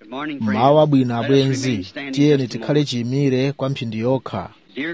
mawu abwino abwenzi tiyeni tikhale chiyimire kwa mphindi yokha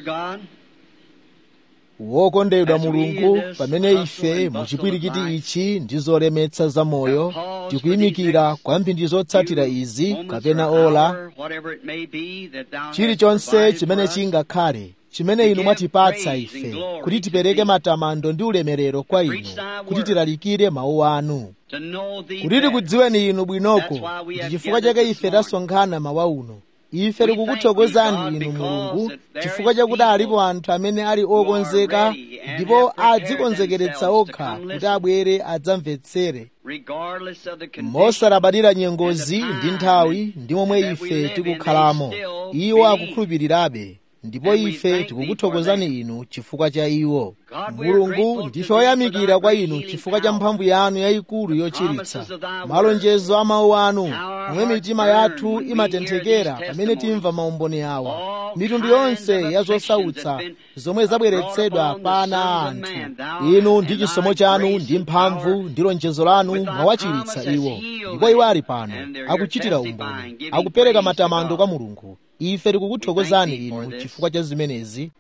wokondedwa mulungu pamene ife muchipwirikiti ichi ndi zolemetsa za moyo tikuyimikira kwa mphindi zotsatira izi kapena ola chilichonse chimene chingakhale chimene inu mwatipatsa ife kuti tipereke matamando ndi ulemerero kwa inu kuti tilalikire mawu anu kuti tikudziweni inu bwinoko ndi chifukwa chake ife tasonkhana mawa uno ife tikukuthokozani inu mulungu chifukwa chakuti alipo anthu amene ali okonzeka ndipo adzikonzekeretsa okha kuti abwere adzamvetsere mosalabadira nyengozi ndi nthawi ndi momwe ife tikukhalamo iwo akukhulupirirabe ndipo ife tikukuthokozani inu chifukwa cha iwo mulungu ndife oyamikira kwa inu chifukwa cha mphamvu yanu yayikulu yochiritsa malonjezo a mawu anu momwe mitima yathu imatenthekera pamene timva maumboni awa mitundu yonse ya zosautsa zomwe zabweretsedwa pa ana a anthu inu ndi chisomo chanu ndi mphamvu ndi lonjezo lanu mwawachiritsa iwo ndipo iwo ali pano akuchitira umboni akupereka matamando kwa mulungu ife tikukuthokozani inu chifukwa cha zimenezi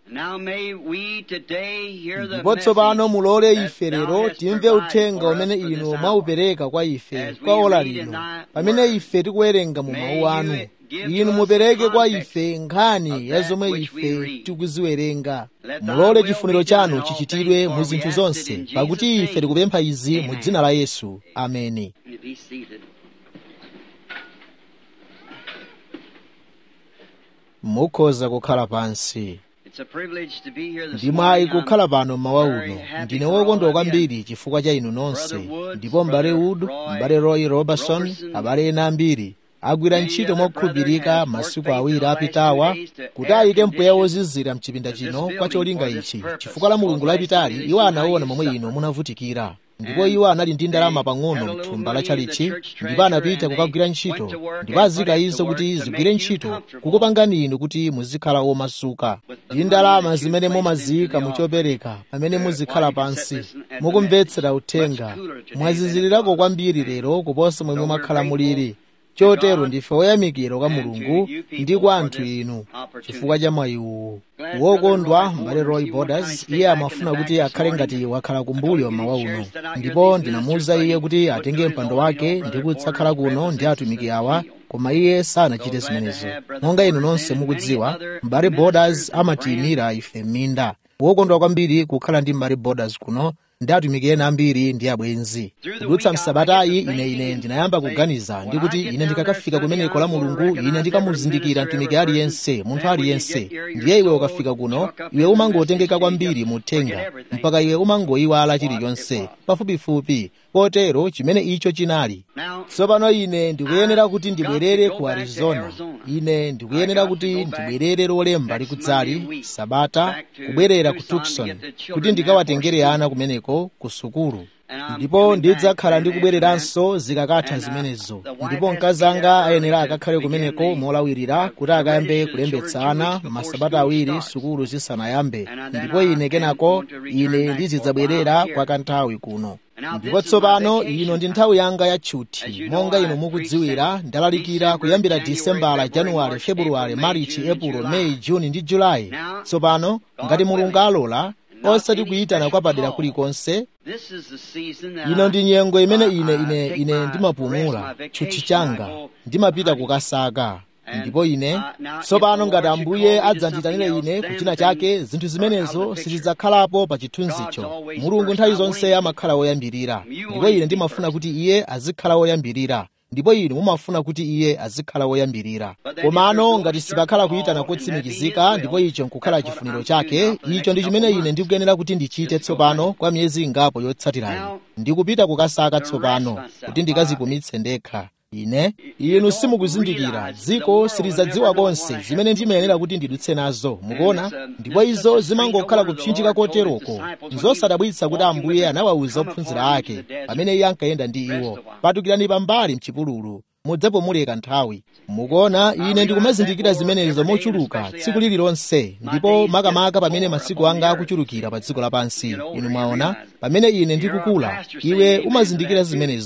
ndipo tsopano mulole ife lero timve uthenga umene inu mwaupereka kwa ife kwa ola lino pamene ife tikuwerenga mu mawu anu inu mupereke kwa ife nkhani ya zomwe ife tikuziwerenga mulole chifuniro chanu chichitidwe mu zinthu zonse pakuti ife tikupempha izi mu dzina la yesu ameni mukhoza kukhala pansi ndi mwayi kukhala pano mmawa uno ndine wokondwa kwambiri chifukwa cha inu nonse ndipo m'bale wood m'bale roy robertson abale ena ambiri agwira ntchito mokhulupirika masiku awiri apitawa kuti ayike mpweya wozizira mchipinda chino kwa cholinga ichi chifukwa la mulungu lapitali iwo anaona momwe inu munavutikira ndipo iwo anali ndi ndalama pang'ono mthumba la chalichi ndipo anapita kukagwira ntchito ndipo azika izo kuti zigwire ntchito kukupangani inu kuti muzikhala omasuka ndi ndalama zimene mumaziyika muchopereka pamene muzikhala pansi mukumvetsera uthenga mwazizilirako kwambiri lero kuposa momwe mwakhala muliri chotero ndife oyamikira kwa mulungu ndi kwa anthu inu chifukwa cha mwayi uwu wokondwa m'bale roy borders iye amafuna kuti akhale ngati wakhala kumbuyo mawa uno ndipo ndinamuwuza iye kuti atenge mpando wake ndi kutsakhala kuno ndi atumiki awa koma iye sanachite zimenezo monga inu nonse mukudziwa m'bale borders amatiyimira ife m'minda wokondwa kwambiri kukhala ndi m'bale borders kuno ndi atumiki ena ambiri ndi abwenzi kudutsa msabatayi ine ine ndinayamba kuganiza ndi kuti ine ndikakafika kumeneko la mulungu ine ndikamuzindikira mtumiki aliyense munthu aliyense ndiye iwe ukafika kuno iwe umangotengeka kwambiri muthenga mpaka iwe umangoyiwala chilichonse pafupifupi potero chimene icho chinali tsopano ine ndikuyenera kuti ndibwerere ku arizona ine ndikuyenera kuti ndibwerere lolemba likudzali sabata kubwerera ku tucson kuti ndikawatengere ana kumeneko ku sukulu ndipo ndidzakhala ndikubwereranso zikakatha zimenezo ndipo mkazi anga ayenera akakhale kumeneko molawirira kuti akayambe kulembetsa ana masabata awiri sukulu zisanayambe ndipo ine kenako ine ndizidzabwerera kwa kanthawi kuno ndipo tsopano ino ndi nthawi yanga ya tchuthi monga inu mukudziwira ndalalikira kuyambira disembala januwale februwale marichi epulo meyi juni ndi julayi tsopano ngati mulungu alola osati kuyitana kwa padera kulikonse ino ndi nyengo imene ine ine ine ndimapumula tchuthi changa ndimapita kukasaka ndipo ine tsopano ngati ambuye adzandiyitanire ine kuchina chake zinthu zimenezo sizidzakhalapo pa chithunzicho mulungu nthawi zonse amakhala woyambirira ndipo ine ndimafuna kuti iye azikhala woyambirira ndipo inu mumafuna kuti iye azikhala woyambirira komano ngati sipakhala kuyitana kotsimikizika ndipo icho nkukhala chifuniro chake icho ndi chimene ine ndikuyenera kuti ndichite tsopano kwa miyezi ingapo yotsatirayi ndikupita kukasaka tsopano kuti ndikazipumitse ndekha ine inu simukuzindikira dziko silidzadziwa konse zimene ndimayenera kuti ndidutse nazo mukuona ndipo izo zimangokhala kupsinjika koteroko nzosadabwitsa kuti ambuye anawawuza ophunzira ake pamene iye ankayenda ndi iwo patukirani pambali mchipululu mudzapumuleka nthawi mukuona ine ndikumazindikira zimenezo mochuluka tsiku lililonse ndipo makamaka pamene masiku anga akuchulukira pa dziko lapansi inu mwaona pamene ine ndikukula iwe umazindikira zimenezo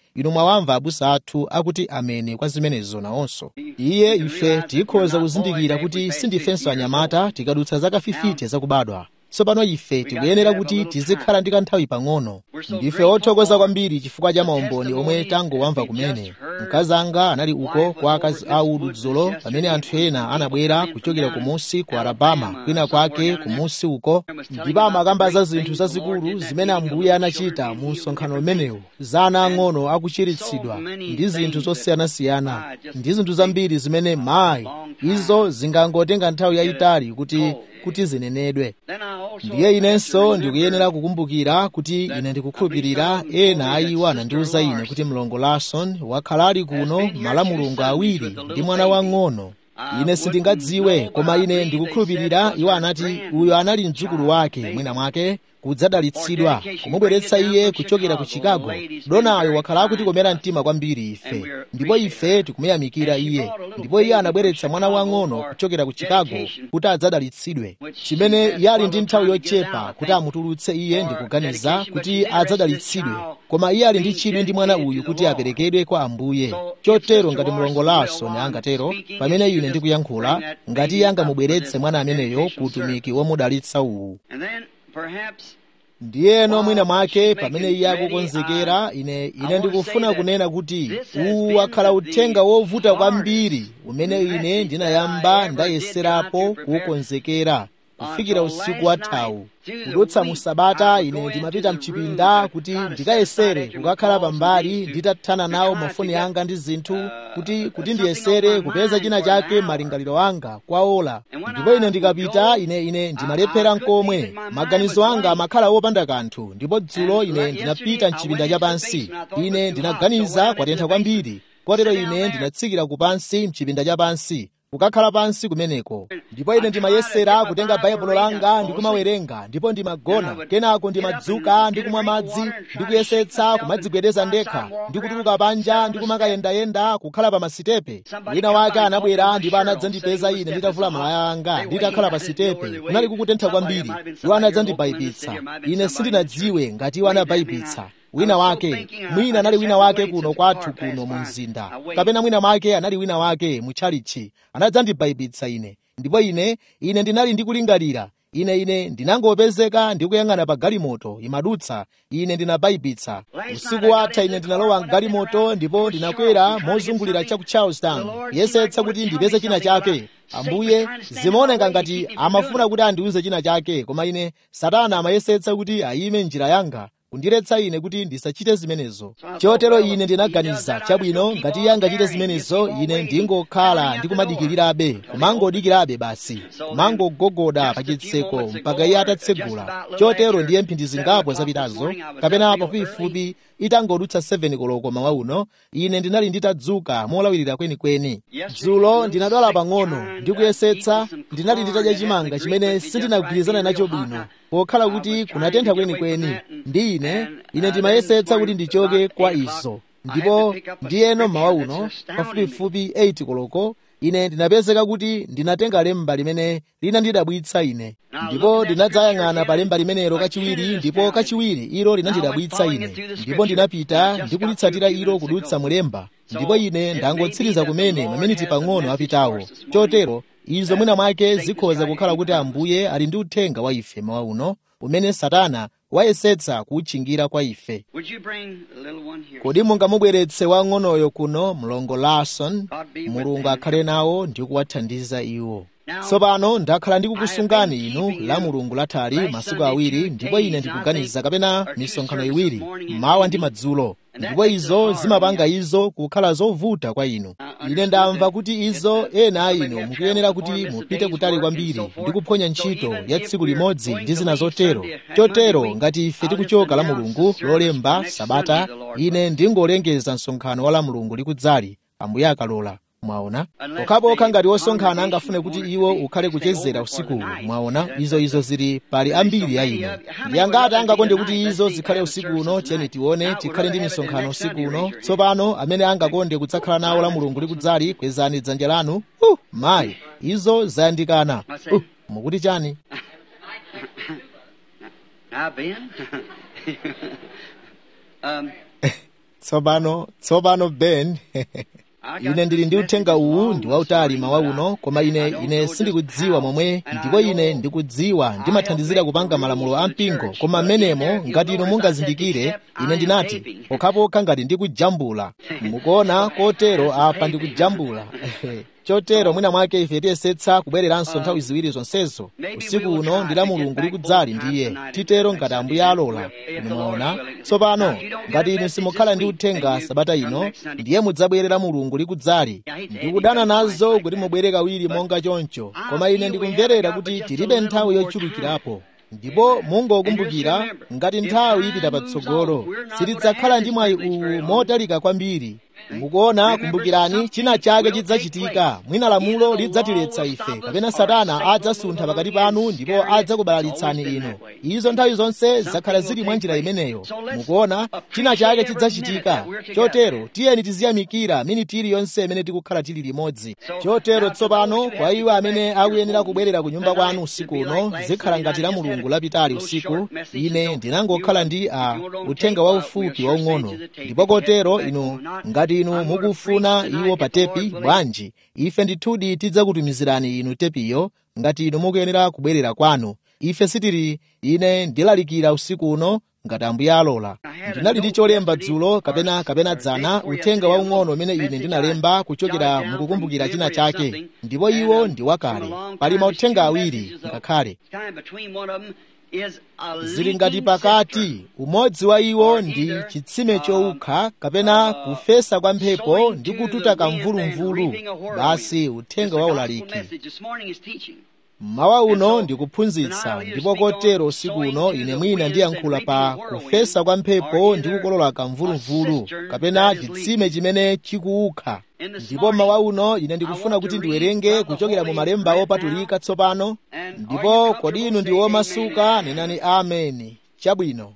inu mwawamva abusa athu akuti ameni kwa zimenezo nawonso iye ife tikhoza kuzindikira kuti sindifenso anyamata tikadutsa zaka 50 zakubadwa tsopano ife tikuyenera kuti tizikhala ndi kanthawi pang'ono ndife othokoza kwambiri chifukwa cha maumboni omwe tangowamva kumene mkazi anga anali uko kwa akazi a udzulo pamene anthu ena anabwera kuchokera kumusi ku alabama kwina kwake kumusi uko ndipo amakamba za zinthu zazikulu zimene ambuye anachita mu msonkhano umenewu za ana ang'ono akuchiritsidwa ndi zinthu zosiyanasiyana ndi zinthu zambiri zimene mayi izo zingangotenga nthawi yayitali kuti kuti zinenedwe ndiye inenso ndikuyenera kukumbukira kuti ine ndikukhulupirira ena a iwo anandiwuza ine kuti mlongo larson wakhala ali kuno malamulungu awiri ndi mwana wang'ono ine sindingadziwe koma ine ndikukhulupirira iwo anati uyo anali mdzukulu wake mwina mwake kudzadalitsidwa kumubweretsa iye kuchokera ku chicago donayo wakhala akutikomera mtima kwambiri ife ndipo ife tikumuyamikira iye ndipo iye anabweretsa mwana wang'ono kuchokera ku chicago kuti adzadalitsidwe chimene yali ndi nthawi yochepa kuti amutulutse iye ndikuganiza kuti adzadalitsidwe koma iye ali ndi chidwi ndi mwana uyu kuti aperekedwe kwa ambuye chotero ngati mlongo larson angatero pamene ine ndikuyankhula ngati iye angamubweretse mwana ameneyo ku utumiki womudalitsa uwu ndiyeno mwina mwake pamene iye akukonzekera ine ine ndikufuna kunena kuti uwu wakhala uthenga wovuta kwambiri umene ine ndinayamba ndayeserapo kuwukonzekera kufikira usiku wathawu kudutsa mu sabata ine ndimapita mchipinda kuti ndikayesere kukakhala pambali nditathana nawo mafoni anga ndi zinthu kuti kuti ndiyesere kupeza china chake malingaliro anga kwa ola ndipo ine ndikapita ine ine ndimalephera nkomwe maganizo anga amakhala wopanda kanthu ndipo dzulo ine ndinapita mchipinda chapansi ine ndinaganiza kwatentha kwambiri kotero ine ndinatsikira kupansi mchipinda chapansi kukakhala pansi kumeneko ndipo ine ndimayesera kutenga baibulo langa ndikumawerenga ndipo ndimagona kenako ndimadzuka ndikumwa madzi ndikuyesetsa kumadzigwedeza ndekha ndikutuluka panja ndikumakayendayenda kukhala pa masitepe wina wake anabwera ndipo anadzandipeza ine nditavula malaya anga nditakhala pa sitepe kunali kukutentha kwambiri iwo anadzandibayipitsa ine sindinadziwe ngati iwo anabayipitsa wina wake mwina anali wina wake kuno kwathu kuno mu mzinda kapena mwina mwake anali wina wake mu tchalichi anadzandibayipitsa ine ndipo ine ine ndinali ndikulingalira ine ine ndinangopezeka ndikuyang'ana pa galimoto imadutsa ine ndinabayipitsa usiku watha ine ndinalowa mgalimoto ndipo ndinakwera mozungulira cha ku charlestown yesetsa kuti ndipeze china chake ambuye zimaoneka ngati amafuna kuti andiuze china chake koma ine satana amayesetsa kuti ayime njira yanga kundiretsa ine kuti ndisachite zimenezo chotero ine ndinaganiza chabwino ngati iye angachite zimenezo ine ndingokhala ndikumadikirirabe kumangodikirabe basi kumangogogoda pa chitseko mpaka iye atatsegula chotero ndiye mphindi zingapo zapitazo kapena pafupifupi itangodutsa 7 koloko mawa uno ine ndinali nditadzuka molawirira kwenikweni dzulo ndinadwala pang'ono ndikuyesetsa ndinali nditadya chimanga chimene sindinagwirizana nacho bwino pokhala kuti kunatentha kwenikweni ndi ine ine ndimayesetsa kuti ndichoke kwa izo ndipo ndiyeno mawa uno pafupifupi 8 koloko ine ndinapezeka kuti ndinatenga lemba limene linandidabwitsa ine ndipo ndinadzayang'ana pa lemba limenelo kachiwiri ndipo kachiwiri ilo linandidabwitsa ine ndipo ndinapita ndikulitsatira ilo kudutsa mulemba ndipo ine ndangotsiriza kumene maminiti pang'ono apitawo chotero izo mwina mwake zikhoza kukhala kuti ambuye ali ndi uthenga wa ife mawa uno umene satana wayesetsa kuwutchingira kwa ife kodi mungamubweretse wang'onoyo kuno mlongo larson mulungu akhale nawo ndi kuwathandiza iwo tsopano ndakhala ndikukusungani inu la mulungu lathali masiku awiri ndipo ine ndikuganiza kapena misonkhano iwiri mawa ndi madzulo ndipo izo zimapanga izo kukhala zovuta kwa inu ine ndamva kuti izo ena a inu mukuyenera kuti mupite kutali kwambiri ndi kuphonya ntchito ya tsiku limodzi ndi zina zotero chotero ngati ife tikuchoka la mulungu lolemba sabata ine ndingolengeza msonkhano wa la mulungu likudzali ambuye akalola mwaona pokhapokha ngati osonkhana angafune kuti iwo ukhale kuchezera usikuwu mwaona izo izo zili pali ambiri ya inu ndi angati angakonde kuti izo zikhale usiku uno tiyeni tione tikhale ndi misonkhano usiku uno tsopano amene angakonde kudzakhala nawo la mulungu likudzali kwezani dzanja lanu uh, mayi izo zayandikana uh, mukuti chani Now, Ben, um, tsopano tsopano ben ine ndili ndi uthenga uwu ndi wautali mawa uno koma ine ine sindikudziwa momwe ndipo ine ndikudziwa ndimathandizira kupanga malamulo a mpingo koma mmenemo ngati inu mungazindikire ine ndinati pokhapokha ngati ndikujambula mukuona kotero apa ndikujambula chotero mwina mwake ife tiyesetsa kubwereranso nthawi ziwiri zonsezo usiku uno ndi la mulungu likudzali ndiye titero ngati ambuye alola mumaona tsopano ngati inu simukhala ndi uthenga sabata ino ndiye mudzabwerera mulungu likudzali ndikudana nazo kuti mubwere kawiri monga choncho koma ine ndikumverera kuti tilibe nthawi yochulukirapo ndipo mungokumbukira ngati nthawi ipita patsogolo sitidzakhala ndi mwayi uwu motalika kwambiri mukuona kumbukirani china chake chidzachitika mwina lamulo lidzatiletsa ife kapena satana adzasuntha pakati panu ndipo adzakubalalitsani inu izo nthawi zonse zakhala zili mwa njira imeneyo mukuona china chake chidzachitika chotero tiyeni tiziyamikira miniti iliyonse imene tikukhala tili limodzi chotero tsopano kwa iwo amene akuyenera kubwerera ku nyumba kwanu usiku uno zikhala ngati la mulungu lapitali usiku ine ndinangokhala ndi a uthenga waufupi waung'ono ndipo kotero inu ngati inu mukufuna iwo pa tepi bwanji ife ndithudi tidzakutumizirani inu tepiyo ngati inu mukuyenera kubwerera kwanu ife sitili ine ndilalikira usiku uno ngati ambuye alola ndinali ndi cholemba dzulo kapena kapena dzana uthenga waung'ono umene ine ndinalemba kuchokera mukukumbukira china chake ndipo iwo ndi wakale pali mauthenga awiri ngakhale zili ngati pakati umodzi wa iwo ndi chitsime chowukha kapena kufesa kwa mphepo ndi kututa kamvulumvulu basi uthenga wa ulaliki mawa uno ndikuphunzitsa ndipo kotero usiku uno ine mwina ndiyankhula pa kufesa kwa mphepo ndi kukolola kamvulumvulu kapena chitsime chimene chikuwukha ndipo mawa uno ine ndikufuna kuti ndiwerenge kuchokera mu malemba opatulika tsopano ndipo kodi inu ndi omasuka nenani ameni chabwino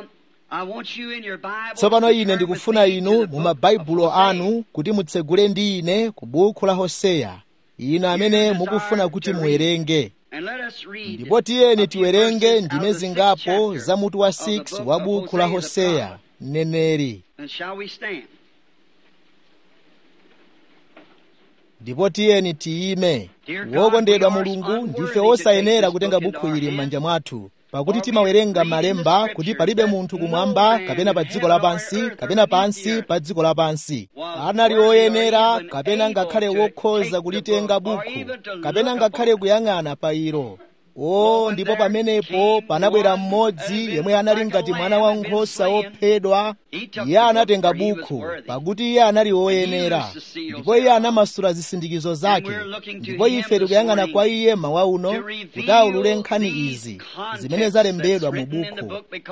tsopano ine ndikufuna inu mu mabaibulo anu kuti mutsegule ndi ine ku buku la hoseya inu amene mukufuna kuti muwerenge ndipo tiyeni tiwerenge ndime zingapo za mutu wa 6 wa buku la hoseya mneneri ndipo tiyeni tiyime wokondedwa mulungu ndife osayenera kutenga bukhu ili m'manja mwathu pakuti timawerenga malemba kuti palibe munthu kumwamba kapena pa dziko lapansi kapena pansi pa dziko lapansi anali oyenera kapena ngakhale wokhoza kulitenga bukhu kapena ngakhale kuyang'ana pa ilo o ndipo pamenepo panabwera mmodzi yemwe anali ngati mwana wankhosa wophedwa iye anatenga bukhu pakuti iye anali woyenera ndipo iye anamasula zisindikizo zake ndipo ife tikuyang'ana kwa iye mawa uno kuti aulule nkhani izi zimene zalembedwa mu bukhu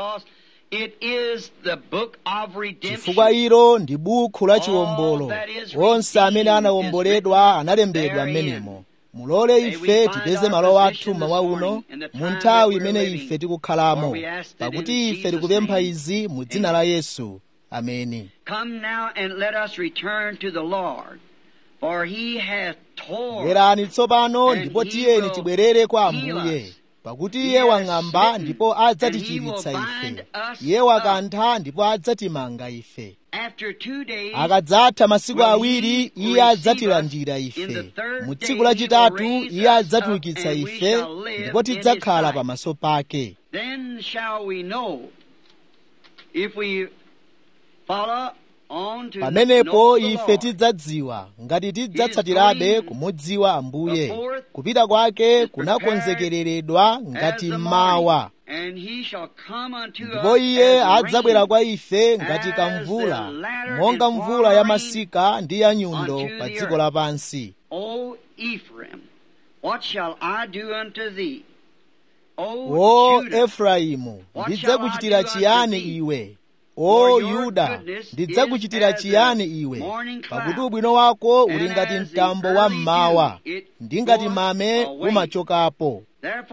chifukwa ilo ndi bukhu la chiwombolo onse amene anawomboledwa analembedwa m'menemo mulole ife tipeze malo athu mawa uno mu nthawi imene ife tikukhalamo pakuti ife tikupempha izi mu dzina la yesu ameni bwerani tsopano ndipo tiyeni tibwerere kwa ambuye pakuti iye wang'amba ndipo adzatichiritsa ife iye wakantha ndipo adzatimanga ife akadzatha masiku awiri iye adzatilandira ife mu tsiku lachitatu iye adzatiukitsa ife ndipo tidzakhala pamaso pake pamenepo ife tidzadziwa ngati tidzatsatirabe kumudziwa ambuye kupita kwake kunakonzekereredwa ngati mmawa ndipo iye adzabwera kwa ife ngati kamvula monga mvula ya masika ndi ya nyundo pa dziko lapansi o efraimu ndidzakuchitira chiyani iwe o yuda ndidzakuchitira chiyani iwe pakuti ubwino wako uli ngati mtambo wa mmawa ndi ngati mame umachokapo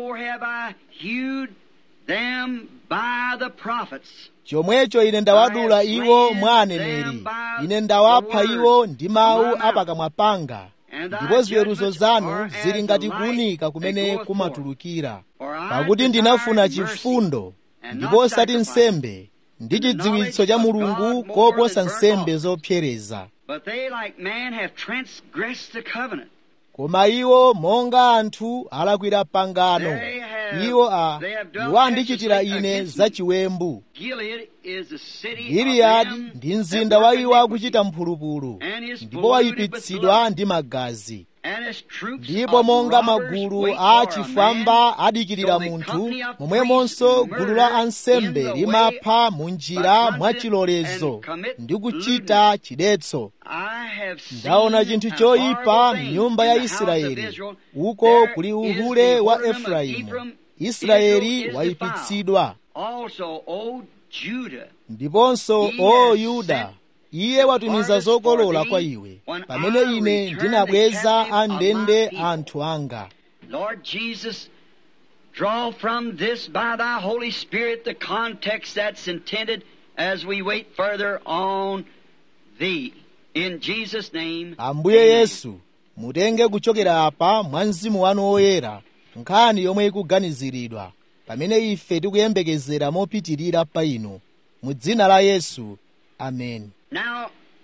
chomwecho ine ndawadula iwo mwa aneneri ine ndawapha iwo ndi mawu apakamwa panga ndipo ziweruzo zanu zili ngati kuwunika kumene kumatulukira pakuti ndinafuna chifundo ndipo osati nsembe ndi chidziwitso cha mulungu koposa nsembe zopsereza But they, like man, have transgressed the covenant. koma iwo monga anthu alakwira pangano They have- iwo a they have done iwo andichitira righteously ine against za me. chiwembu Gilead is the city of giliyadi them ndi that mzinda wa work iwo iniquity, akuchita mphulupulu and is ndipo polluted with wayipitsidwa blood. ndi magazi And his troops ndipo of monga robbers magulu wait a for a chifwamba man, adikirira so the munthu company of momwemonso priests gulu la murder ansembe in the limapha mu njira by mwa conscience chilolezo and commit ndi kuchita chidetso I have seen ndaona chinthu an choyipa horrible thing m'nyumba in ya the house of israeli Israel. uko There kuli is uhule the wa whoredom of efraimu Ephraim. israeli Israel is wayipitsidwa defiled. Also, O Judah, ndiponso He o has yuda sent iye watumiza harvest zokolola for thee kwa iwe when pamene I ine return ndinabweza the captive of my andende people. anthu anga Lord Jesus, draw from this by thy Holy Spirit the context that's intended as we wait further on thee. In Jesus' name. ambuye amen. yesu mutenge kuchokera apa mwa mzimu wanu woyera nkhani yomwe ikuganiziridwa pamene ife tikuyembekezera mopitirira pa inu mu dzina la yesu amen Now,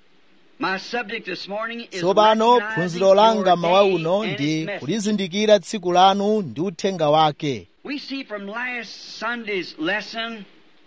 my subject this morning is tsopano recognizing phunziro langa your mawa day uno and ndi its message. kulizindikira tsiku lanu ndi uthenga wake We see from last Sunday's lesson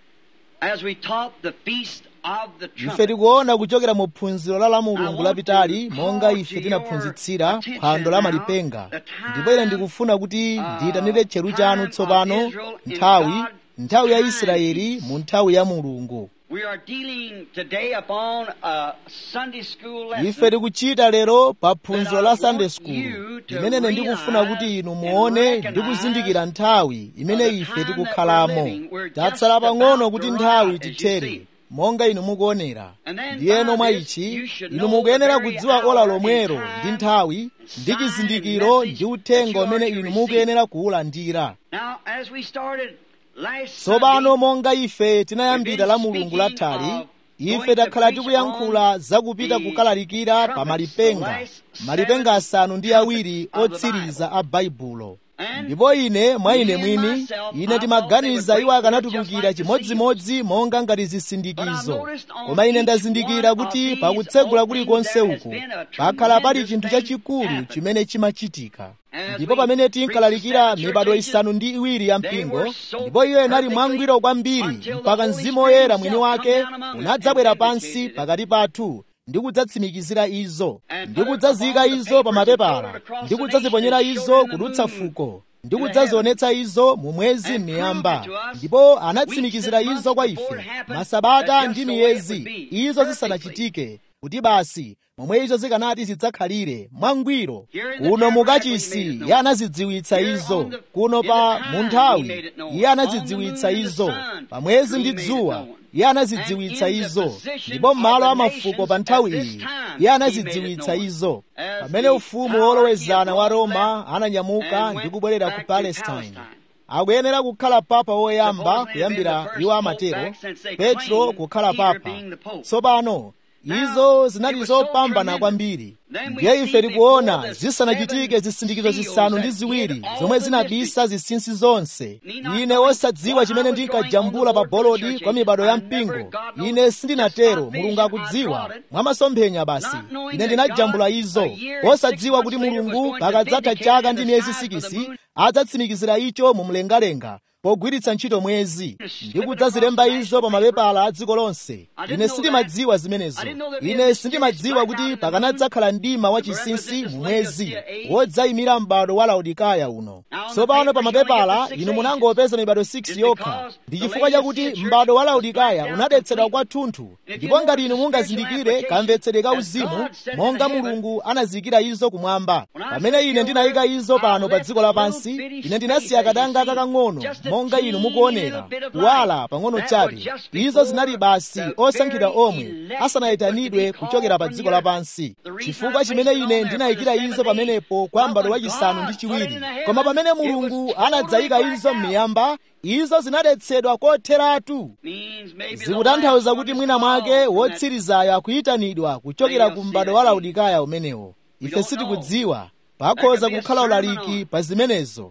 as we taught the feast of the ife trumpet. tikuona kuchokera mu phunziro la la mulungu lapitali monga ife tinaphunzitsira phwando la malipenga ndipo ine ndikufuna kuti ndiyitanire tcheru chanu tsopano nthawi nthawi ya israeli mu nthawi ya mulungu We are dealing today upon a Sunday school lesson. ife tikuchita lero pa phunziro la sunday school limene ndikufuna kuti inu muone ndi kuzindikira nthawi imene ife tikukhalamo tatsala pang'ono kuti nthawi tithere monga inu mukuonera ndiyeno mwa ichi inu mukuyenera kudziwa ola lomwero ndi nthawi ndi chizindikiro ndi uthenga umene inu mukuyenera kuwulandira Now, as we started last tsopano Sunday, monga ife tinayambira la mulungu lathali ife takhala tikuyankhula zakupita kukalalikira pa malipenga malipenga asanu ndi awiri otsiriza a baibulo ndipo ine mwa ine mwini ine timaganiza iwo akanatulukira chimodzimodzi monga ngati zisindikizo koma ine ndazindikira kuti pakutsegula kulikonse uku pakhala pali chinthu chachikulu chimene chimachitika ndipo pamene tinkalalikira mibado isanu ndi iwiri ya mpingo ndipo iyo inali mwangwiro kwambiri mpaka mzimu woyera mwini wake unadzabwera pansi pakati pathu ndi kudzatsimikizira izo ndi kudzaziyika izo pa mapepala ndi kudzaziponyera izo kudutsa fuko ndi kudzazionetsa izo mu mwezi m'miyamba ndipo anatsimikizira izo kwa ife masabata ndi miyezi izo zisanachitike kuti basi momwe izo zikanati zidzakhalire mwangwiro kuno mukachisi iye anazidziwitsa izo kuno pa munthawi iye anazidziwitsa izo pa mwezi ndi dzuwa iye anazidziwitsa izo ndipo m'malo a mafuko pa nthawi iyi iye anazidziwitsa izo pamene ufumu wolowezana wa roma ananyamuka ndi kubwerera ku palestine akuyenera kukhala papa woyamba kuyambira iwo amatero petro kukhala papa tsopano izo zinali zopambana kwambiri ndiye ife tikuona zisanachitike zisindikizo zisanu ndi ziwiri zomwe zinabisa zinsinsi zonse ine wosadziwa chimene ndinkajambula pa bolodi kwa mibado ya mpingo ine sindinatero mulungu akudziwa mwamasomphenya basi ine ndinajambula izo wosadziwa kuti mulungu pakadzatha chaka ndi miyezi sikisi adzatsimikizira icho mu mlengalenga pogwiritsa ntchito mwezi ndi kudzazilemba izo pa mapepala a dziko lonse ine sindimadziwa zimenezo ine sindimadziwa kuti pakanadzakhala mdima wachinsinsi mu mwezi wodzayimira m'bado wa laodikaya uno tsopano pa mapepala inu munangopeza mibado 6 yokha ndi chifukwa chakuti m'bado wa laodikaya unadetsedwa kwathunthu ndipo ngati inu mungazindikire kamvetsere ka uzimu monga mulungu anaziyikira izo kumwamba pamene ine ndinayika izo pano pa dziko lapansi ine ndinasiya kadanga kakang'ono monga inu mukuonera kuwala pang'ono chabe izo zinali basi osankhidwa omwe asanayitanidwe kuchokera pa dziko lapansi chifukwa chimene ine ndinayikira izo pamenepo kwa m'bado wachisanu ndi chiwiri koma pamene mulungu anadzayika izo m'miyamba izo zinadetsedwa kotheratu zikutanthauza kuti mwina mwake wotsirizayo akuyitanidwa kuchokera ku m'bado wa laodikaya umenewo ife sitikudziwa pakhoza kukhala ulaliki pa zimenezo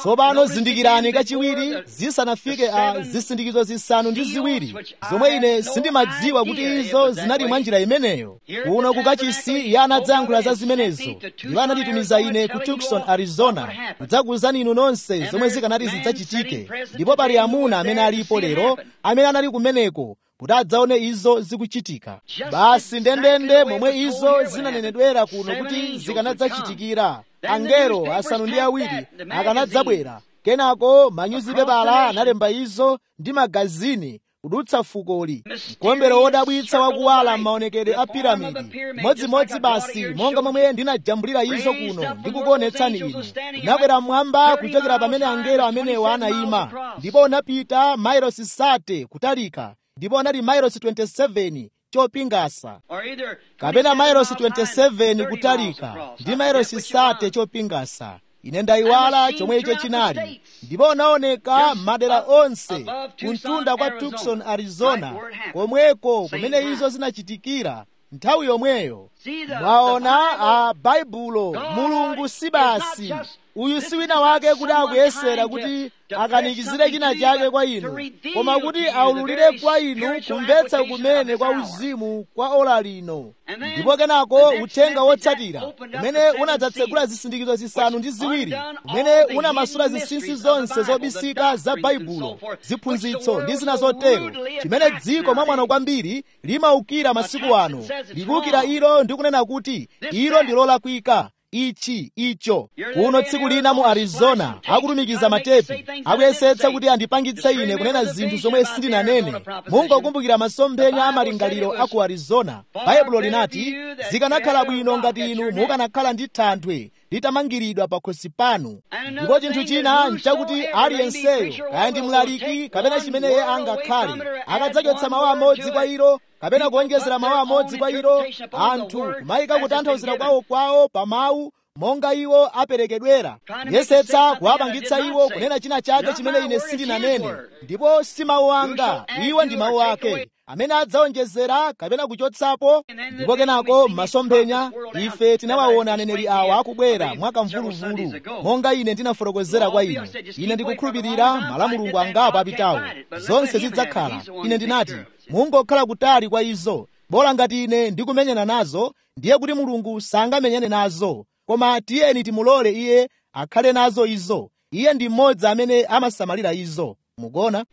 tsopano zindikirani kachiwiri zisanafike a zisindikizo zisanu ndi ziwiri zomwe ine sindimadziwa kuti izo zinali mwa njira imeneyo kuno kukachisi iye anadzayankhula za zimenezo ndipo anatitumiza ine ku tucson arizona kudzakuwuzani inu nonse zomwe zikanati zidzachitike ndipo pali amuna amene alipo lero amene anali kumeneko kuti adzaone izo zikuchitika basi ndendende momwe izo zinanenedwera kuno kuti zikanadzachitikira angelo asanu ndi awiri akanadzabwera kenako manyuzipepala analemba izo ndi magazini kudutsa fukoli mkombero wodabwitsa wakuwala m'maonekedwe a piramidi modzimodzi basi monga momwe ndinajambulira izo kuno ndikukuonetsani inu unakwera mmwamba kuchokera pamene angelo amenewo anayima ndipo unapita mailosi sate kutalika ndipo anali mailosi 27 chopingasa kapena mailosi 27 kutalika ndi mailosi sate chopingasa ine ndayiwala chomwe icho chinali ndipo unaoneka madera onse kumtunda kwa tucson arizona komweko kumene izo zinachitikira nthawi yomweyo mwaona a baibulo mulungu si basi uyu si wina wake kuti akuyesera kuti akanikizire china chake kwa inu koma kuti aululire kwa inu kumvetsa kumene kwa uzimu kwa ola lino ndipo kenako uthenga wotsatira umene unadzatsegula zisindikizo zisanu ndi ziwiri umene unamasula zinsinsi zonse zobisika za baibulo ziphunzitso ndi zina zotero chimene dziko mwamwano kwambiri limaukira masiku ano likuukira ilo ndi kunena kuti ilo ndi lolakwika ichi icho kuno tsiku lina mu arizona akutumikiza matepi akuyesetsa kuti andipangitse ine kunena zinthu zomwe sindinanene mungokumbukira masomphenya amalingaliro a ku arizona baibulo linati zikanakhala bwino ngati inu mukanakhala ndi thanthwe litamangiridwa pakhosi panu ndipo chinthu china nchakuti aliyenseyo kaya ndi mlaliki kapena chimene iye angakhale akadzachotsa mawu amodzi kwa ilo kapena kuonjezera mawu amodzi kwa ilo anthu kumayika kutanthauzira kwawo kwawo pa mawu monga iwo aperekedwera yesetsa kuwapangitsa iwo kunena china chake chimene ine sindinanene ndipo si mawu anga iwo ndi mawu ake amene adzaonjezera kapena kuchotsapo ndipo kenako m'masomphenya ife tinawaona aneneri awa akubwera mwakamvuluvulu monga ine ndinafotokozera kwa inu ine ndikukhulupirira malamulungu angapo apitawo zonse zidzakhala ine ndinati mungokhala kutali kwa izo bola ngati ine ndikumenyana nazo ndiye kuti mulungu sangamenyane nazo koma tiyeni timulole iye akhale nazo izo iye ndi mmodzi amene amasamalira izo mukona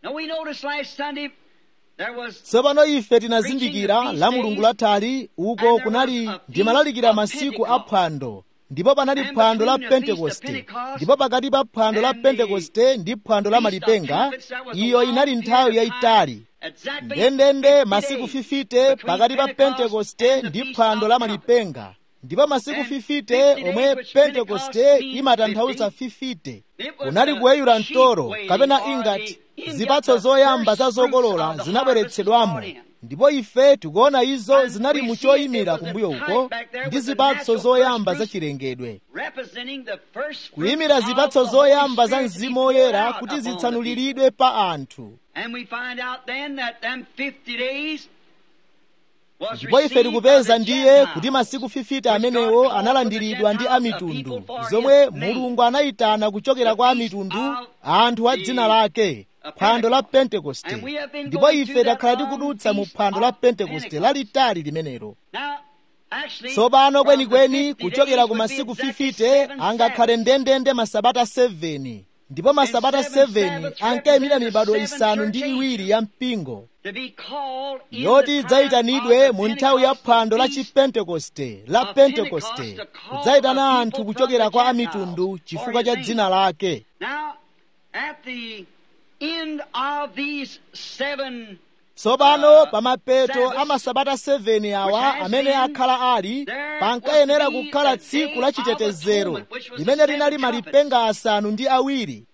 tsopano ife tinazindikira la mulungu lathali uko kunali ndimalalikira masiku a phwando ndipo panali phwando la pentekoste ndipo pakati pa phwando la pentekoste ndi phwando la malipenga iyo inali nthawi yayitali ndendende masiku 50 pakati pa pentekoste ndi phwando la malipenga ndipo masiku 50 omwe pentekoste imatanthauza 50 kunali kuweyula mtoro kapena ingati zipatso zoyamba za zokolola zinabweretsedwamo ndipo ife tikuona izo zinali mu choyimira kumbuyo uko ndi zipatso zoyamba za chilengedwe kuyimira zipatso zoyamba za mzimu woyera kuti zitsanuliridwe pa anthu ndipo ife tikupeza ndiye kuti masiku 50 amenewo analandiridwa ndi amitundu zomwe mulungu anayitana kuchokera kwa amitundu anthu a dzina lake phwando la pentekoste ndipo ife takhala tikudutsa mu phwando la pentekoste lalitali limenelo tsopano kwenikweni kuchokera ku masiku 50 angakhale ndendende masabata 7 ndipo masabata 7 ankayimira mibado isanu ndi iwiri ya mpingo yoti idzayitanidwe mu nthawi ya phwando la chipentekoste la pentekoste kudzayitana anthu kuchokera kwa amitundu chifukwa cha dzina lake tsopano pa mapeto a masabata 7 awa amene akhala ali pankayenera kukhala tsiku la chitetezero limene linali malipenga asanu ndi awiri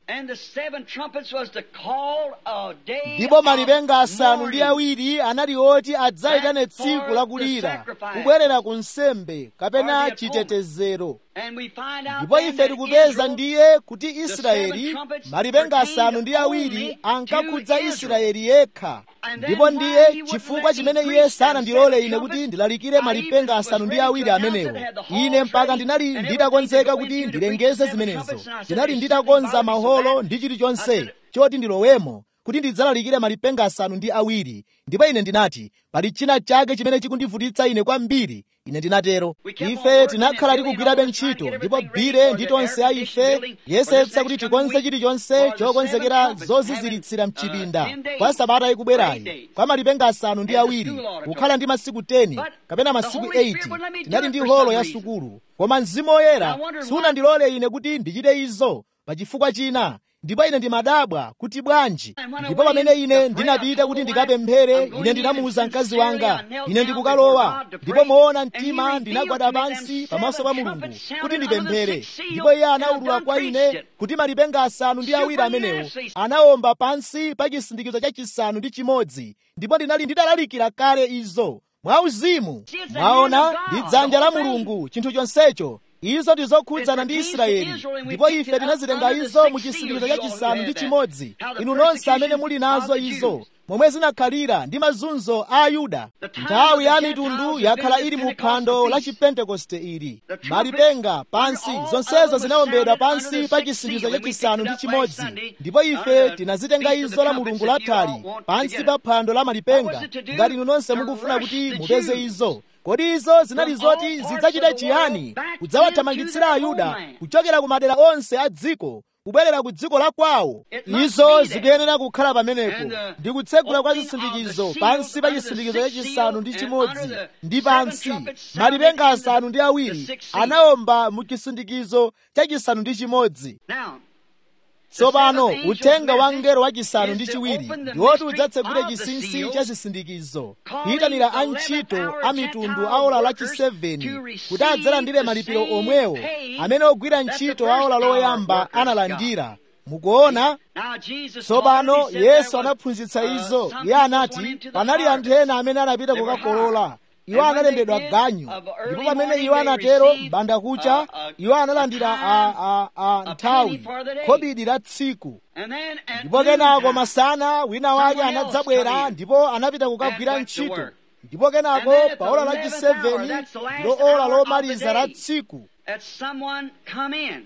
And the seven trumpets was to call a day ndipo malipenga of asanu ndi mourning. awiri anali oti adzayitane tsiku lakulira kubwerera ku nsembe kapena chitetezero And we find out ndipo then ife that tikupeza Israel ndiye kuti israeli malipenga asanu ndi awiri ankakhudza israeli yekha ndipo ndiye chifukwa chimene iye sanandilole ine kuti ndilalikire malipenga asanu ndi awiri amenewo ine mpaka ndinali nditakonzeka kuti ndilengeze zimenezo ndinali nditakonza maholo ndi chilichonse choti ndilowemo kuti ndidzalalikire malipenga asanu ndi awiri ndipo ine ndinati pali china chake chimene chikundivutitsa ine kwambiri ine ndinatero ife tinakhala tikugwirabe ntchito ndipo bire ndi tonse a ife yesetsa kuti tikonze chilichonse chokonzekera zoziziritsira mchipinda kwa sabata ikubwerayi kwa malipenga asanu ndi awiri kukhala ndi masiku 10 kapena masiku 8 tinali ndi holo ya sukulu koma mzimu woyera sunandilole ine kuti ndichite izo pa chifukwa china ndipo ine ndimadabwa kuti bwanji ndipo pamene ine ndinapita kuti ndikapemphere ine ndinamuwuza mkazi wanga ine ndikukalowa ndipo moona mtima ndinagwada pansi pamaso pa mulungu kuti ndipemphere ndipo iye anawulula kwa ine kuti malipenga asanu ndi awiri amenewo anawomba pansi pa chisindikizo cha chisanu ndi chimodzi ndipo ndinali ndidalalikira kale izo mwauzimu mwaona ndi dzanja la mulungu chinthu chonsecho izo ndizokhudzana ndi israeli ndipo ife tinazitenga izo mu chisindikizo cha chisanu ndi chimodzi inu nonse amene muli nazo izo momwe zinakhalira ndi mazunzo a ayuda nthawi ya mitundu yakhala ili mu phwando la chipentekoste ili malipenga pansi zonsezo zinawombedwa pansi pa chisindikizo cha chisanu ndi chimodzi ndipo ife tinazitenga izo la mulungu lathali pansi pa phwando la malipenga ngati inu nonse mukufuna kuti mupeze izo kodi izo zinali zoti zidzachita chiyani kudzawathamangitsira ayuda kuchokera ku madera onse a dziko kubwerera ku dziko la kwawo izo zikuyenera kukhala pamenepo ndi kutsegula kwa zisindikizo pansi pa chisindikizo chachisanu ndi chimodzi ndi pansi malipenga asanu ndi awiri anawomba mu chisindikizo chachisanu ndi chimodzi Now, tsopano uthenga wa mngelo wachisanu ndi chiwiri ndiwoti udzatsegule chinsinsi cha zisindikizo kuyitanira antchito a mitundu a ola lachiseveni kuti adzalandire malipiro omwewo amene ogwira ntchito a ola loyamba analandira mukuona now Jesus tsopano already said yesu there was, anaphunzitsa uh, izo some iye people anati went into the panali anthu harvest. ena amene anapita They were kukakolola hired. iwo And when analembedwa they did, ganyu of ndipo early pamene morning iwo they anatero received, mbanda kucha uh, a- iwo analandira a a, time, a, a a nthawi penny for the day. khobidi la tsiku And then at ndipo kenako noontime, masana wina wake someone else anadzabwera come in ndipo anapita and kukagwira went to ntchito work. ndipo kenako And then at pa the ola 11th lachiseveni hour, that's the last ndilo ola hour of the lomaliza la day. tsiku that someone come in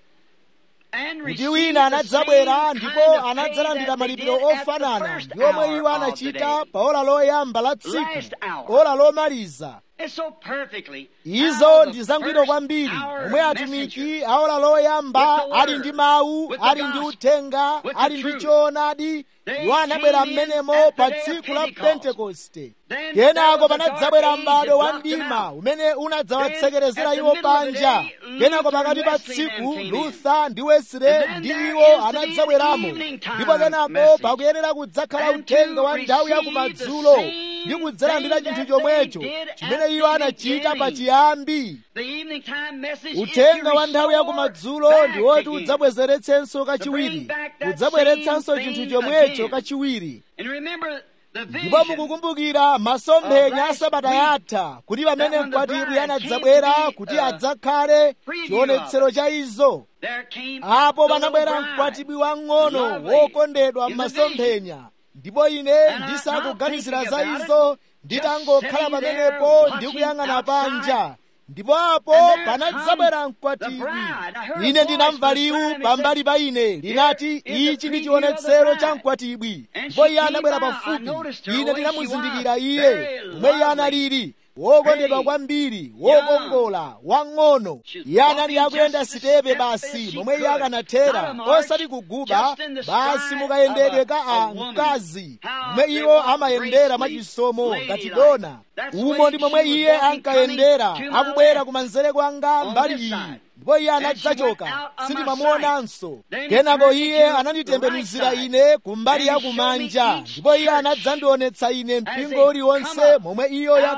and kuti receive wina the anadzabwera same ndipo kind of pay anadzalandira that they malipiro did at the ofanana first ndi omwe hour iwo of the anachita day. pa ola loyamba la tsiku Last hour. ola lomaliza It's so perfectly izo how the ndi zangwiro first kwambiri hour omwe messenger atumiki aola loyamba with the ali word, ndi mawu with the ali ndi gospel, uthenga with the ali ndi truth. choonadi They iwo anabwera came in mmenemo at the pa day of tsiku la Pentecost. pentekoste Then kenako there was a panadzabwera dark age m'bado that wa blocked them mdima out. umene unadzawatsekerezera Then, iwo at the middle of the panja day, kenako Luther pakati and pa Wesley tsiku then came in. lutha ndi wesile And then ndi there iwo is to be an anadzabweramo evening time ndipo kenako message. pakuyenera kudzakhala And uthenga to wa nthawi ya receive kumadzulo the ndi same kudzalandira thing chinthu that chomwecho they did chimene at iwo the anachita pa beginning. chiyambi The evening time message is uthenga to wa nthawi ya restore kumadzulo back ndi woti again. udzabwezeretsenso kachiwiri bring back that udzabweretsanso same chinthu thing chomwecho again. kachiwiri And remember the ndipo vision mukukumbukira masomphenya of a last sabata week, yatha kuti pamene that when the mkwatibwi bride anadzabwera came to be, kuti uh, adzakhale preview chionetsero of cha izo there came apo the little panabwera bride, mkwatibwi wang'ono lovely, wokondedwa in the m'masomphenya ndipo ine And I- ndisakuganizira not za thinking about izo it, nditangokhala just sitting pamenepo there ndi watching kuyang'ana outside. panja ndipo apo And there panadzabwera comes mkwatibwi the bride. I heard a ine voice ndinamva from the liwu side and pambali pa ine linati is the ichi ndi preview of the chionetsero bride. cha mkwatibwi And ndipo she iye came anabwera by. I pafupi noticed her ine the way ndinamuzindikira she was. iye Very omwe iye lovely. analili wokondedwa Pretty. kwambiri wokongola wang'ono She's iye anali walking akuyenda just as sitepe step basi as she momwe iye could. akanathera Not a march, osati kuguba just in the basi stride mukayendedwe of a- ka a a woman. mkazi How momwe they iwo walk amayendera gracefully, mwachisomo ngati ladylike. dona That's umo way ndi she momwe was iye walking, ankayendera coming to my akubwera left. kumanzere kwanga On mbali this iyi side. ndipo iye And she anadzachoka went out on my sindimamuonanso Then he kenako turned me iye to ananditembenuzira the right ine kumbali And ya he showed me kumanja each ndipo iye church anadzandionetsa ine as mpingo they uliwonse come up momwe iyo out yakhala of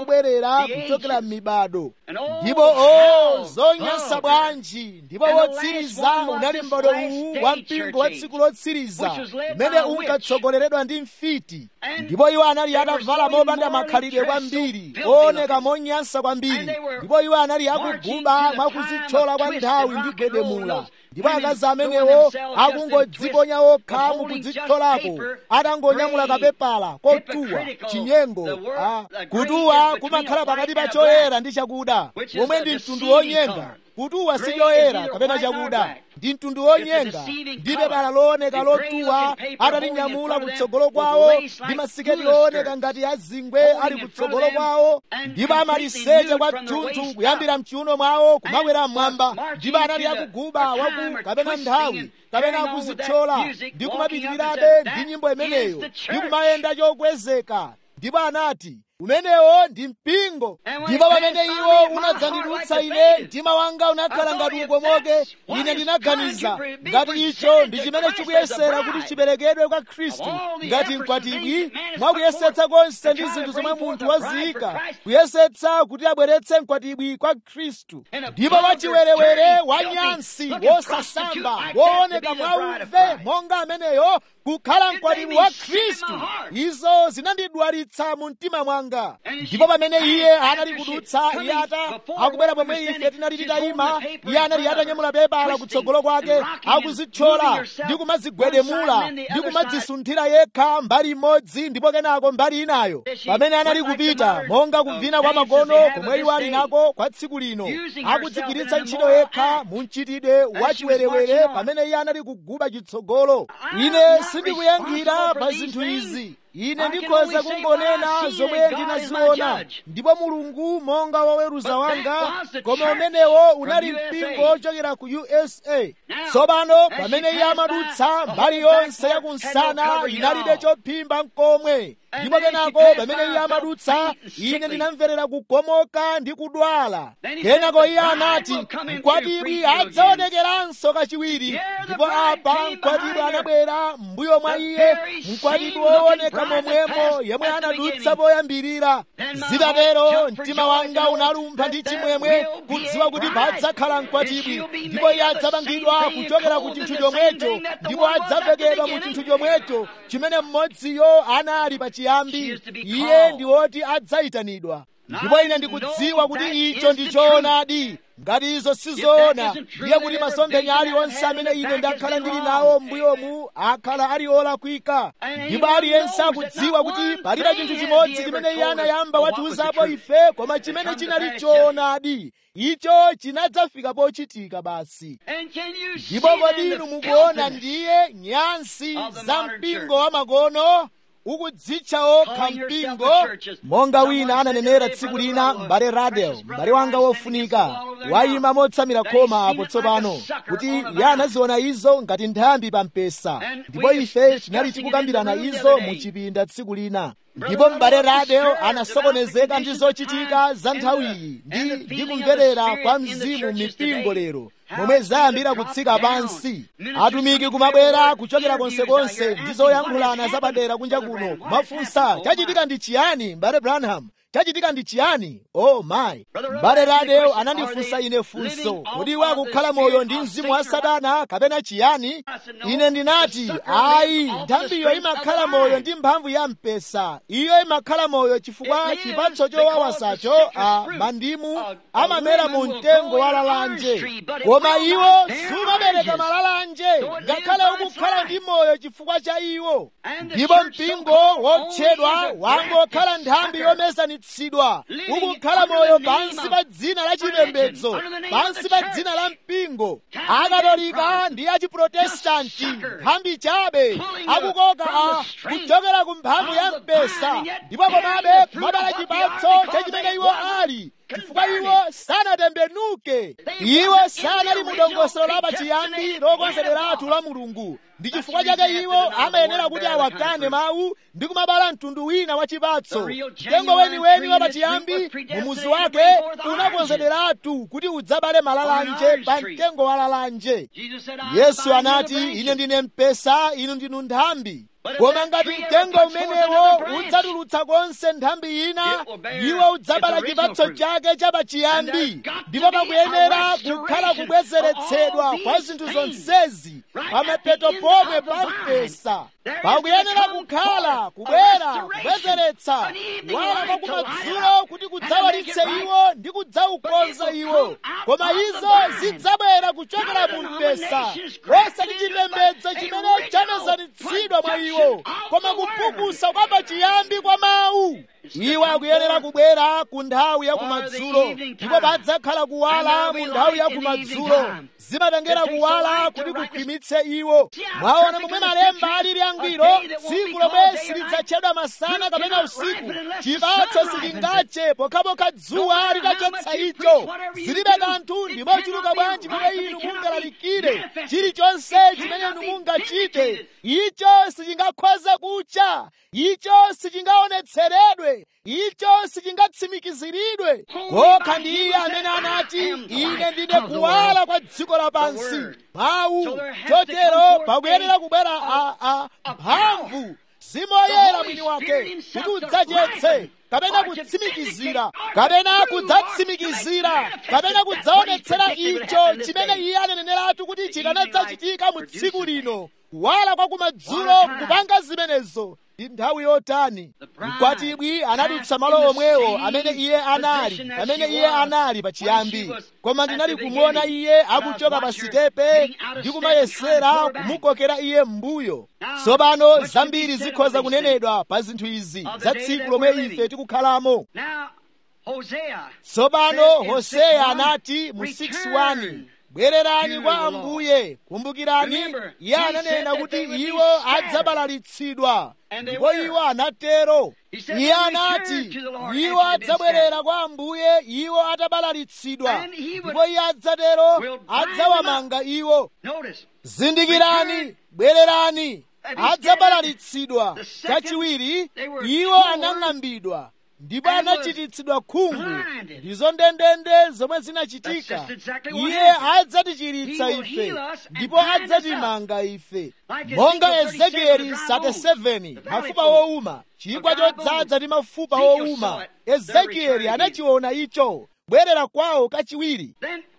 akubwerera kuchokera m'mibado ndipo o zonyansa bwanji ndipo wotsiriza unali m'bado uwu wa mpingo wa tsiku lotsiriza umene unkatsogoleredwa ndi mfiti ndipo iwo anali atavala mopanda makhalidwe kwambiri ooneka monyansa kwambiri ndipo iwo anali akuguba mwakudzithyola kwa nthawi ndi gwedemula ndipo akazi amenewo akungodziponya okha mukudzithyolako atangonyamula kapepala kotuwa chinyengo kutuwa kumakhala pakati pa choyera ndi chakuda omwe ndi mtundu wonyenga kutuwa si choyera kapena chakuda ndi mtundu wonyenga ndi pepala looneka lotuwa atalinyamula kutsogolo kwawo ndi masiketi ooneka ngati azingwe ali kutsogolo kwawo ndipo amaliseche kwathunthu kuyambira mchiuno mwawo kumakwera mmwamba ndipo anali akuguba waku kapena nthawi kapena akuzithyola ndi kumapitirirabe ndi nyimbo imeneyo ndi kumayenda chokwezeka ndipo anati umenewo ndi mpingo ndipo pamene iwo unadzandidutsa ine mtima wanga unakhala ngati ukomoke ine ndinaganiza ngati icho ndi chimene chikuyesera kuti chiperekedwe kwa khristu ngati mkwatibwi mwakuyesetsa konse ndi zinthu zomwe munthu waziyika kuyesetsa kuti abweretse mkwatibwi kwa khristu ndipo wachiwerewere wanyansi wosasamba wooneka mwauve monga ameneyo kukhala mkwatibwi wa khristu izo zinandidwalitsa mu mtima mwanga ndipo pamene iye anali kudutsa iye ata akubwera pomwe ife tinali titayima iye anali atanyamula pepala kutsogolo kwake akuzithyola ndi kumadzigwedemula ndi kumadzisunthira yekha mbali imodzi ndipo kenako mbali inayo pamene anali kupita monga kuvina kwa makono komwe iwo ali nako kwa tsiku lino akudzigwiritsa ntchito yekha mu mchitidwe wachiwerewere pamene iye anali kuguba chitsogolo ine sindikuyankhira pa zinthu izi ine ndikhoza kungonena zomwe ndinaziona ndipo mulungu monga woweruza wanga koma umenewo unali mpingo ochokera ku usa tsopano pamene iye amadutsa mbali yonse yakunsana inalibe chophimba nkomwe ndipo kenako pamene iye amadutsa ine ndinamverera kukomoka ndi kudwala kenako iye anati mkwatibwi adzaonekeranso kachiwiri ndipo apa mkwatibwi anabwera m'mbuyo mwa iye mkwatibwi wooneka momwemo yemwe anadutsa poyambirira zitatero mtima wanga unalumpha ndi chimwemwe kudziwa kuti padzakhala mkwatibwi ndipo iye adzapangidwa kuchokera ku chinthu chomwecho ndipo adzavekedwa mu chinthu chomwecho chimene mmodziyo anali pachiyambi iye ndi woti adzayitanidwa ndipo ine ndikudziwa kuti icho ndi choonadi ngati izo sizoona ndiye kuti masomphenya aliwonse amene ine ndakhala ndili nawo m'mbuyomu akhala ali olakwika ndipo aliyense akudziwa kuti palibe chinthu chimodzi chimene iye anayamba watiuzapo ife koma chimene chinali choonadi icho chinadzafika pochitika basi ndipo kodi inu mukuona ndiye nyansi za mpingo wa makono ukudzitcha okha mpingo monga wina ananenera tsiku lina m'bale radel m'bale wanga wofunika wayima motsamira khoma apo tsopano kuti iye anaziona izo ngati nthambi pa mpesa ndipo ife tinali tikukambirana izo mu chipinda tsiku lina ndipo m'bale radel anasokonezeka ndi zochitika za nthawiyi ndi ndi kumverera kwa mzimu mipingo lero momwe zayambira kutsika pansi atumiki kumabwera kuchokera konsekonse ndi zoyankhulana zapadera kunja kuno kumafunsa chachitika ndi chiyani m'bale branham chachitika ndi chiyani oh my m'bale radel anandifunsa ine funso kodi iwe akukhala moyo ndi mzimu wa satana kapena chiyani ine ndinati ayi nthambiyo imakhala moyo ndi mphamvu ya mpesa iyo imakhala moyo chifukwa chipatso chowawasacho a mandimu amamera mu mtengo wa lalanje koma iwo sumabereka malalanje ngakhale ukukhala ndi moyo chifukwa cha iwo ndipo mpingo wotchedwa wangokhala nthambi yomesanitsidwa ukukhala moyo pansi pa dzina la chipembedzo pansi pa dzina la mpingo akatolika ndi achiprotestanti nthambi chabe akukoka a kuchokera ku mphamvu ya mpesa ndipo komabe kumabala chipatso cha chimene iwo ali chifukwa iwo sanatembenuke iwo sanali mu dongosolo la pachiyambi lokonzederatu la mulungu ndi chifukwa chake iwo amayenera kuti awakane mawu ndi kumabala mtundu wina wa chipatso mtengo weniweni wa pachiyambi mumuzi wake unakonzederatu kuti udzabale malalanje pa mtengo wa lalanje yesu anati ine ndine mpesa inu ndinu nthambi koma ngati mtengo umenewo udzatulutsa konse nthambi ina iwo udzabala chipatso chake chapachiyambi ndipo pakuyenera kukhala kubwezeretsedwa kwa zinthu zonsezi pamapeto pomwe pa mpesa pakuyenera kukhala kubwera kubwezeretsa kuwala kwa kumadzulo kuti kudzawalitse iwo ndi kudzaukonza iwo koma izo zidzabwera kuchokera mu mpesa osati chipembedzo chimene chamezanitsidwa mwa iwo koma kupukusa kwa pachiyambi kwa mawu iwo akuyenera kubwera ku nthawi ya kumadzulo ndipo padzakhala kuwala mu nthawi ya kumadzulo zimatengera kuwala kuti kukhwimitse iwo mwaona momwe malemba alili angwiro tsiku lomwe silidzatchedwa masana kapena usiku chipatso silingache pokhapokha dzuwa litachotsa icho zilibe kanthu ndimochuluka bwanji momwe inu mungalalikire chilichonse chimene inu mungachite icho sichingakhoze kucha icho sichingaonetseredwe icho sichingatsimikiziridwe kokha ndi iye amene anati ine ndine kuwala kwa dziko lapansi mawu chotero pakuyenera kubwera mphamvu zimoyera mwini wake kuti udzachetse kapena kutsimikizira kapena kudzatsimikizira kapena kudzaonetsera icho chimene iye aneneneratu kuti chikanadzachitika mu tsiku lino kuwala kwa kumadzulo kupanga zimenezo ndi nthawi yotani mkwatibwi anadutsa malo omwewo amene iye anali amene iye anali pachiyambi koma ndinali kumuona iye akuchoka pa sitepe ndi kumayesera kumukokera iye m'mbuyo tsopano zambiri zikhoza kunenedwa pa zinthu izi za tsiku lomwe ife tikukhalamo tsopano hoseya anati mu 6:1 bwererani kwa ambuye kumbukirani iye ananena kuti iwo adzabalalitsidwa ndipo iwo anatero iye anati iwo adzabwerera kwa ambuye iwo atabalalitsidwa ndipo iye adzatero adzawamanga iwo zindikirani bwererani adzabalalitsidwa chachiwiri iwo anang'ambidwa ndipo anachititsidwa khungu ndizo ndendende zomwe zinachitika iye adzatichiritsa ife ndipo adzatimanga ife monga ezekieli 37 mafupa wowuma chigwa chodzaza ndi mafupa wowuma ezekieli anachiona icho bwerera kwawo kachiwiri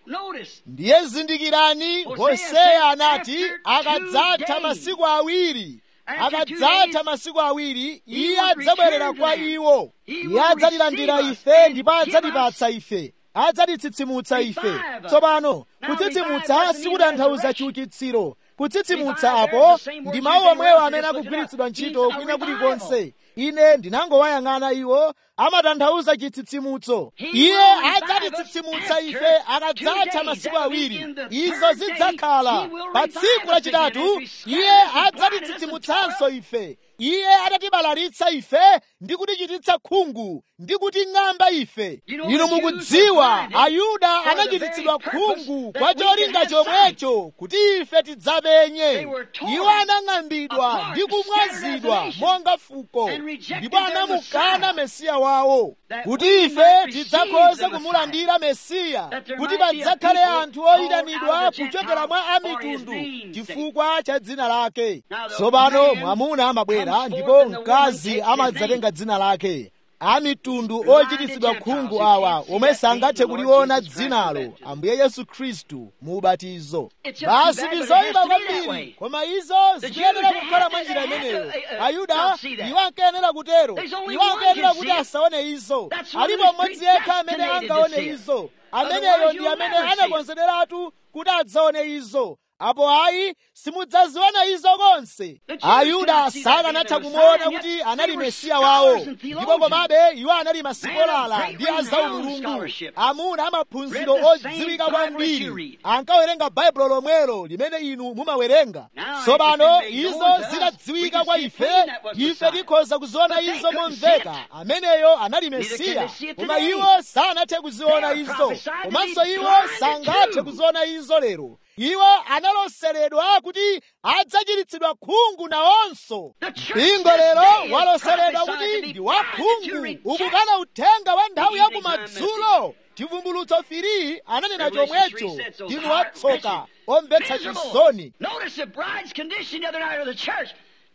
ndiye zindikirani hoseya anati akadzatha masiku awiri akadzatha masiku awiri iye adzabwerera kwa iwo iye adzatilandira ife ndipo adzatipatsa ife adzatitsitsimutsa ife tsopano kutsitsimutsa sikutanthauza chiukitsiro kutsitsimutsa apo ndi mawu omwewo amene akugwiritsidwa ntchito kwina kulikonse ine ndinangowayang'ana iwo amatanthauza chitsitsimutso iye adzatitsitsimutsa ife akadzatha masiku awiri izo zidzakhala pa tsiku lachitatu iye adzatitsitsimutsanso ife iye adatibalalitsa ife ndi kutichititsa khungu ndi kuting'amba ife inu mukudziwa ayuda anachititsidwa khungu kwa cholinga chomwecho kuti ife tidzapenye iwo anang'ambidwa ndi kumwazidwa monga fuko ndipo anamukana mesiya wawo kuti ife tidzakhoze kumulandira mesiya kuti padzakhale anthu oyitanidwa kuchokera mwa amitundu chifukwa cha dzina lake tsopano mwamuna amabwera ndipo mkazi amadzatenga dzina lake amitundu ochititsidwa khungu awa omwe sangathe kuliona dzinalo ambuye yesu khristu mu ubatizo basi ndi zoyipa kwambiri koma izo zikuyenera kukhala mwa njira imeneyo ayuda iwo ankayenera kutero iwo ankayenera kuti asaone izo alipo mmodzi yekha amene angaone izo ameneyo ndi amene anakonzederatu kuti adzaone izo apo ayi simudzaziona izo konse ayuda sakanatha kumuona kuti anali mesiya wawo ndipo komabe iwo anali masikolala ndi azaumulungu amuna amaphunziro odziwika kwambiri ankawerenga baibulo lomwelo limene inu mumawerenga tsopano izo zitadziwika kwa ife ife tikhoza kuziona izo momveka ameneyo anali mesiya koma iwo sanathe kuziona izo komanso iwo sangathe kuziona izo lero iwo analoseredwa kuti adzachiritsidwa khungu nawonso mpingo lero waloseredwa kuti ndi wakhungu ukukana uthenga wa nthawi ya kumadzulo chivumbulutso firi ananena chomwecho ndinu watsoka omvetsa chisoni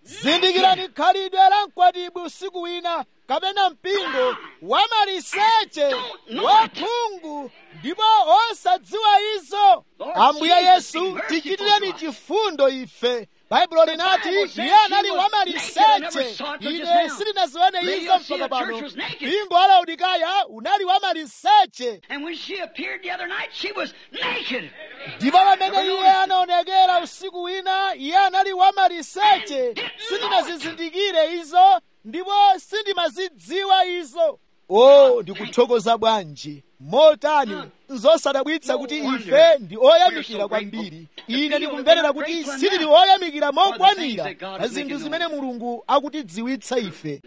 zindikirani khalidwe la mkwatibwi usiku wina kapena mpingo wamaliseche wakhungu ndipo osadziwa izo ambuye yesu tichitireni chifundo ife baibulo linati iye anali wamaliseche ine sindinazione izo mpaka pano mpingo wa laodikaya unali wamaliseche ndipo pamene iye anaonekera usiku wina iye anali wamaliseche sindinazizindikire izo ndipo sindimazidziwa izo o ndikuthokoza bwanji motani nzosadabwitsa kuti ife ndi oyamikira kwambiri ine ndikumverera kuti sitili oyamikira mokwanira pa zinthu zimene mulungu akutidziwitsa ife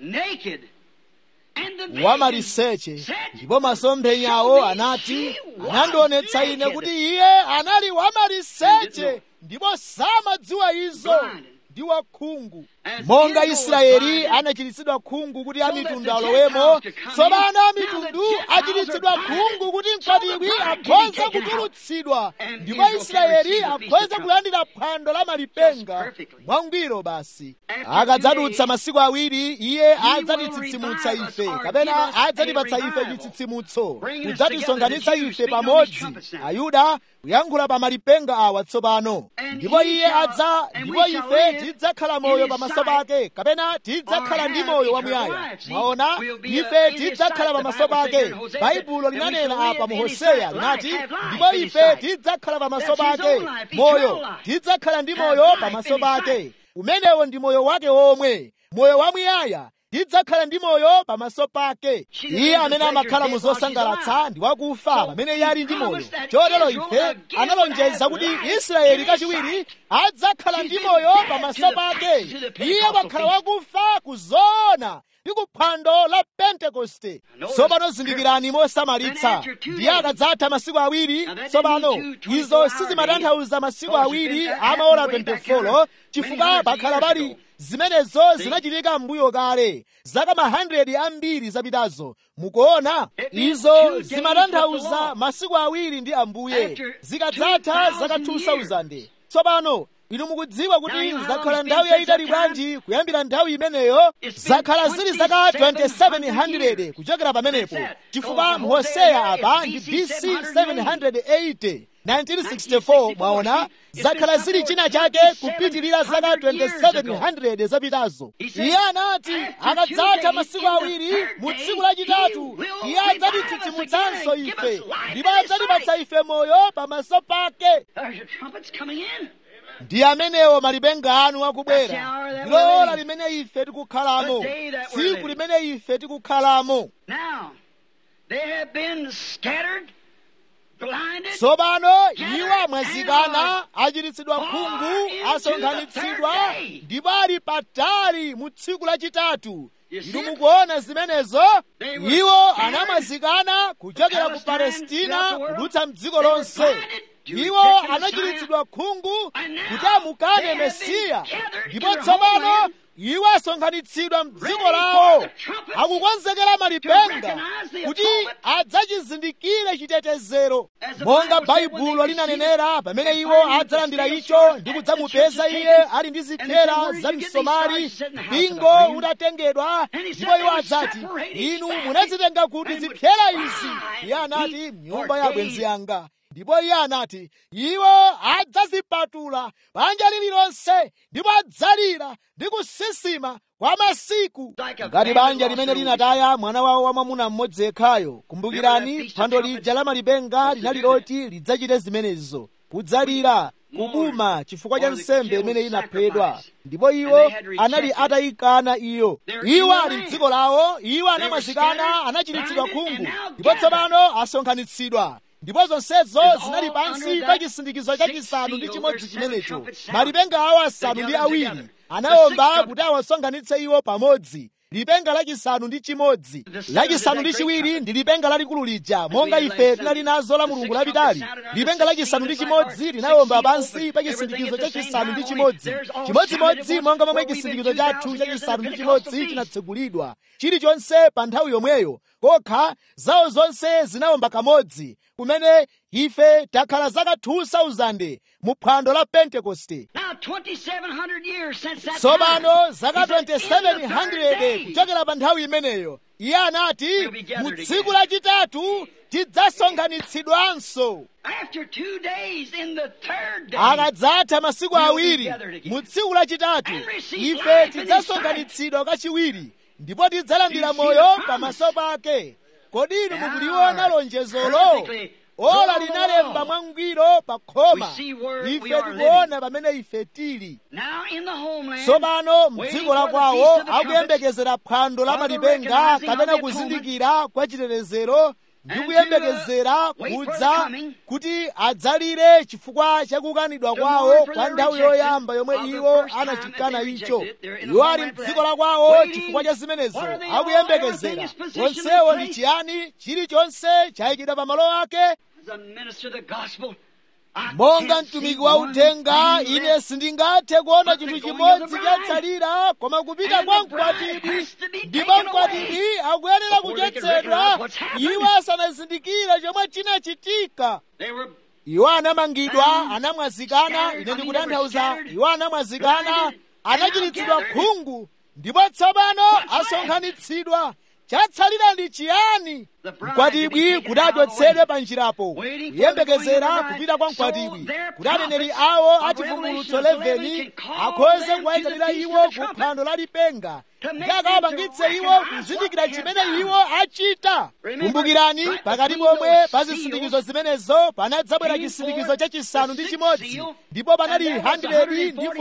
wamaliseche ndipo masomphenyawo anati anandionetsa ine kuti iye anali wamaliseche ndipo samadziwa izo ndi wakhungu monga israeli anachiritsidwa khungu kuti amitundu alowemo tsopano amitundu achiritsidwa khungu kuti mkwatibwi akhoza kutulutsidwa ndipo israeli akhoza kulandira phwando la malipenga mwangwiro basi akadzadutsa masiku awiri iye adzatitsitsimutsa ife kapena adzatipatsa ife chitsitsimutso kudzatisonkhanitsa ife pamodzi ayuda kuyankhula pa malipenga awa tsopano ndipo iye adza ndipo ife tidzakhala moyo pamaso pake kapena tidzakhala ndi moyo wamuyaya mwaona ife tidzakhala pamaso pake baibulo linanena apa mu hoseya linati ndipo ife tidzakhala pamaso pake moyo tidzakhala ndi moyo pamaso pake umenewo ndi moyo wake omwe moyo wamuyaya tidzakhala ndi moyo pamaso pake iye amene amakhala mu zosangalatsa ndi wakufa pamene iye ali ndi moyo chotero ife analonjeza kuti israeli kachiwiri adzakhala ndi moyo pamaso pake iye wakhala wakufa kuzoona ndi kuphwando la pentekoste tsopano zindikirani mosamalitsa ndiye akadzatha masiku awiri tsopano izo sizimatanthauza masiku awiri amaola 24 chifukwa pakhala pali zimenezo zinachitika m'mbuyo kale zaka ma 100 ambiri zapitazo mukuona izo zimatanthauza masiku awiri ndi ambuye zikadzatha zaka 2000 tsopano inu mukudziwa kuti zakhala nthawi yayitali bwanji kuyambira nthawi imeneyo zakhala zili zaka 2700 kuchokera pamenepo chifukwa mu hoseya apa ndi bc 780 1964 mwaona zakhala zili china chake kupitirira zaka 2700 zapitazo iye anati akadzatha masiku awiri mu tsiku lachitatu iye adzatitsitsimutsanso ife ndipo adzatipatsa ife moyo pamaso pake ndi amenewo malipenga anu akubwera ndilo ora limene ife tikukhalamo tsiku limene ife tikukhalamo tsopano iwo amwazikana achiritsidwa khungu asonkhanitsidwa ndipo ali patali mu tsiku lachitatu inu mukuona zimenezo iwo anamwazikana kuchokera ku palestina kudutsa mdziko lonse iwo anachiritsidwa khungu kuti amukane mesiya ndipo tsopano iwo asonkhanitsidwa mdziko lawo akukonzekera malipenga kuti adzachizindikire chitetezero monga baibulo linanenera pamene iwo adzalandira icho ndi kudzamupeza iye ali ndi zithera za msomali mpingo utatengedwa ndipo iwo adzati inu munazitenga kuti zithera izi iye anati mnyumba ya abwenzi yanga ndipo iye anati iwo adzazipatula banja lililonse ndipo adzalira ndi kusisima kwa masiku ngati banja limene linataya mwana wawo wamwamuna mmodzi yekhayo kumbukirani phwando lija la malipenga linali loti lidzachite zimenezo kudzalira kubuma chifukwa cha nsembe imene inaphedwa ndipo iwo anali atayikana iyo iwo ali mdziko lawo iwo anamwazikana anachiritsidwa khungu ndipo tsopano asonkhanitsidwa ndipo zonsezo zinali pansi pa chisindikizo chachisanu ndi chimodzi chimenecho malipenga awo asanu ndi awiri anawomba kuti awasonkhanitse iwo pamodzi lipenga lachisanu ndi chimodzi lachisanu ndi chiwiri ndi lipenga lalikulu lija monga ife tinali nazo la mulungu lapitali lipenga lachisanu ndi chimodzi linawomba pansi pa chisindikizo chachisanu ndi chimodzi chimodzimodzi monga momwe chisindikizo chathu chachisanu ndi chimodzi chinatsegulidwa chilichonse pa nthawi yomweyo kokha zawo zonse zinawomba kamodzi kumene ife takhala zaka 2000 mu phwando la pentekoste Now, 2,700 years since that tsopano time, zaka he said, "In the third 2700 day, kuchokera pa nthawi imeneyo iye anati We'll be gathered mu tsiku again." lachitatu tidzasonkhanitsidwanso After two days, in the third day, akadzatha masiku We'll be awiri gathered again. mu tsiku lachitatu And receive ife life in his tidzasonkhanitsidwa kachiwiri ndipo tidzalandira Do you see moyo the promise? pamaso pake kodi inu Yeah. mukuliona lonjezolo Perfectly. ola Go linalemba along. mwangwiro pa khoma We see where we ife are tikuona pamene ife tili now in the homeland, tsopano waiting mdziko la for the kwawo Feast of the Trumpets, akuyembekezera phwando la or the malipenga recognizing kapena of the kuzindikira kwa chitetezero ndi And kuyembekezera to, uh, wait for the kudza coming. kuti adzalire chifukwa chakukanidwa To kwawo mourn for kwa their nthawi rejection yoyamba yomwe of the iwo first time anachikana that they icho rejected it. They're in the iwo ali homeland for mdziko that. la kwawo Waiting. chifukwa cha zimenezo What are they all? akuyembekezera Everything is positioned in onsewo ndi place. chiyani chilichonse chayikidwa pa malo ake as a minister of the gospel, I monga can't mtumiki see wa one uthenga thing ine left. sindingathe kuona But the chinthu going of chimodzi the bride. chatsalira koma kupita And kwa the bride mkwatibwi has to be ndipo taken mkwatibwi away akuyenera before they can kuchotsedwa recognize what's happened. iwo asanazindikire chomwe chinachitika They were iwo anamangidwa Bound, anamwazikana scattered, ine I mean, ndikutanthauza they were scattered, iwo anamwazikana blinded, anachiritsidwa and now khungu ndipo tsopano What's left? asonkhanitsidwa chatsalira ndi chiyani The bride to be mkwatibwi taken kuti out of the achotsedwe way. pa njirapo Waiting for the going of kuyembekezera the bride. kupita kwa So mkwatibwi their kuti aneneri prophets awo of achivumbulutso Revelation 11 can call akhoze them to kuwayitanira the feast iwo of the ku trumpet. phwando la lipenga To make ndi them akawapangitse to iwo recognize kuzindikira what they chimene have iwo achita Remember, kumbukirani right pakati between pomwe those pa seals zisindikizo zimenezo panadzabwera came chisindikizo forth chachisanu ndi the chimodzi sixth seal, ndipo panali and there was 100 ndi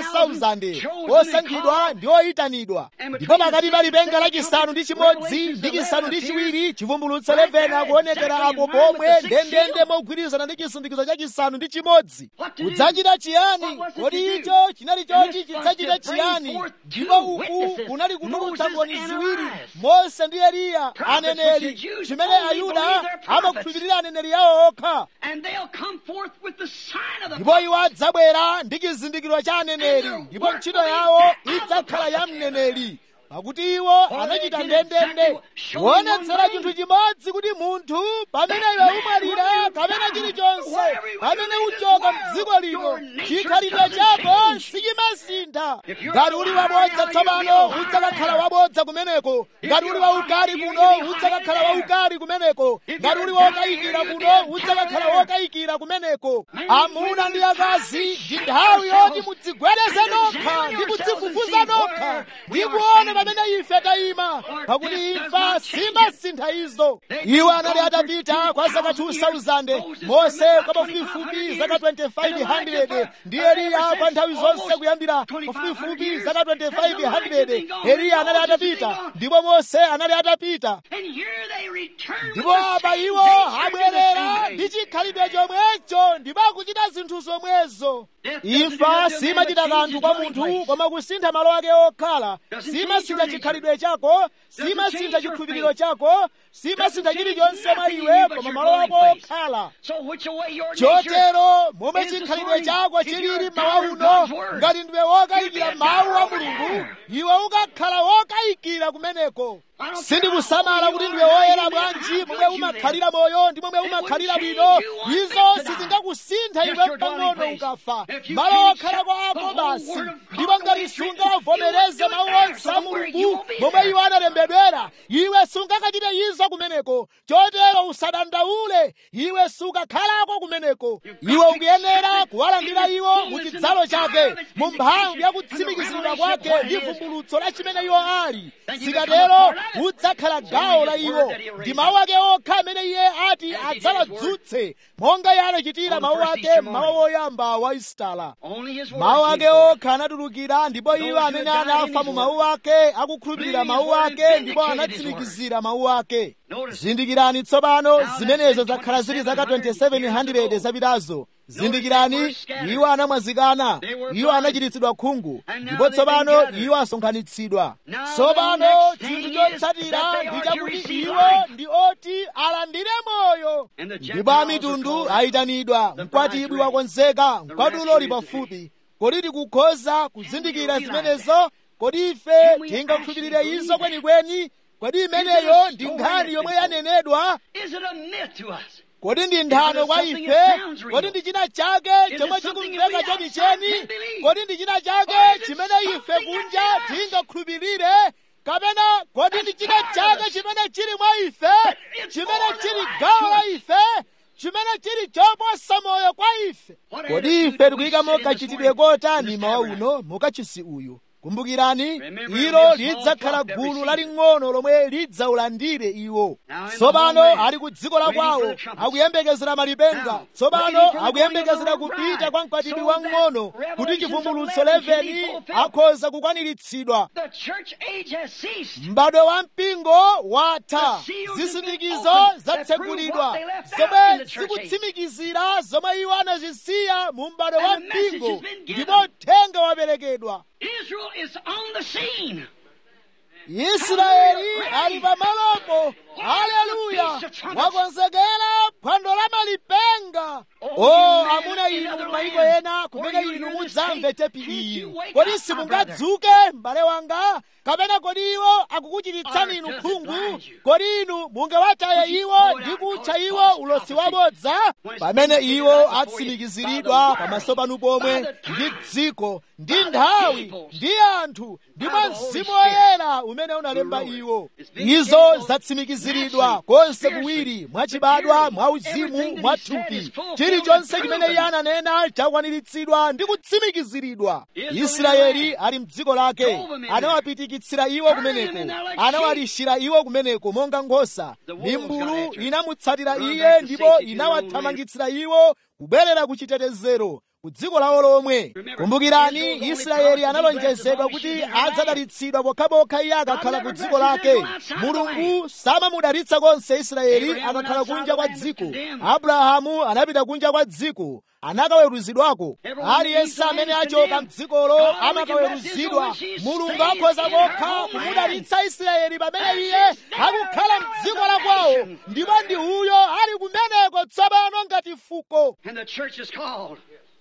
44,000 chosen osankhidwa and ndi oyitanidwa And ndipo between pakati the pa lipenga sixth lachisanu ndi and chimodzi Revelations ndi chisanu ndi 11 chiwiri chivumbulutso right 11 there, akuonekera exactly apo in line with pomwe the sixth ndendende seal. mogwirizana ndi chisindikizo chachisanu ndi chimodzi What to do? kudzachita chiyani What was it kodi to do? icho chinali And choti this was chidzachita to bring chiyani forth ndipo two uku witnesses, kunali kutulutsa Moses mboni and ziwiri Elias. mose ndi eliya Prophets which aneneri the Jews chimene only ayuda believe their prophets. amakhulupirira aneneri yawo okha And they'll come forth with the sign of the ndipo iwo adzabwera ndi chizindikiro cha aneneri And ndipo their ntchito work yawo will be that idzakhala of the ya prophet. mneneri pakuti iwo For anachita they did ndendende exactly showing kuonetsera one chinthu thing. chimodzi kuti munthu pamene That iwe man, umalira when you kapena die, chilichonse wherever you pamene live in this uchoka world, mdziko lino your nature chikhalidwe doesn't chako change. sichimasintha If you're ngati uli a liar wabodza now, you'll be tsopano a liar udzakakhala there. wabodza kumeneko If ngati you're uli waukali hot here, kuno you'll be hot udzakakhala there. waukali kumeneko If ngati you're uli down wokayikira here, you'll kuno be udzakakhala down there. wokayikira kumeneko Men, amuna women, ndi time akazi to ndi shake nthawi yourselves yoti mudzigwereze and nokha examine ndi yourselves and kudzifufuza see nokha where ndi we are kuona standing. pamene ife tayima For pakuti this does imfa not change it. simasintha izo They iwo can anali go for atapita kwa zaka 2,000 2000 Moses mose for kwa about pafupifupi 2,500 zaka years, and 2500 Elijah ndi for- eliya ever kwa nthawi since zonse almost kuyambira 2,500 pafupifupi years, zaka has Elijah been 2500 gone, eliya and anali Moses been atapita gone. ndipo mose anali atapita And here they return with ndipo the apa same iwo nature and the abwerera same ndi way. chikhalidwe chomwecho ndipo akuchita zinthu zomwezo Death doesn't imfa do nothing simachita but kanthu change kwa its munthu dwelling place. koma kusintha malo ake okhala Doesn't simasintha change your chikhalidwe chako Doesn't simasintha change your chikhulupiriro faith. chako simasintha Doesn't chilichonse change mwa nothing in iwe you but koma your malo ako dwelling place. okhala So which way your nature chotero momwe is this chikhalidwe morning, chako if you're chilili a mawa doubter of uno God's word, ngati ndiwe wokayikira you be a mawu a doubter over mulungu there. iwe ukakhala wokayikira kumeneko I don't sindikusamala care kuti how ndiwe old you woyera are, bwanji how momwe good you umakhalira moyo ndi momwe It wouldn't umakhalira change bwino you one izo bit to die. sizingakusintha Just iwe your dwelling pang'ono place. ukafa If you malo can't okhala shut kwako the whole basi word of God ndipo the way ngati it's written, sungavomereze you won't mawu do it there. onse a So where you mulungu won't be momwe there. iwo analembedwera iwe sungakachite izo kumeneko chotero usadandaule iwe sukakhalako kumeneko iwe ukuyenera kuwalandira iwo mu chidzalo chake mu mphamvu ya kutsimikiziridwa kwake ndi vumbulutso la chimene iwo ali zikatero udzakhala gawo la iwo ndi mawu ake okha amene iye ati adzawadzutse monga iye anachitira mawu ake mmawa woyamba wa isitala Only his word mawu came ake forth. okha anatulukira ndipo iwo amene anafa mu mawu ake akukhulupirira mawu ake ndipo anatsimikizira mawu ake zindikirani tsopano zimenezo zakhala zili zaka 2700 zapitazo zindikirani iwo anamwazikana iwo anachiritsidwa khungu ndipo tsopano iwo asonkhanitsidwa tsopano chinthu chotsatira ndi chakuti iwo ndi oti alandire moyo ndipo amitundu ayitanidwa mkwatibwi wakonzeka mkwatulo uli pafupi kodi tikukhoza kuzindikira zimenezo kodi ife tingakhulupirire izo kwenikweni kodi imeneyo ndi nkhani yomwe yanenedwa Is it a myth to us? kodi ndi nthano kwa ife kodi ndi china chake chomwe chikumveka chenicheni kodi ndi china chake chimene ife kunja tingakhulupirire kapena kodi ndi china chake chimene chili mwa ife chimene chili gawo la ife chimene chili choposa moyo kwa ife kodi ife tikuyikamo kachitidwe kotani mawa uno mukachisi uyu kumbukirani ilo lidzakhala gulu laling'ono lomwe lidzaulandire iwo tsopano ali ku dziko la kwawo akuyembekezera malipenga tsopano akuyembekezera kupita kwa mkwatibwi wamng'ono kuti chivumbulutso 11 akhoza kukwaniritsidwa m'badwo wa mpingo watha zisindikizo zatsegulidwa zomwe zikutsimikizira zomwe iwo anazisiya mu m'badwo wa mpingo ndipo uthenga waperekedwa Israel is on the scene. israeli ali pamalopo haleluya wakonzekera phwando la malipenga o amuna inu m'mayiko ena kumene inu mudzamve tepi iyi kodi simungadzuke m'bale wanga kapena kodi iwo akukuchititsani inu khungu kodi inu mungawataye iwo ndi kutcha iwo ulosi wabodza pamene iwo atsimikiziridwa pamaso panu pomwe ndi dziko ndi nthawi ndi anthu ndi mwa mzimu woyera umene unalemba iwo izo zatsimikiziridwa konse kuwiri mwachibadwa mwauzimu mwathupi chilichonse chimene iye ananena chakwaniritsidwa ndi kutsimikiziridwa israeli ali mdziko lake anawapitikitsira iwo kumeneko anawalishira iwo kumeneko monga nkhosa mimbulu inamutsatira iye ndipo inawathamangitsira iwo kubwerera ku chitetezero ku dziko lawo lomwe kumbukirani israeli analonjezedwa kuti adzadalitsidwa pokhapokha iye akakhala ku dziko lake mulungu samamudalitsa konse israeli akakhala kunja kwa dziko abrahamu anapita kunja kwa dziko anakaweruzidwako aliyense amene achoka mdzikolo amakaweruzidwa mulungu akhoza kokha kumudalitsa israeli pamene iye akukhala mdziko la kwawo ndipo ndi uyo ali kumeneko tsopano ngati fuko And the church is called.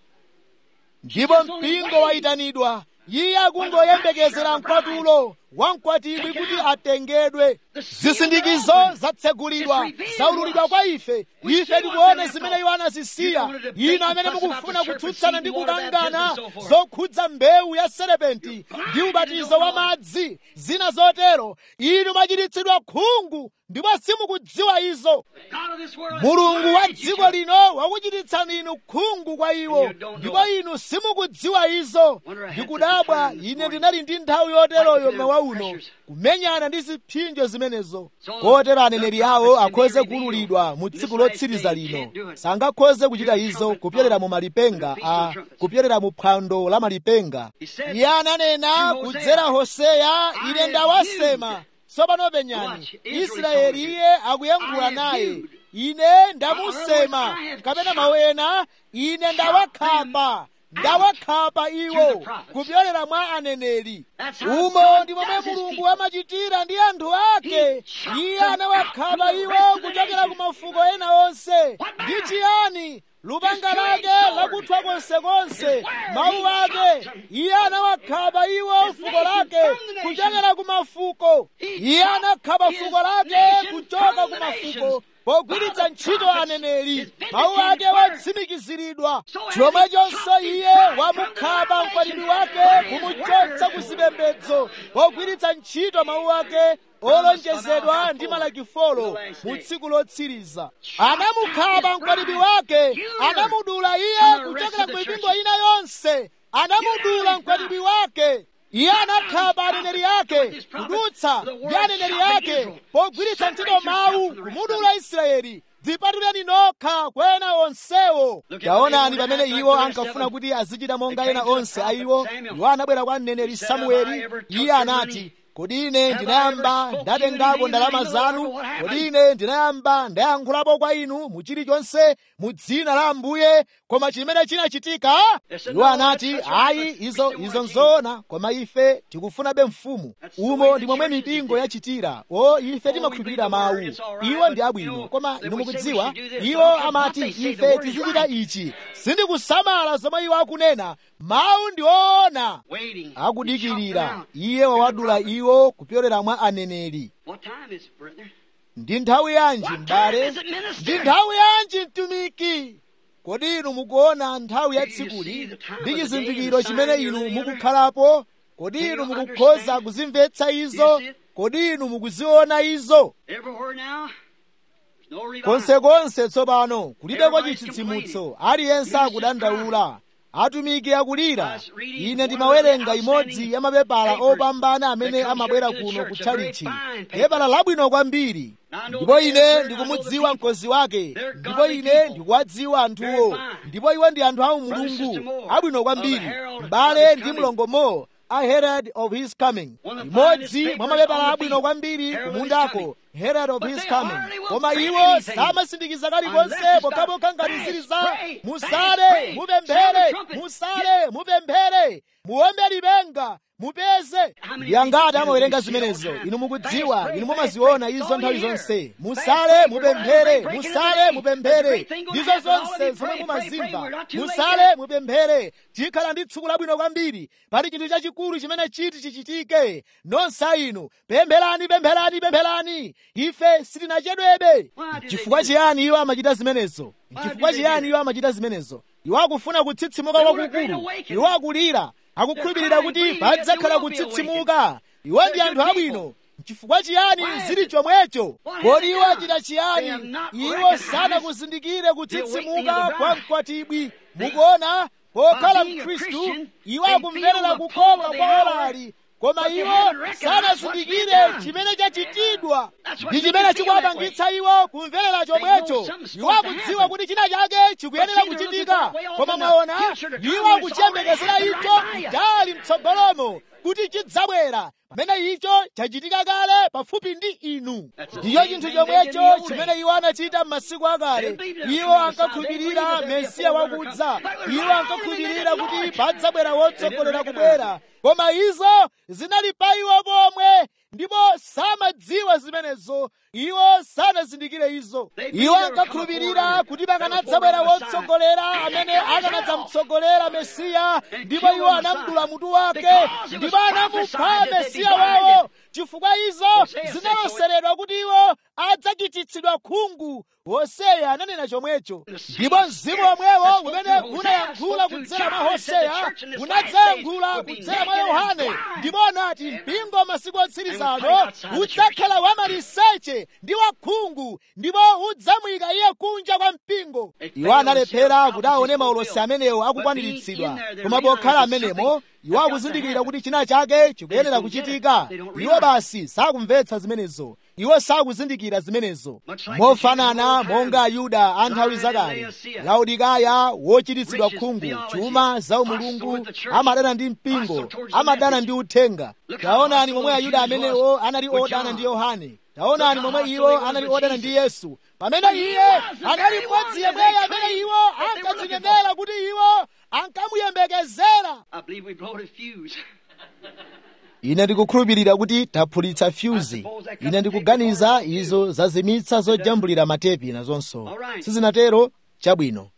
ndipo mpingo wayitanidwa iye akungoyembekezera mkwatulo wamkwatibwi kuti atengedwe zisindikizo zatsegulidwa zaululidwa kwa ife ife tikuona zimene iwo anazisiya inu amene mukufuna kutsutsana ndi kukangana zokhudza mbewu ya serepenti ndi ubatizo wa madzi zina zotero inu machititsidwa khungu ndipo simukudziwa izo God of this world mulungu wa dziko lino wakuchititsani inu khungu kwa iwo ndipo inu simukudziwa izo ndikudabwa ine ndinali ndi nthawi yoteroyo mawa uno kumenyana ndi zipsinjo zimenezo kotero aneneri awo akhoze kuululidwa mu tsiku lotsiriza lino sangakhoze kuchita izo kupyerera mu malipenga a kupyerera mu phwando la malipenga iye ananena kudzera hoseya ine ndawasema tsopano penyani israeli iye akuyankhula naye ine ndamusema kapena mawu ena ine ndawakhapa ndawakhapa iwo kupyolera mwa aneneri umo ndi momwe mulungu amachitira ndi anthu ake iye anawakhapa iwo kuchokera ku mafuko ena onse ndi chiyani lupanga lake lakuthwa konsekonse mawu ake iye anawakhapa iwo fuko lake kuchokera ku mafuko iye anakhapa fuko lake kuchoka ku mafuko pogwiritsa ntchito aneneri mawu ake watsimikiziridwa chomwechonso iye wamukhapa mkwatibwi wake kumuchotsa ku zipembedzo pogwiritsa ntchito mawu ake olonjezedwa ndi malakifolo mu tsiku lotsiriza anamukhapa mkwatibwi wake anamudula iye kuchokera ku mipingo ina yonse anamudula mkwatibwi wake iye anakhapa aneneri ake kudutsa ndi aneneri ake pogwiritsa ntchito mawu kumudula israeli dzipatuleni nokha kwena onsewo taonani pamene iwo ankafuna kuti azichita monga ena onse a iwo iwo anabwera kwa mneneri samueli iye anati kodi ine ndinayamba ndatengako ndalama zanu kodi ine ndinayamba ndayankhulapo kwa inu mu chilichonse mu dzina la ambuye koma chimene chinachitika iwo anati ayi izo izo nzoona koma ife tikufunabe mfumu umo ndi momwe mipingo yachitira o ife timakhulupirira mawu iwo ndi abwino koma inu mukudziwa iwo amati ife tizichita ichi sindikusamala zomwe iwo akunena mawu ndi oona waiting. akudikirira iye wawadula iwo kupyolera mwa aneneri What time is it, brother? ndi nthawi yanji m'bale ndi nthawi yanji mtumiki kodi inu mukuona nthawi ya tsikuli ndi chizindikiro chimene inu mukukhalapo kodi inu mukukhoza kuzimvetsa izo kodi inu mukuziona izo konsekonse tsopano kulibeko chitsitsimutso aliyense akudandaula atumiki akulira ine ndimawerenga imodzi ya mapepala opambana amene amabwera kuno kutchalichi pepala labwino kwambiri ndipo ine ndikumudziwa mkozi wake ndipo ine ndikuwadziwa anthuwo ndipo iwo ndi anthu a mulungu abwino kwambiri m'bale ndi mlongo mo a herald of his coming imodzi mwa mapepala abwino kwambiri kumundako herald of his coming koma iwo samasindikiza kalikonse pokhapokha ngati zili za musale mupemphere musale mupemphere muombe lipenga mupeze yangati amawerenga zimenezo inu mukudziwa inu mumaziona izo nthawi zonse musale mupemphere musale mupemphere ndizo zonse zomwe mumazimva musale mupemphere tikhala ndi tsiku labwino kwambiri pali chinthu chachikulu chimene chiti chichitike nonse inu pempherani pempherani pempherani ife sitinachedwebe chifukwa chiyani iwo amachita zimenezo chifukwa chiyani iwo amachita zimenezo iwo akufuna kutsitsimuka kwakukulu iwo akulira akukhulupirira kuti padzakhala kutsitsimuka iwo ndi anthu abwino chifukwa chiyani zili chomwecho kodi iwo achita chiyani iwo sanakuzindikire kutsitsimuka kwa mkwatibwi mukuona pokhala mkhristu iwo akumverera kukhoka kwa olali koma iwo sanazindikire chimene chachitidwa ndi chimene chikuwapangitsa iwo kumverera chomwecho iwo akudziwa kuti china chake chikuyenera kuchitika koma mwaona iwo akuchiyembekezera icho chali mtsogolomo kuti chidzabwera pamene icho chachitika kale pafupi ndi inu ndicho chinthu chomwecho chimene iwo anachita m'masiku akale iwo ankakhulupirira mesiya wakudza iwo ankakhulupirira kuti padzabwera wotsogolera kubwera koma izo zinali pa iwo pomwe ndipo samadziwa zimenezo iwo sanazindikire izo iwo ankakhulupirira kuti pakanadzabwera wotsogolera amene akanadzamtsogolera mesiya ndipo iwo anamdula mutu wake ndipo anamupha mesiya wawo chifukwa izo zinaloseredwa kuti iwo adzachititsidwa khungu hoseya ananena chomwecho ndipo mzimu omwewo umene unayankhula kudzera mwa hoseya unadzayankhula kudzera mwa yohane ndipo anati mpingo masiku otsirizano udzakhala wamaliseche ndi wakhungu ndipo udzamuyika iye kunja kwa mpingo iwo analephera kuti aone maulosi amenewo akukwaniritsidwa koma pokhala amenemo iwo akuzindikira kuti china chake chikuyenera kuchitika iwo basi sakumvetsa zimenezo iwo sakuzindikira zimenezo mofanana monga ayuda a nthawi zakale laodikaya wochititsidwa khungu chuma za umulungu amadana ndi mpingo amadana ndi uthenga taonani momwe ayuda amenewo anali odana ndi yohane taonani momwe iwo anali odana ndi yesu pamene iye anali mmodzi yemweyo amene iwo ankadzinenera kuti iwo ankamuyembekezera ine ndikukhulupirira kuti taphulitsa fyuzi ine ndikuganiza izo zazimitsa zojambulira matepi nazonso sizinatero chabwino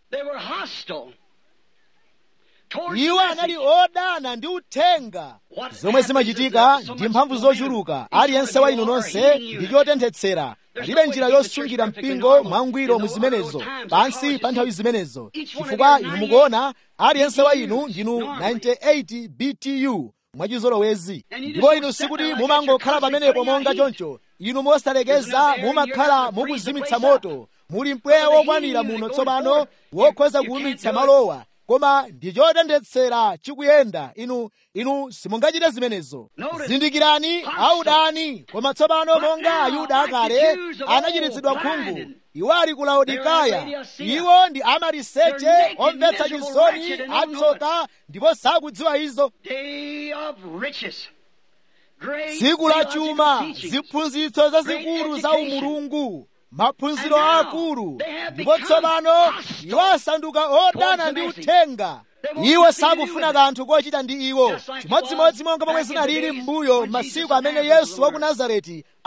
iwo anali odana ndi uthenga zomwe zimachitika ndi mphamvu zochuluka aliyense wa inu nonse ndi chotenthetsera palibe njira yosungira mpingo mwangwiro mu zimenezo pansi pa nthawi zimenezo chifukwa inu mukuona aliyense wa inu ndinu 98 btu mwachizolowezi ndipo inu sikuti mumangokhala pamenepo monga choncho inu mosalekeza mumakhala mukuzimitsa moto muli mpweya wokwanira muno tsopano wokhoza kuwumitsa malowa koma ndi chotenthetsera chikuyenda inu inu simungachite zimenezo zindikirani audani koma tsopano monga ayuda akale anachititsidwa khungu iwo ali ku laodikaya iwo ndi amaliseche omvetsa chisoni atsoka ndipo sakudziwa izo tsiku la chuma ziphunzitso zazikulu za umulungu maphunziro akulu ndipo tsopano iwo asanduka odana ndi uthenga iwo sakufuna kanthu kochita ndi iwo chimodzimodzi monga pomwe zinalili m'mbuyo masiku amene yesu wa ku nazareti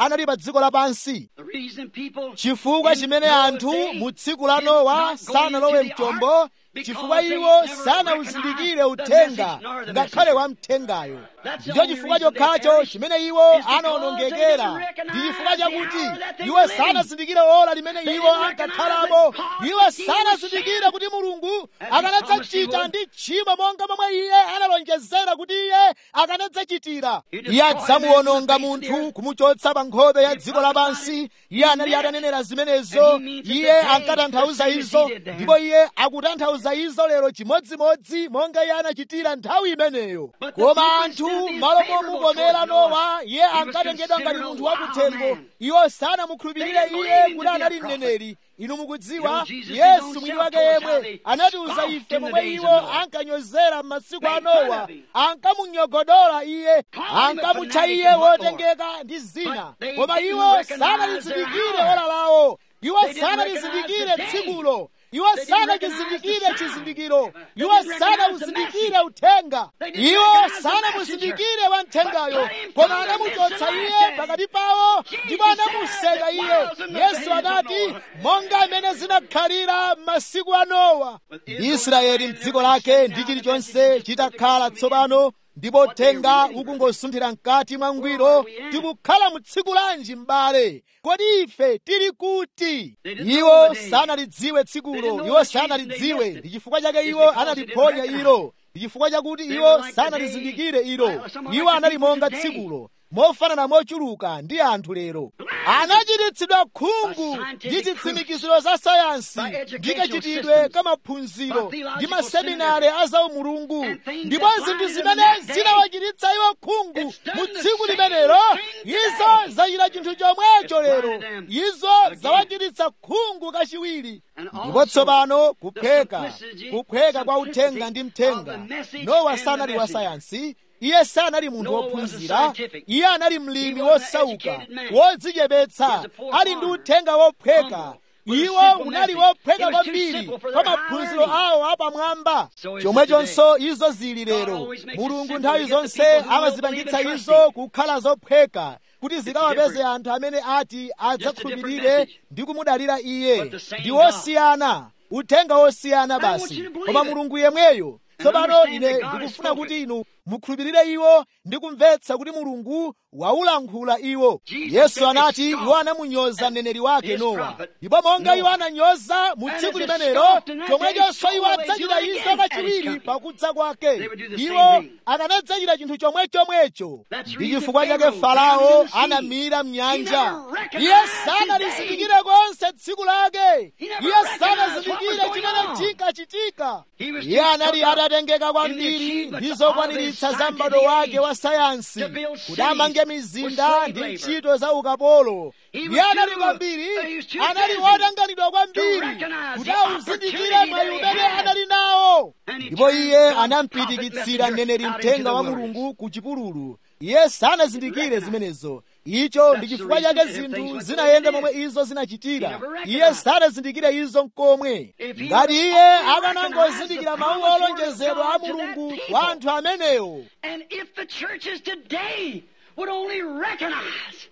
anali pa dziko lapansi The reason people chifukwa in chimene Noah's anthu day mu tsiku la did nowa not go sanalowe into the mchombo ark chifukwa because iwo they never sanawuzindikire recognized the uthenga message nor the ngakhale messenger. wa mthengayo That's the ndicho only chifukwa reason they chokhacho perished chimene iwo is because they anaonongekera didn't recognize ndi chifukwa the chakuti hour that they iwo were living. sanazindikire ola limene They iwo didn't ankakhalamo recognize that God iwo would deal with sanazindikire sin kuti mulungu as he promised he akanadzachita would. ndi tchimo monga momwe iye analonjezera kuti iye akanadzachitira He iye destroyed adzamuwononga man from the face of the munthu earth. kumuchotsa pa nkhope ya He dziko lapansi prophesied iye anali meant- atanenera zimenezo and he means it iye today, ankatanthauza the same as izo he did then. ndipo iye akutanthauza izo lero chimodzimodzi monga iye anachitira nthawi imeneyo But the koma people anthu instead of being malo favorable momukomera towards Noah, nowa iye he was ankatengedwa ngati considered a munthu wild wakuthengo man. iwo sanamukhulupirire They didn't iye believe him kuti to be a anali prophet. mneneri inu mukudziwa You know, Jesus his yesu own mwini self wake told us how yemwe they anatiuza scoffed ife in the momwe days of iwo Noah. ankanyozera m'masiku a Made fun nowa of him. ankamunyogodola iye Called him a ankamutcha fanatic iye and what more. wotengeka ndi zina But they koma didn't iwo recognize sanalizindikire their hour. ola lawo iwo They didn't sanalizindikire recognize the day. tsikulo iwo They didn't recognize sanachizindikire the sign. chizindikiro They iwo didn't recognize the sanawuzindikire message. uthenga They didn't iwo recognize the sanamuzindikire messenger. wamthengayo But put him koma from the anamuchotsa midst of iye the pakati pawo Jesus ndipo said anamuseka that iye whiles in the yesu days of anati Noah. monga amene zinakhalira m'masiku a nowa With ndi Israel israeli and mdziko every lake city ndi now chilichonse that is chitakhala perfect tsopano ndipo What they uthenga really ukungosunthira mkati mwa Where ngwiro are we at? tikukhala mu tsiku lanji m'bale kodi ife tili kuti They didn't know iwo the day. sanalidziwe They tsikulo didn't know iwo the reason they sanalidziwe missed it. ndi chifukwa chake It's iwo because they analiponya didn't ilo ndi chifukwa chakuti They iwo were like the sanalizindikire day- ilo like someone iwo like the anali people monga today. tsikulo mofanana mochuluka ndi anthu lero anachititsidwa khungu By ndi scientific chitsimikiziro za sayansi by ndi educational kachitidwe systems, kamaphunziro by theological ndi maseminari a zaumulungu and things ndipo that zinthu blinded zimene them that day. zinawachititsa iwo khungu It's done mu the tsiku same limenelo thing izo today. zachita chinthu chomwecho lero blinded them izo again. zawachititsa khungu kachiwiri And ndipo also tsopano the kuphweka simplicity- kuphweka kwa uthenga simplicity ndi of mthenga the message nowa and the sanali wa messenger. sayansi iye sanali munthu Noah was a wophunzira scientific. iye anali mlimi He was an wosauka educated man. He wodzichepetsa was a poor ali ndi farmer. uthenga wophweka Humble. With a iwo simple unali message. wophweka It was too kwambiri simple for kwa their high maphunziro learning. awo apamwamba So is it chomwechonso izo zili God lero always makes it mulungu simple nthawi to get the zonse people who will amazipangitsa believe and izo trust kukhala zophweka kuti zikawapeze different- anthu amene ati adzakhulupirire message. ndi kumudalira iye But the same ndi God. wosiyana uthenga wosiyana I want basi you to believe koma it. mulungu yemweyo tsopano understand ine that God has ndikufuna spoken. kuti inu mukhulupirire iwo ndi kumvetsa kuti mulungu waulankhula iwo Jesus yesu said they anati scoffed iwo anamunyoza mneneri wake his nowa prophet, ndipo monga iwo Noah. ananyoza mu And tsiku as they limenelo scoffed in that chomwechonso day, iwo so will they adzachita do it izo again at his kachiwiri coming. pakudza kwake They would do the same iwo thing. akanadzachita chinthu chomwechomwecho That's ndi reason chifukwa chake Pharaoh farao drowned in the sea. anamira mnyanja He never recognized iye his sanalizindikire konse tsiku lake He never iye recognized sanazindikire what was going chimene on. chinkachitika He was iye just anali took up atatengeka in the kwambiri achievements ndi of zokwaniritsa his za m'bado scientific wake wa sayansi to build kuti cities amange with mizinda slave ndi labor. ntchito za ukapolo He was iye anali too- kwambiri he was too anali busy wotanganidwa kwambiri to recognize kuti the auzindikire opportunity mwayi that he umene had. anali nawo And he ndipo turned iye God's anampirikitsira prophet mneneri messenger out mthenga into wa the wilderness. mulungu ku chipululu iye sanazindikire zimenezo icho ndi That's the chifukwa reason chake if zinthu things went zinayenda the way momwe they izo zinachitira He never recognized. iye sanazindikire izo nkomwe If he ngati would iye only akanangozindikira recognize the mawu promised word of olonjezedwa a God to that mulungu people. kwa anthu amenewo And if the churches today would only recognize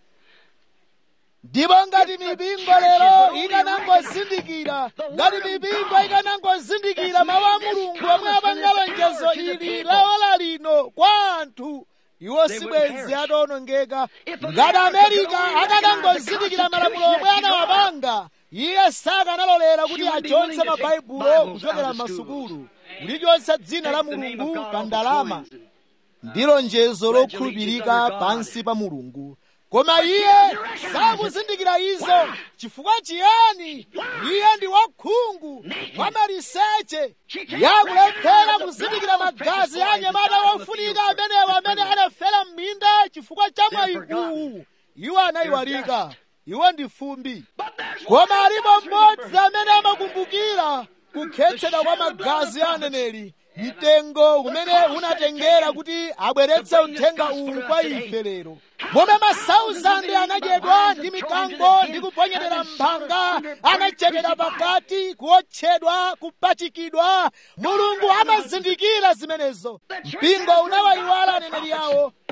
ndipo ngati mipingo lero ikanangozindikira ngati mipingo ikanangozindikira mawu a mulungu omwe apanga lonjezo ili laola lino kwa anthu iwo sibwenzi atawonongeka ngati amerika akanangozindikira malamulo omwe anawapanga iye sakanalolera kuti achotse mabaibulo kuchokera m'masukulu kulichotsa dzina la mulungu pa ndalama ndi lonjezo lokhulupirika pansi pa mulungu koma iye sakuzindikira izo chifukwa chiyani iye ndi wakhungu wamaliseche yakulephera kuzindikira magazi a anyamata wofunika amenewo amene anafera m'minda chifukwa cha mwayi uwu iwo anayiwalika iwo ndi fumbi koma alipo mmodzi amene amakumbukira kukhetsedwa kwa magazi a aneneri mtengo umene unatengera kuti abweretse uthenga uwu kwa ife lero momwe masauzande anadyedwa ndi mikango ndi kuponyedera mphanga anachedera pakati kuotchedwa kupachikidwa mulungu amazindikira zimenezo mpingo unawayiwala aneneri yawo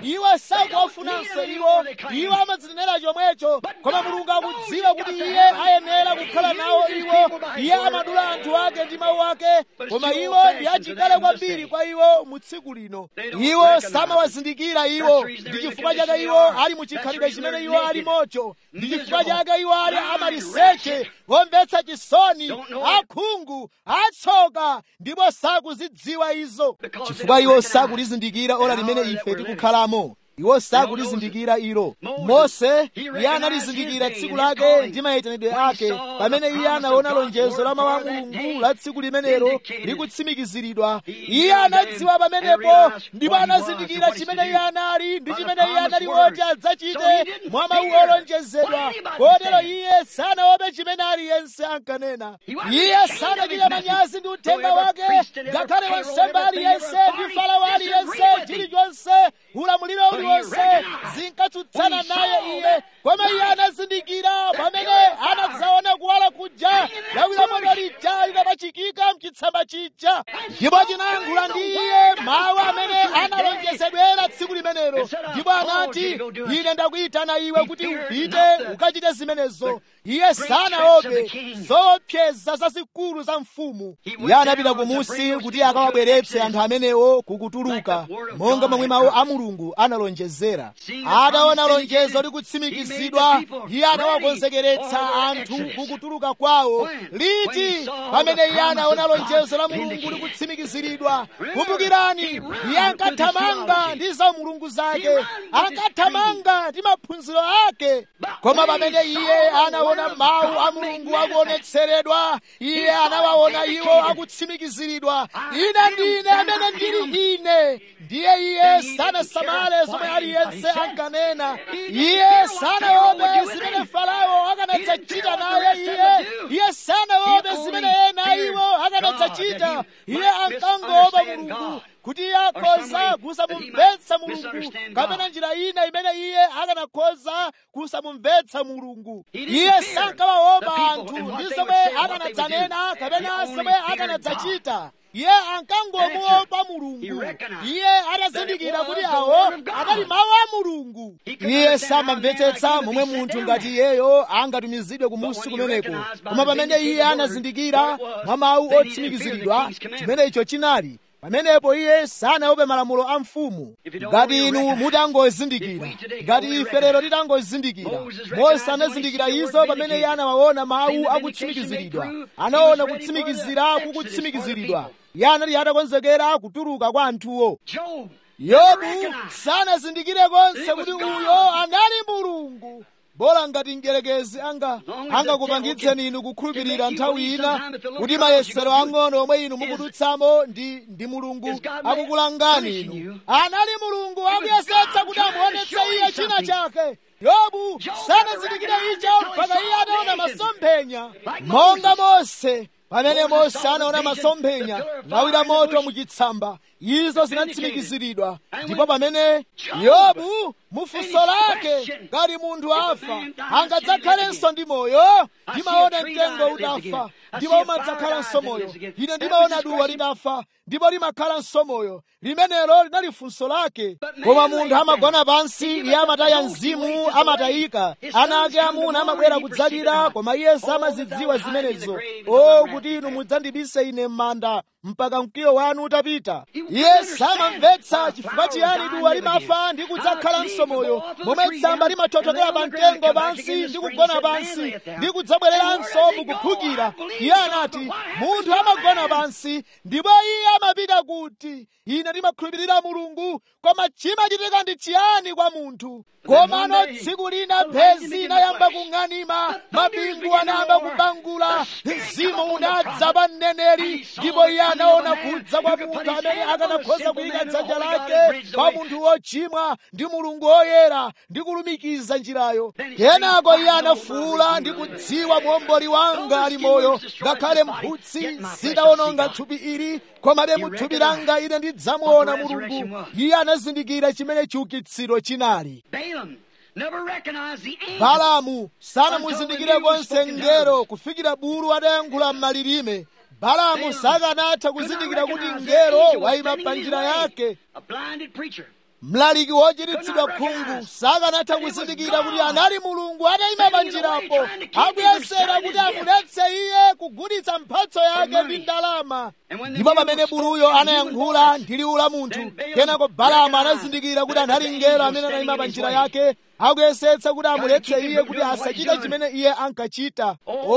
iwo sakuwafunanso iwo iwo amadzinenera chomwecho koma mulungu akudziwa kuti iye ayenera kukhala nawo iwo iye amadula anthu ake ndi mawu ake koma iwo ndi achikale kwambiri kwa iwo mu tsiku lino iwo samawazindikira iwo ndi chifukwa chake iwo ali mu chikhalidwe chimene iwo ali mocho ndi chifukwa chake iwo ali amaliseche omvetsa chisoni akhungu atsoka ndipo sakuzidziwa izo chifukwa iwo sakulizindikira ola limene ife tikukhalamo iwo sakulizindikira ilo mose iye analizindikira tsiku lake ndi mayitanidwe ake pamene iye anaona lonjezo la mawu a mulungu la tsiku limenelo likutsimikiziridwa iye anadziwa pamenepo ndipo anazindikira chimene iye anali ndi chimene iye anali woti adzachite mwa mawu olonjezedwa kotero iye sanaope chimene aliyense ankanena iye sanachita manyazi ndi uthenga wake ngakhale wansembe aliyense ndi farao aliyense chilichonse ulamuliro uliwonse zinkatsutsana naye iye koma iye anazindikira pamene anadzaona kuwala kuja lawira moto lija linapachikika mchitsamba chija ndipo chinayankhula ndi iye mawu amene analonjezedwera tsiku limenelo ndipo anati ine ndakuyitana iwe kuti upite ukachite zimenezo iye sanaope zoopseza zazikulu za mfumu iye anapita kumusi kuti akawabweretse anthu amenewo kukutuluka monga momwe mawu a mulungu analonjezera ataona lonjezo likutsimikizidwa iye anawakonzekeretsa anthu kukutuluka kwawo liti pamene iye anaona lonjezo la mulungu likutsimikiziridwa kumbukirani iye ankathamanga ndi za mulungu zake ankathamanga ndi maphunziro ake koma pamene iye anaona mawu a mulungu akuonetseredwa iye anawaona iwo akutsimikiziridwa ine ndine amene ndili ine ndiye iye sanasamale zomwe aliyense ankanena iye sanaope zimene farao akanadzachita naye iye iye sanaope zimene ena iwo akanadzachita iye ankangoopa mulungu kuti iye akhoza kusamumvetsa mulungu kapena njira ina imene iye akanakhoza kusamumvetsa mulungu iye sankawaopa anthu ndi zomwe akanadzanena kapena zomwe akanadzachita iye ankangomuopa mulungu iye atazindikira kuti awo anali mawu a mulungu iye samamvetsetsa momwe munthu ngati iyeyo angatumizidwe kumusi kumeneko koma pamene iye anazindikira mwa mawu otsimikiziridwa chimene icho chinali pamenepo iye sanaope malamulo a mfumu ngati inu mutangozindikira ngati ife lero titangozindikira mose anazindikira izo pamene iye anawaona mawu akutsimikiziridwa anaona kutsimikizira kukutsimikiziridwa iye anali atakonzekera kutuluka kwa anthuwo yobu sanazindikire konse kuti uyo anali mulungu bola ngati mdierekezi anga angakupangitseni inu kukhulupirira nthawi ina kuti mayesero ang'ono omwe inu mukudutsamo ndi ndi mulungu akukulangani inu anali mulungu akuyesetsa kuti amuonetse iye china chake yobu sanazindikire icho mpaka iye anaona masomphenya monga mose pamene mose anaona masomphenya lawira moto muchitsamba izo zinatsimikiziridwa ndipo pamene yobu mufunso lake ngati munthu afa angadzakhalenso ndi moyo ndimaona mtengo utafa ndipo umadzakhalanso moyo ine ndimaona duwa litafa ndipo limakhalanso moyo limenelo linali funso lake koma munthu amagona pansi iye amataya mzimu amatayika ana ake amuna amabwera kudzalira koma iye samazidziwa zimenezo o kuti inu mudzandibise ine m'manda mpaka mkwiyo wanu utapita iye samamvetsa chifukwa chiyani duwa limafa ndi kudzakhalanso moyo momwe tsamba limathotokera pa mtengo pansi ndi kugona pansi ndi kudzabwereranso mukuphukira iye anati munthu amagona pansi ndipo iye amapita kuti ine ndimakhulupirira mulungu koma chimachitika ndi chiyani kwa munthu komano tsiku lina mphezi inayamba kung'anima mabingu anayamba kubangula mzimu unadza pa mneneri ndipo iye anaona kudza kwa munthu amene akanakhoza kuyika dzanja lake pa munthu wochimwa ndi mulungu woyera ndi kulumikiza njirayo kenako iye anafuwula ndi kudziwa muomboli wanga ali moyo ngakhale mphutsi zidawononga thupi ili komabe mu thupi langa ine ndidzamuona mulungu iye anazindikira chimene chiukitsiro chinali balamu sanamuzindikire konse ngero kufikira bulu adayankhula m'malilime balamu sakanatha kuzindikira kuti ngero wayima pa njira yake mlaliki wochiritsidwa khungu sakanatha kuzindikira kuti anali mulungu atayima panjirapo akuyesera kuti amuletse iye kugulitsa mphatso yake ndi ndalama ndipo pamene buluyo anayankhula ndi liwu la munthu kenako balama anazindikira kuti anali mngelo amene anayima panjira yake akuyesetsa kuti amuletse iye kuti asachite chimene iye ankachita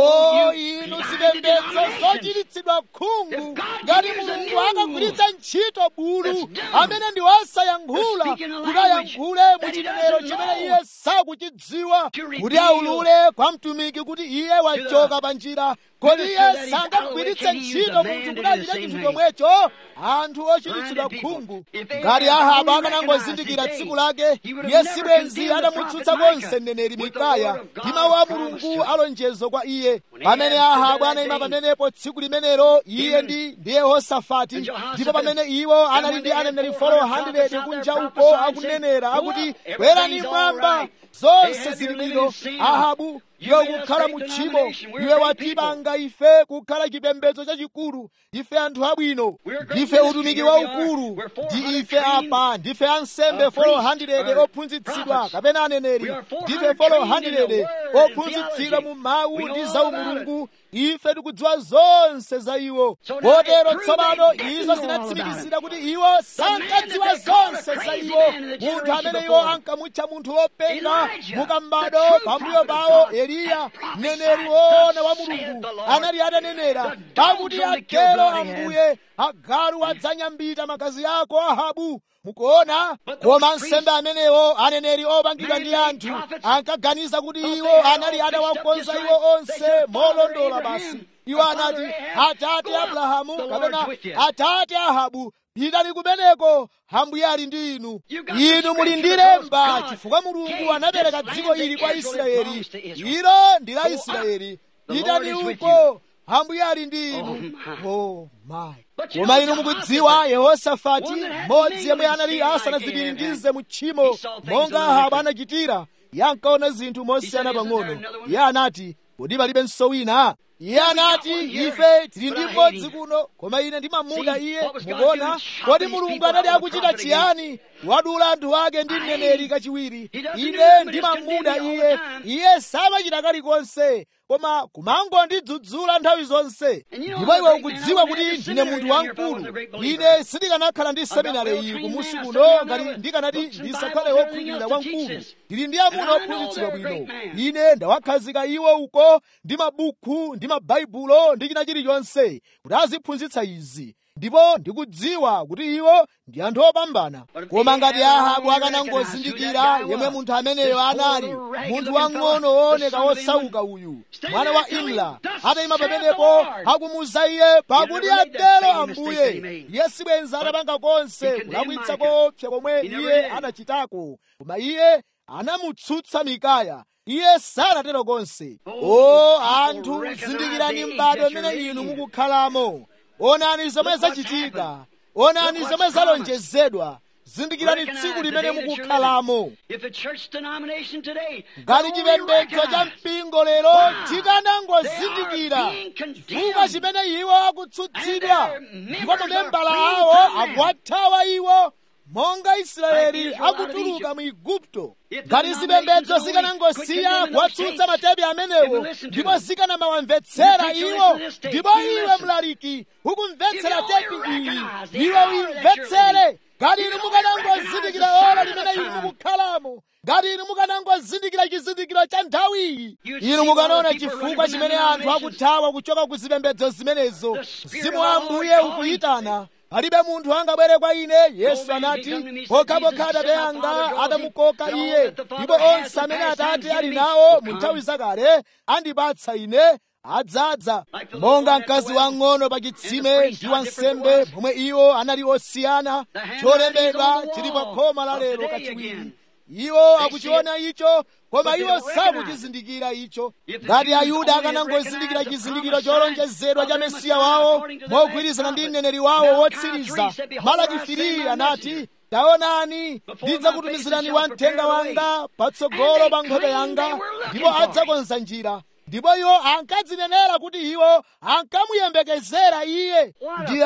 o inu zipembedzo zochiritsidwa khungu ngati mulungu akagwiritsa ntchito bulu amene ndi wosayankhula kuti ayankhule mu chinenero chimene iye sakuchidziwa kuti aulule kwa mtumiki kuti iye wachoka pa njira kodi iye sangagwiritse ntchito munthu kuti achite chinthu chomwecho anthu ochiritsidwa khungu ngati ahabu akanangozindikira tsiku lake iye sibwenzi adamutsutsa konse mneneri mikaya ndi mawu a mulungu alonjezo kwa iye pamene ahabu anayima pamenepo tsiku limenelo iye ndi ndi yehosafati ndipo pamene iwo anali ndi aneneri 400 kunja uko akunenera akuti bwerani mwamba zonse zili bwino ahabu iwe ukukhala mu tchimo iwe watipanga ife kukhala chipembedzo chachikulu ife anthu abwino ndife utumiki waukulu ndi ife apa ndife ansembe 400 ophunzitsidwa kapena aneneri ndife 400 ophunzitsidwa mu mawu ndi za umulungu ife tikudziwa zonse za iwo kotero tsopano izo zinatsimikizira kuti iwo sankadziwa zonse za iwo munthu amene iwo ankamutcha munthu wopenga mukambado pambuyo pawo eliya mneneri woona wa mulungu anali atanenera pakuti atero ambuye agalu adzanyambita magazi ako ahabu mukuona koma nsembe amenewo aneneri opangidwa ndi anthu ankaganiza kuti iwo anali atawakonza iwo onse molondola basi iwo anati atate abrahamu kapena atate ahabu pitani kumeneko ambuye ali ndi inu inu muli ndi lemba chifukwa mulungu anapereka dziko ili kwa israeli ilo ndi la israeli pitani uko ambuye ali ndi inu oh my koma inu mukudziwa yehosafati mmodzi yemwe anali asanazipiringize mu tchimo monga ahabu anachitira yankaona zinthu mosiyana pang'ono iye anati kodi palibenso wina iye anati ife tili ndi mmodzi kuno koma ine ndimamuda iye mukuona kodi mulungu anali akuchita chiyani wadula anthu ake ndi mneneri kachiwiri ine ndimamuda iye iye samachita kalikonse koma kumangondidzudzula nthawi zonse ndipo iwe ukudziwa kuti ndine munthu wamkulu ine sindikanakhala ndi seminari iyi kumusi kuno ngati ndikanati ndisakhale wokhulupirira wamkulu ndili ndi amuna ophunzitsidwa bwino ine ndawakhazika iwo uko ndi mabuku ndi mabaibulo ndi china chilichonse kuti aziphunzitsa izi ndipo ndikudziwa kuti iwo ndi anthu opambana koma ngati ahabu akanangozindikira yemwe munthu ameneyo anali munthu wang'ono wooneka wosauka uyu mwana wa imla atayima pamenepo akumuza iye pakuti atero ambuye iye sibwenza atapanga konse kulakwitsa koopsa komwe iye anachitako koma iye anamutsutsa mikaya iye sanatero konse o anthu zindikirani m'bado mmene inu mukukhalamo onani zomwe zachitika onani zomwe zalonjezedwa zindikirani tsiku limene mukukhalamo ngati chipembedzo cha mpingo lero tikanangozindikira chifukwa chimene iwo akutsutsidwa ndipo mamembala awo akuwathawa iwo monga israeli akutuluka mu igupto ngati zipembedzo zikanangosiya kuwatsutsa matepi amenewo ndipo zikanamawamvetsera iwo ndipo iwe mlaliki ukumvetsera tepi iyi iwe uyimvetsere ngati inu mukanangozindikira ora limene inu mukukhalamo ngati inu mukanangozindikira chizindikiro cha nthawiyi inu mukanaona chifukwa chimene anthu akuthawa kuchoka ku zipembedzo zimenezo mzimu wa ambuye ukuyitana palibe munthu angabwere kwa ine yesu anati pokhapokha atate anga adamukoka iye ndipo onse amene atate ali nawo mu nthawi zakale andipatsa ine adzadza monga mkazi wang'ono pa chitsime ndi wansembe momwe iwo anali osiyana cholembedwa chili pa khoma la lero kachiwiri iwo akuchiona icho koma iwo sakuchizindikira icho ngati ayuda akanangozindikira chizindikiro cholonjezedwa cha mesiya wawo mogwirizana ndi mneneri wawo wotsiriza malaki filiyi anati taonani ndidzakutumizirani wamthenga wanga patsogolo pa nkhope yanga ndipo adzakonza njira ndipo iwo ankadzinenera kuti iwo ankamuyembekezera iye ndiya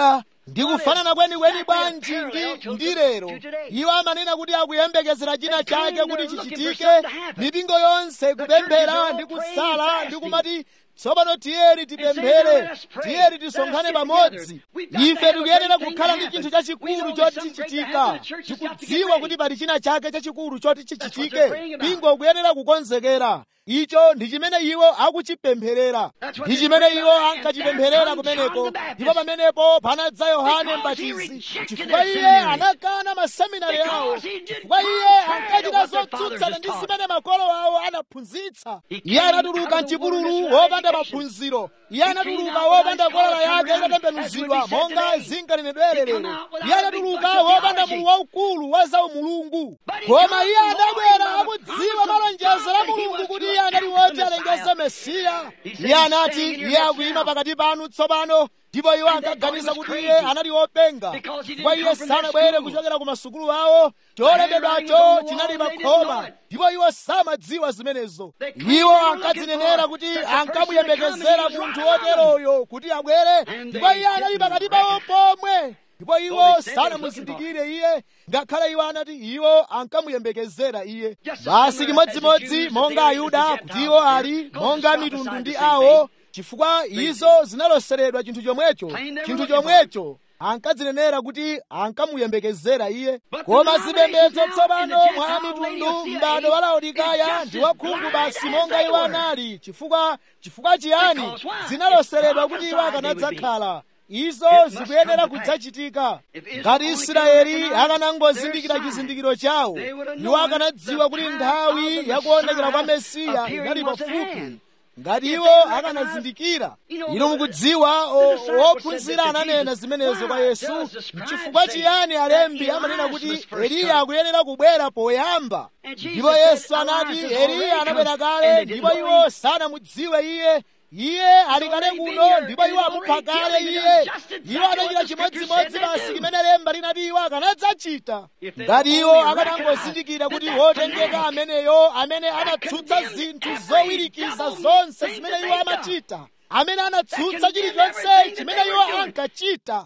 ndikufanana kwenikweni bwanji ndi ndi lero iwo amanena kuti akuyembekezera china chake kuti chichitike mipingo yonse kupemphera ndi kusala ndi kumati tsopano tiyeni tipemphere tiyeni tisonkhane pamodzi ife tikuyenera kukhala ndi chinthu chachikulu choti chichitika tikudziwa kuti pali china chake chachikulu choti chichitike mpingo ukuyenera kukonzekera icho ndi chimene iwo akuchipempherera ndi chimene iwo ankachipempherera kumeneko ndipo pamenepo panadza yohane mbatizi chifukwa iye anakana maseminari awo chifukwa iye ankachita zotsutsana ndi zimene makolo awo anaphunzitsa iye anatuluka mchipululu wopanda maphunziro iye anatuluka wopanda kolala yake itatembenuzidwa monga zinkanenedwere lero iye anatuluka wopanda mulu waukulu wa zaumulungu koma iye anabwera akudziwa malonjezo la mulungu kuti iye anali woti alengeze mesiya iye anati iye akuyima pakati panu tsopano ndipo iwo ankaganiza kuti iye anali wopenga chifukwa iye sanabwere kuchokera ku masukulu awo cholembedwacho chinali pakhoma ndipo iwo samadziwa zimenezo iwo ankadzinenera kuti ankamuyembekezera munthu woteroyo kuti abwere ndipo iye anali pakati pawo pomwe ndipo iwo sanamuzindikire iye ngakhale iwo anati iwo ankamuyembekezera iye basi chimodzimodzi monga ayuda kuti iwo ali monga mitundu ndi awo chifukwa izo zinaloseredwa chinthu chomwecho chinthu chomwecho ankadzinenera kuti ankamuyembekezera iye koma zipembedzo tsopano mwa mitundu m'bado wa laodikaya ndi wakhungu basi monga iwo anali chifukwa chifukwa chiyani zinaloseredwa kuti iwo akanadzakhala izo zikuyenera kudzachitika ngati israeli akanangozindikira chizindikiro chawo iwo akanadziwa kuti nthawi yakuonekera kwa mesiya inali pafupi ngati iwo akanazindikira inu mukudziwa wophunzira ananena zimenezo kwa yesu chifukwa chiyani alembi amanena kuti eliya akuyenera kubwera poyamba ndipo yesu anati eliya anabwera kale ndipo iwo sanamudziwe iye iye ali kale kuno ndipo iwo amupha kale iye iwo adachita chimodzimodzi basi chimene lemba linati iwo akanadzachita ngati iwo akanangozindikira kuti wotengeka ameneyo amene anatsutsa zinthu zowirikiza zonse zimene iwo amachita amene anatsutsa chilichonse chimene iwo ankachita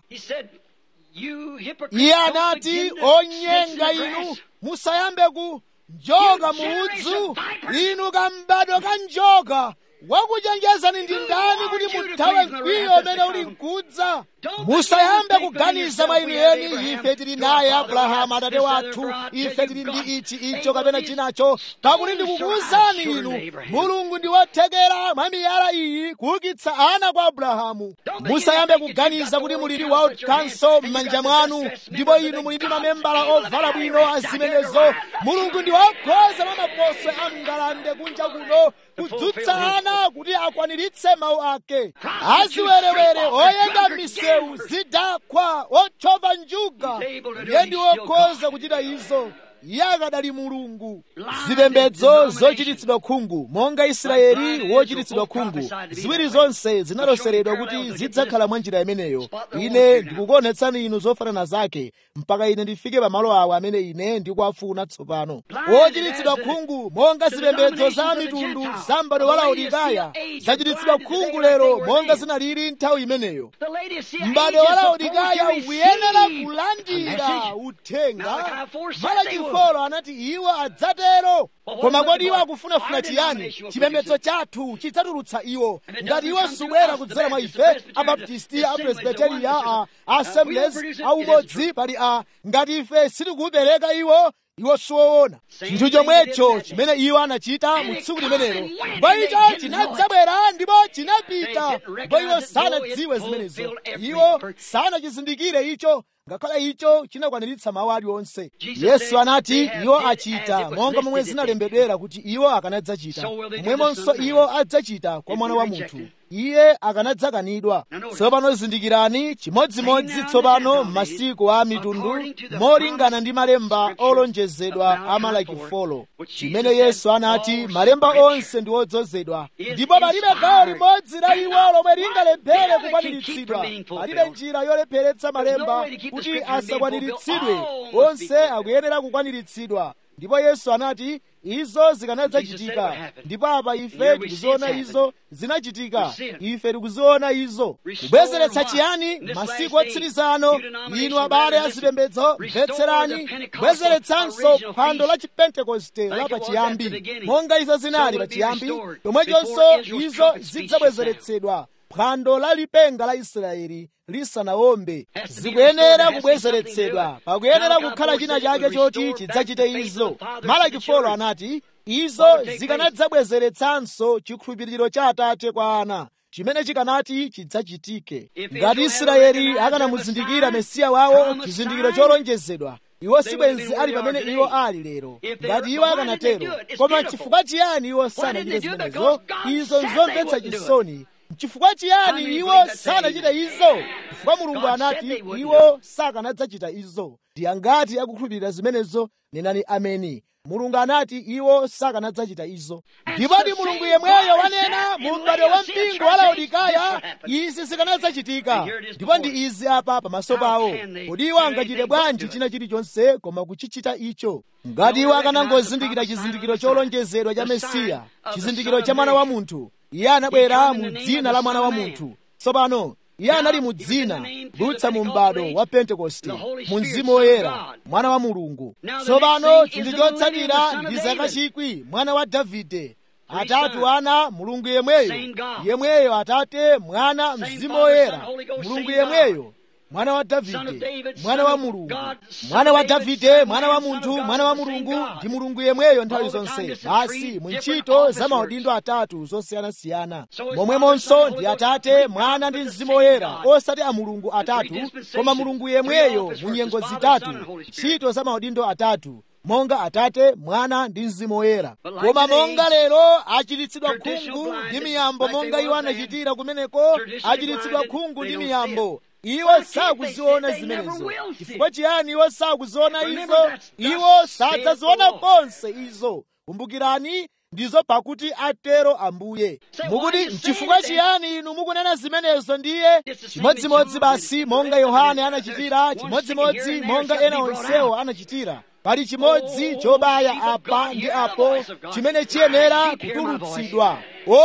iye anati onyenga inu musayambe ku njoka muudzu inu kambado ka njoka wakuchenjezani ndi ndani kuti muthawe mkwiyo umene uli mkudza musayambe kuganiza mwa inu eni ife tili naye abrahamu atate wathu ife tili ndi ichi icho kapena chinacho pakuti ndikukuwuzani inu mulungu ndi wothekera mwa miyala iyi kuukitsa ana kwa abrahamu musayambe kuganiza kuti muli ndi world council m'manja mwanu ndipo inu muli ndi mamembala ovala bwino azimenezo mulungu ndi wokhoza mwa maposwe a mngalande kunja kuno kudzutsa ana kuti akwaniritse mawu ake aziwerewere oyenda m'misewu zidakwa otchova njuga iye ndi wokhoza kuchita izo iye akadali mulungu zipembedzo zochititsidwa khungu monga israeli wochititsidwa khungu ziwiri zonse zinaloseredwa kuti zidzakhala mwa njira imeneyo ine ndikukuonetsani inu zofanana zake mpaka ine ndifike pamalo awo amene ine ndikuwafuna tsopano wochititsidwa khungu monga zipembedzo za mitundu za m'bado wa laodikaya zachititsidwa khungu lero monga zinalili nthawi imeneyo m'bado wa laodikaya ukuyenera kulandira uthenga malachifolo anati iwo adzatero koma kodi iwo akufunafuna chiyani chipembedzo chathu chidzatulutsa iwo ngati iwo subwera kudzera mwa ife abaptisti apresbiteriya a assemblies aumodzi pali a ngati ife sitikuupereka iwo iwo siwoona chinthu chomwecho chimene iwo anachita mu tsiku limenelo ndipo icho chinadzabwera ndipo chinapita ndipo iwo sanadziwe zimenezo iwo sanachizindikire icho ngakhale icho chinakwaniritsa mawu aliwonse yesu anati iwo achita monga momwe zinalembedwera kuti iwo akanadzachita momwemonso iwo adzachita kwa mwana wa munthu iye akanadzakanidwa tsopano zindikirani chimodzimodzi tsopano m'masiku a mitundu molingana ndi malemba olonjezedwa a malaki folo chimene yesu anati malemba onse ndi odzozedwa ndipo palibe gawo limodzi la iwo lomwe lingalephere kukwaniritsidwa palibe njira yolepheretsa malemba kuti asakwaniritsidwe onse akuyenera kukwaniritsidwa ndipo yesu anati izo zikanadzachitika ndipo apa ife tikuziona izo zinachitika ife tikuziona izo kubwezeretsa chiyani masiku otsirizano inu abale azipembedzo mvetserani kubwezeretsanso phwando la chipentekoste la pachiyambi monga izo zinali pachiyambi chomwechonso izo zidzabwezeretsedwa phwando la lipenga la israeli lisanawombe zikuyenera kubwezeretsedwa pakuyenera kukhala china chake choti chidzachite izo malaki folo anati izo zikanadzabwezeretsanso chikhulupiriro cha atate kwa ana chimene chikanati chidzachitike ngati israeli akanamuzindikira mesiya wawo chizindikiro cholonjezedwa iwo sibwenzi ali pamene iwo ali lero ngati iwo akanatero koma chifukwa chiyani iwo sanachite zimenezo izo nzomvetsa chisoni chifukwa chiyani iwo sanachita izo chifukwa mulungu anati iwo sakanadzachita izo ndi angati akukhulupirira zimenezo nenani ameni mulungu anati iwo sakanadzachita izo ndipo ndi mulungu yemweyo wanena mu m'bado wa mpingo wa laodikaya izi zikanadzachitika ndipo ndi izi apa pamaso pawo kodi iwo angachite bwanji china chilichonse koma kuchichita icho ngati iwo akanangozindikira chizindikiro cholonjezedwa cha mesiya chizindikiro cha mwana wa munthu iye anabwera mu dzina la mwana wa munthu tsopano iye anali mu dzina kudutsa mu m'bado wa pentekoste mu mzimu woyera mwana wa mulungu tsopano chinthu chotsatira ndi zaka chikwi mwana wa davide atatu ana mulungu yemweyo yemweyo atate mwana mzimu woyera mulungu yemweyo mwana wa davide mwana wa mulungu mwana wa davide mwana wa munthu mwana wa mulungu ndi mulungu yemweyo nthawi zonse basi mu ntchito za maudindo atatu zosiyanasiyana momwemonso ndi atate mwana ndi mzimu woyera osati a mulungu atatu koma mulungu yemweyo mu nyengo zitatu ntchito za maudindo atatu monga atate mwana ndi mzimu woyera koma monga lero achiritsidwa khungu ndi miyambo monga iwo anachitira kumeneko achiritsidwa khungu ndi miyambo iwo sakuziona zimenezo chifukwa chiyani iwo sakuziona izo iwo sadzaziona konse izo kumbukirani ndizo pakuti atero ambuye mukuti nchifukwa chiyani inu mukunena zimenezo ndiye chimodzimodzi basi monga yohane anachitira chimodzimodzi monga ena onsewo anachitira pali chimodzi chobaya apa ndi apo chimene chiyenera kutulutsidwa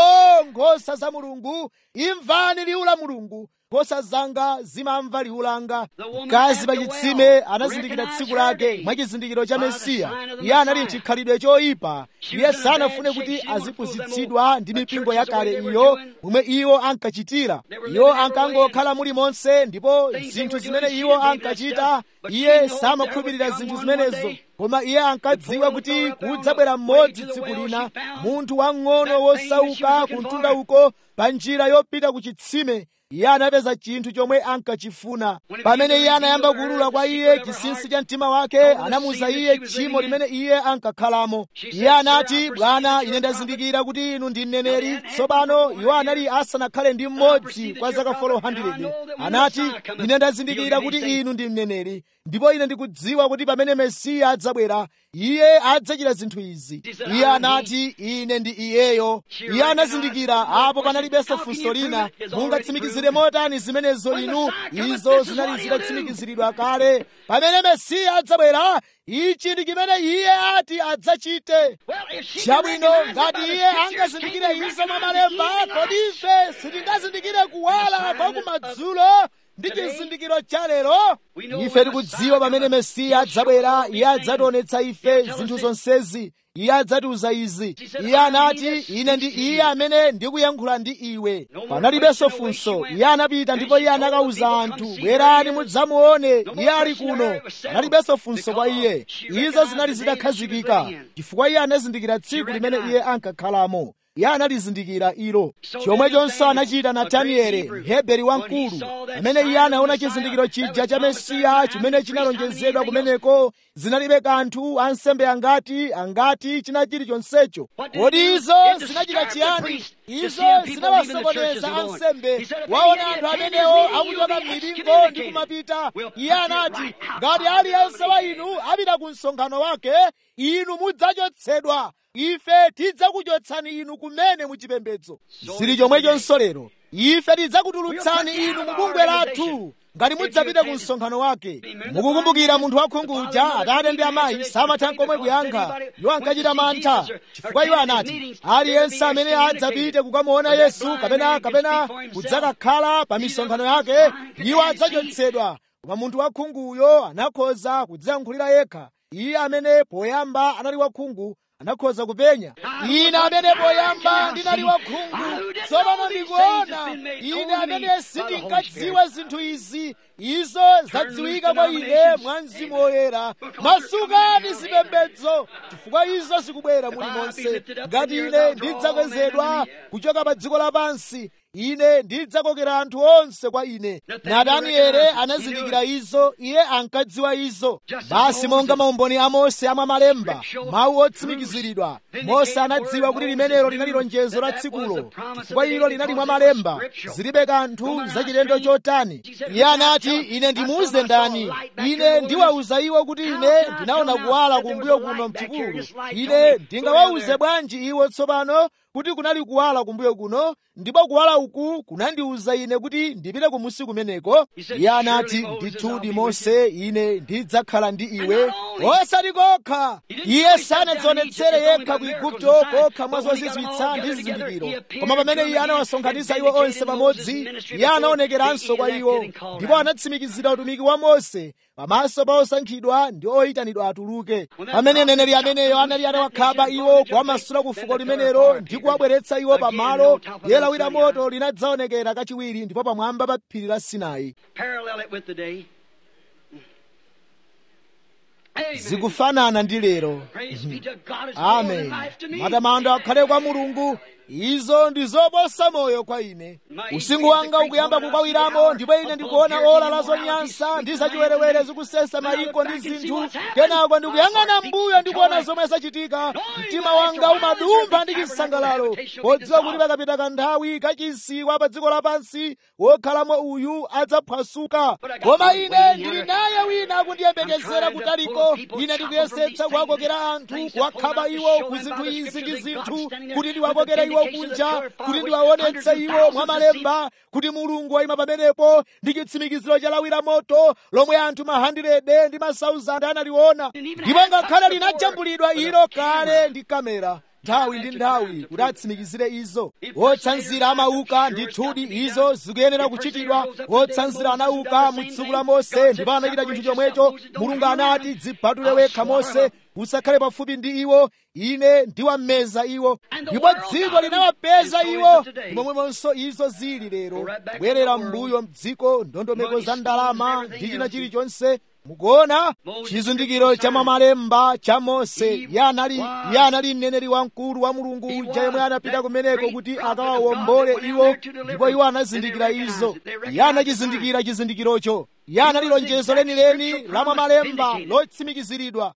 o nkhosa za mulungu imvani liwu la mulungu nkhosa zanga zimamva liwu langa mkazi pa chitsime anazindikira tsiku lake mwa chizindikiro cha mesiya iye anali mchikhalidwe choyipa iye sanafune kuti azipusitsidwa ndi mipingo yakale iyo momwe iwo ankachitira iwo ankangokhala muli monse ndipo zinthu zimene iwo ankachita iye samakhulupirira zinthu zimenezo koma iye ankadziwa kuti kudzabwera mmodzi tsiku lina munthu wang'ono wosauka kuntunda uko pa njira yopita ku chitsime iye anapeza chinthu chomwe ankachifuna pamene iye anayamba kuulula kwa iye chinsinsi cha mtima wake anamuza iye tchimo limene iye ankakhalamo iye anati bwana ine ndazindikira kuti inu ndi mneneri tsopano iwo anali asanakhale ndi mmodzi kwa zaka 400 anati ine ndazindikira kuti inu ndi mneneri ndipo ine ndikudziwa kuti pamene mesiya adzabwera iye adzachita zinthu izi iye anati ine ndi iyeyo iye anazindikira apo panalibenso funso lina mungatsimikizire motani zimenezo inu izo zinali zitatsimikiziridwa kale pamene mesiya adzabwera ichi ndi chimene iye ati adzachite chabwino ngati iye angazindikire izo mwa malemba kodi ife sitingazindikire kuwala kwa kumadzulo ndi chizindikiro cha lero ife tikudziwa pamene mesiya adzabwera iye adzationetsa ife zinthu zonsezi iye adzatiuza izi iye anati ine ndi iye amene ndikuyankhula ndi iwe panalibenso funso iye anapita ndipo iye anakawuza anthu bwerani mudzamuone iye ali kuno panalibenso funso kwa iye izo zinali zitakhazikika chifukwa iye anazindikira tsiku limene iye ankakhalamo iye analizindikira ilo chomwechonso anachita natanieli mheberi wamkulu amene iye anaona chizindikiro chija cha mesiya chimene chinalonjezedwa kumeneko zinalibe kanthu ansembe angati angati china chilichonsecho kodi izo zinachita chiyani izo zinawasokoneza ansembe waona anthu amenewo akuchoka m'mipingo ndi kumapita iye anati ngati aliyense wa inu apita ku msonkhano wake inu mudzachotsedwa ife tidzakuchotsani inu kumene muchipembedzo zili chomwechonso lero ife tidzakutulutsani inu mu bungwe lathu ngati mudzapite ku msonkhano wake mukukumbukira munthu wakhungu uja atate ndi amayi samatha komwe kuyankha iwo ankachita mantha chifukwa iwo anati aliyense amene adzapite kukamuona yesu kapena kapena kudzakakhala pa misonkhano yake iwo adzachotsedwa koma munthu wakhunguyo anakhoza kudziyankhulira yekha iye amene poyamba anali wakhungu anakhoza kupenya ine amene poyamba ndinali wakhungu tsopano ndikuona ine amene sindinkadziwa zinthu izi izo zadziwika kwa ine mwa mzimu woyera masukani zipembedzo chifukwa izo zikubwera muli monse ngati ine ndidzakwezedwa kuchoka pa dziko lapansi ine ndidzakokera anthu onse kwa ine na daniele anazindikira izo iye ankadziwa izo basi monga maumboni a mose amwe malemba mawu otsimikiziridwa mose anadziwa kuti limenelo linali lonjezo la tsikulo chifukwa ilo linali mwa malemba zilibe kanthu zachilendo chotani iye anati ine ndimuuze ndani ine ndiwauza iwo kuti ine ndinaona kuwala kumbuyo kuno mchipululu ine ndingawauze bwanji iwo tsopano kuti kunali kuwala kumbuyo kuno ndipo kuwala uku kunandiwuza ine kuti ndipite kumusi kumeneko iye anati ndithudi mose ine ndidzakhala ndi iwe osati kokha iye sanadzionetsere yekha ku igupto kokha mwa zozizwitsa ndi zizindikiro koma pamene iye anawasonkhanitsa iwo onse pamodzi iye anaonekeranso kwa iwo ndipo anatsimikizira utumiki wa mose pamaso pa osankhidwa ndi oyitanidwa atuluke pamene neneri ameneyo anali atawakhaba iwo kuwamasula ku fuko limenelo ndi kuwabweretsa iwo pamalo diye lawi la moto linadzaonekera kachiwiri ndipo pamwamba pa phiri la sinai zikufanana ndi lero amen matamando akhale kwa mulungu izo ndi zoposa moyo kwa ine usiku wanga ukuyamba kukawiramo ndipo ine ndikuona ola la zonyansa ndi zachiwerewere zikusesa mayiko ndi zinthu kenako ndikuyang'ana mbuyo ndikuona zomwe zachitika mtima wanga umadumpha ndi chisangalalo podziwa kuti pakapita kanthawi kachinsikwa pa dziko lapansi wokhalamo uyu adzaphwasuka koma ine ndili naye wina akundiyembekezera kutaliko ine ndikuyesetsa kuwakokera anthu kuwakhaba iwo ku zinthu izi ndi zinthu kuti ndiwakokere iwo kunja kuti ndiwaonetse iwo mwa malemba kuti mulungu wayima pamenepo ndi chitsimikiziro cha lawi la moto lomwe anthu mahandirede ndi masauzandi analiona ndipo ngakhale linajambulidwa ilo kale ndi kamera nthawi ndi nthawi kuti atsimikizire izo wotsanzira amauka ndithudi izo zikuyenera kuchitidwa wotsanzira anauka mu tsiku la mose ndipo anachita chinthu chomwecho mulungu anati dzipatule wekha mose usakhale pafupi ndi iwo ine ndiwameza iwo ndipo dziko linawapeza iwo momwemonso izo zili lero kubwerera m'mbuyo mdziko ndondomeko za ndalama ndi china chilichonse mukuona chizindikiro cha mamalemba cha mose iye anali mneneri wamkulu wa mulungu uja yemwe anapita kumeneko kuti akawawombole iwo ndipo iwo anazindikira izo iye anachizindikira chizindikirocho iye anali lonjezo lenileni la mamalemba lotsimikiziridwa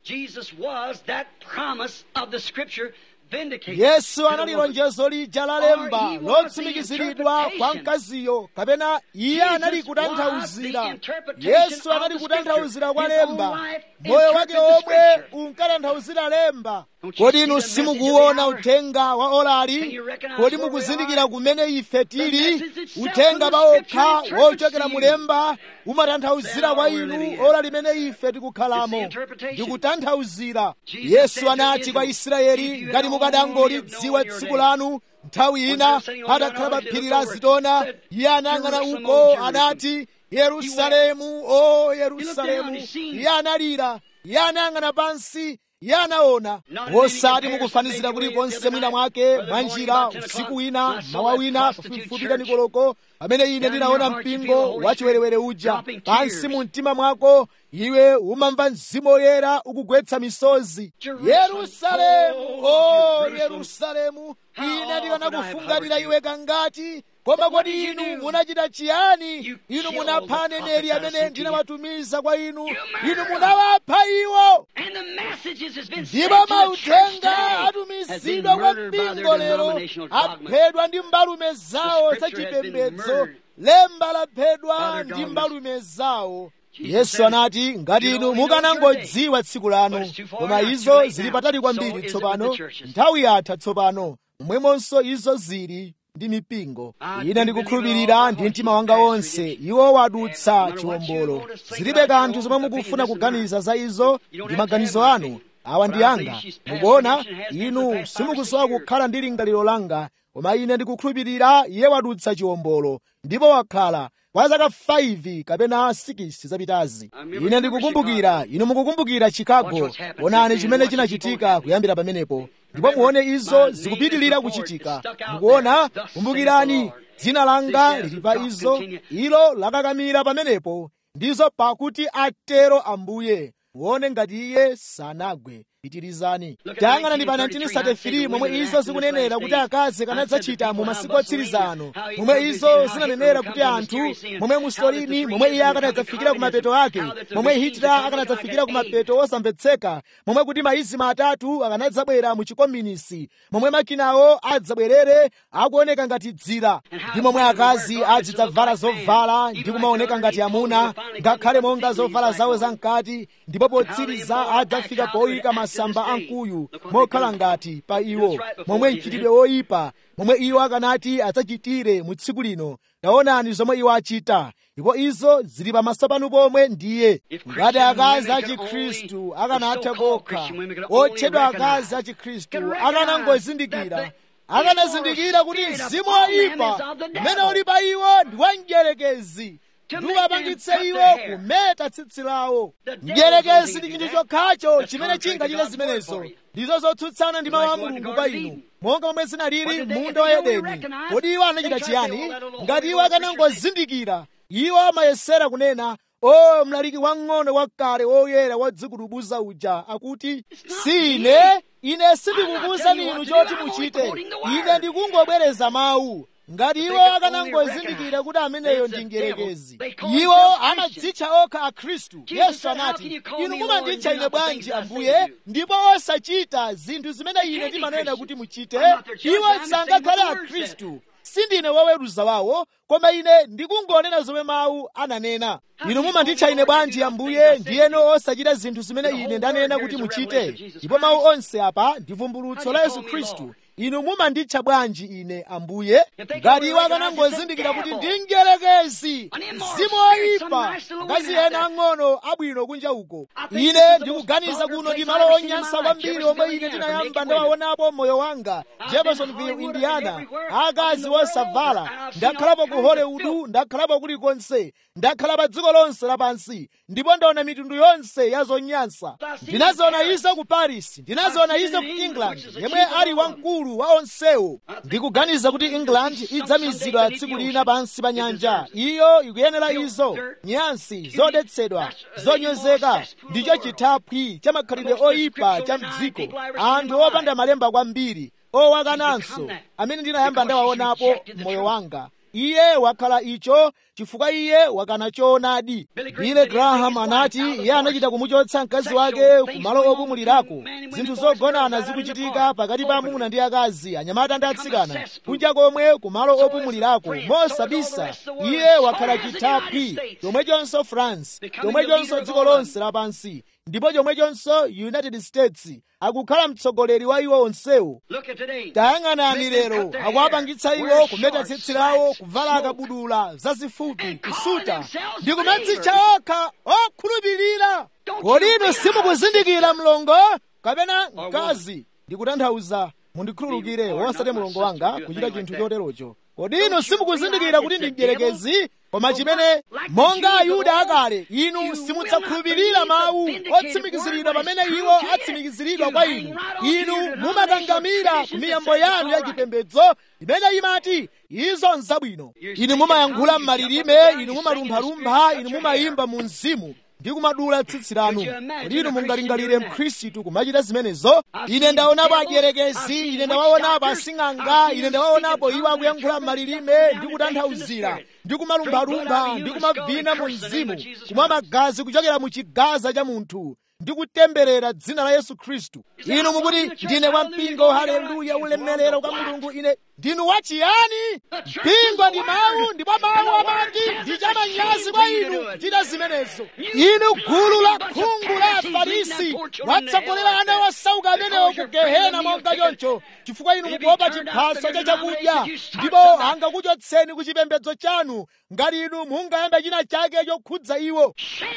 yesu anali lonjezo lija lalemba lotsimikiziridwa kwa mkaziyo kapena iye anali kutanthauzira yesu anali kutanthauzira kwa lemba moyo wake omwe unkatanthauzira lemba kodi inu simukuona uthenga wa olali kodi mukuzindikira kumene ife tili uthenga paokha wochokera mulemba umatanthauzira kwa inu ola limene ife tikukhalamo ndikutanthauzira yesu anati kwa israeli ngati mukadangolidziwa tsiku lanu nthawi ina atakhala pa phiri la zitona iye anayang'ana uko anati yerusalemu o yerusalemu iye analira iye anayang'ana pansi iye anaona osati mukufanizira kulikonse mwina mwake mwa njira usiku wina mawa wina pafupifupi kanikoloko pamene ine ndinaona mpingo wachiwerewere uja pansi mu mtima mwako iwe umamva mzimu woyera ukugwetsa misozi yerusalemu o yerusalemu ine ndikanakufungatira iwe kangati koma kodi inu munachita chiyani inu munapha aneneri amene ndinawatumiza kwa inu inu munawapha iwo ndipo mauthenga atumizidwa kwa mpingo lero aphedwa ndi mbalume zawo zachipembedzo lemba laphedwa ndi mbalume zawo yesu anati ngati inu mukanangodziwa tsiku lanu koma izo zili patali kwambiri tsopano nthawi yatha tsopano momwemonso izo zili ndi mipingo ine ndikukhulupirira ndi mtima wanga wonse iwo wadutsa chiwombolo zilibe kanthu zomwe mukufuna kuganiza za izo ndi maganizo anu awa ndi anga mukuona inu simukusowa kukhala ndi lingaliro langa koma ine ndikukhulupirira iye wadutsa chiwombolo ndipo wakhala kwa zaka 5 kapena 6 zapitazi ine ndikukumbukira inu mukukumbukira chicago onani chimene chinachitika kuyambira pamenepo ndipo muone izo zikupitilira kuchitika mukuona kumbukirani dzina langa lili pa izo ilo lakakamira pamenepo ndizo pakuti atero ambuye muone ngati iye sanagwe pitirizani tayang'anani pa 1933 momwe izo zikunenera kuti akazi kanadzachita mu masiku otsiriza ano momwe izo zinanenera kuti anthu momwe musolini momwe iye akanadzafikira ku mapeto ake momwe hitler akanadzafikira ku mapeto osamvetseka momwe kuti maizima atatu akanadzabwera mu chikominisi momwe makinawo adzabwerere akuoneka ngati dzira ndi momwe akazi adzidzavala zovala ndi kumaoneka ngati amuna ngakhale monga zovala zawo zamkati ndipo potsiriza adzafika poyika masamba amkuyu mokhala ngati pa iwo momwe mchitidwe woyipa momwe iwo akanati adzachitire mu tsiku lino taonani zomwe iwo achita ndipo izo zili pamaso panu pomwe ndiye ngati akazi a chikhristu akanatha kokha otchedwa akazi a chikhristu akanangozindikira akanazindikira kuti mzimu woyipa umene uli pa iwo ndi wamdierekezi ndiwapangitse iwo kumeta tsitsi lawo mdierekezi ndi chinthu chokhacho chimene chingachite zimenezo ndizo zotsutsana ndi mawu a mulungu kwa inu monga momwe zinalili munda wa edeni kodi iwo anachita chiyani ngati iwo akanangozindikira iwo amayesera kunena o mlaliki wang'ono wakale woyera wadzikudubuza uja akuti sine ine sindikukuwuzani inu choti muchite ine ndikungobwereza mawu ngati iwo akanangozindikira kuti ameneyo ndi mdierekezi iwo amadzitcha okha akhristu yesu anati inu mumanditcha ine bwanji ambuye ndipo osachita zinthu zimene ine ndimanena kuti muchite iwo sangakhale akhristu sindine woweruza wawo koma ine ndikungonena zomwe mawu ananena inu mumanditcha ine bwanji ambuye ndiyeno osachita zinthu zimene ine ndanena kuti muchite ndipo mawu onse apa ndi vumbulutso la yesu khristu inu mumanditcha bwanji ine ambuye ngati iwo akanangozindikira kuti ndi mdierekezi mzimu woyipa akazi ena ang'ono abwino kunja uko ine ndikuganiza kuno ndi malo onyansa kwambiri omwe ine ndinayamba ndawaonapo moyo wanga jeffersonville indiana akazi wosavala ndakhalapo ku hollywood ndakhalapo kulikonse ndakhala pa dziko lonse lapansi ndipo ndaona mitundu yonse ya zonyansa ndinaziona izo ku paris ndinaziona izo ku england yemwe ali wamkulu wa onsewo ndikuganiza kuti england idzamizidwa tsiku lina pansi pa nyanja iyo ikuyenera izo nyansi zodetsedwa zonyozeka ndicho chithaphwi cha makhalidwe oyipa cha mdziko anthu opanda malemba kwambiri owakananso amene ndinayamba ndawaonapo m'moyo wanga iye wakhala icho chifukwa iye wakana choonadi bile graham anati iye anachita kumuchotsa mkazi wake kumalo opumulirako zinthu zogonana zikuchitika pakati pa amuna ndi akazi anyamata ndi atsikana kunja komwe kumalo opumulirako mosabisa iye wakhala chithaphwi chomwechonso france chomwechonso dziko lonse lapansi ndipo chomwechonso united states akukhala mtsogoleri wa iwo onsewo tayang'anani lero akuwapangitsa iwo kumeta tsitsi lawo kuvala akabudula zazifupi kusuta ndi kumadzitcha okha okhulupirira kodi inu simukuzindikira mlongo kapena mkazi ndikutanthauza mundikhululukire wosati mulongo wanga kuchita chinthu choterocho kodi inu simukuzindikira kuti ndi mdierekezi koma chimene monga ayuda akale inu simudzakhulupirira mawu otsimikiziridwa pamene iwo atsimikiziridwa kwa inu inu mumakangamira ku miyambo yanu ya chipembedzo imene imati izo nzabwino inu mumayankhula m'malilime inu mumalumphalumpha inu mumayimba mu mzimu ndi kumadula tsitsi lanu kodi inu mungalingalire mkhristu kumachita zimenezo ine ndaonapo adierekezi ine ndawaonapo asing'anga ine ndawaonapo iwo akuyankhula m'malilime ndi kutanthauzira ndi kumalumphalumpha ndi kumavina mu mzimu kumwa magazi kuchokera mu chigaza cha munthu ndi kutemberera dzina la yesu khristu inu mukuti ndine wampingo haleluya ulemerero kwa mulungu ine ndinu wachiyani mpingo ndi mawu ndipo mawu amati ndi chamanyazi kwa inu kuchita zimenezo inu gulu la khungu la afarisi watsogolera ana osauka amenewo ku gehena monga choncho chifukwa inu mukuopa chiphaso cha chakudya ndipo angakuchotseni ku chipembedzo chanu ngati inu mungayambe china chake chokhudza iwo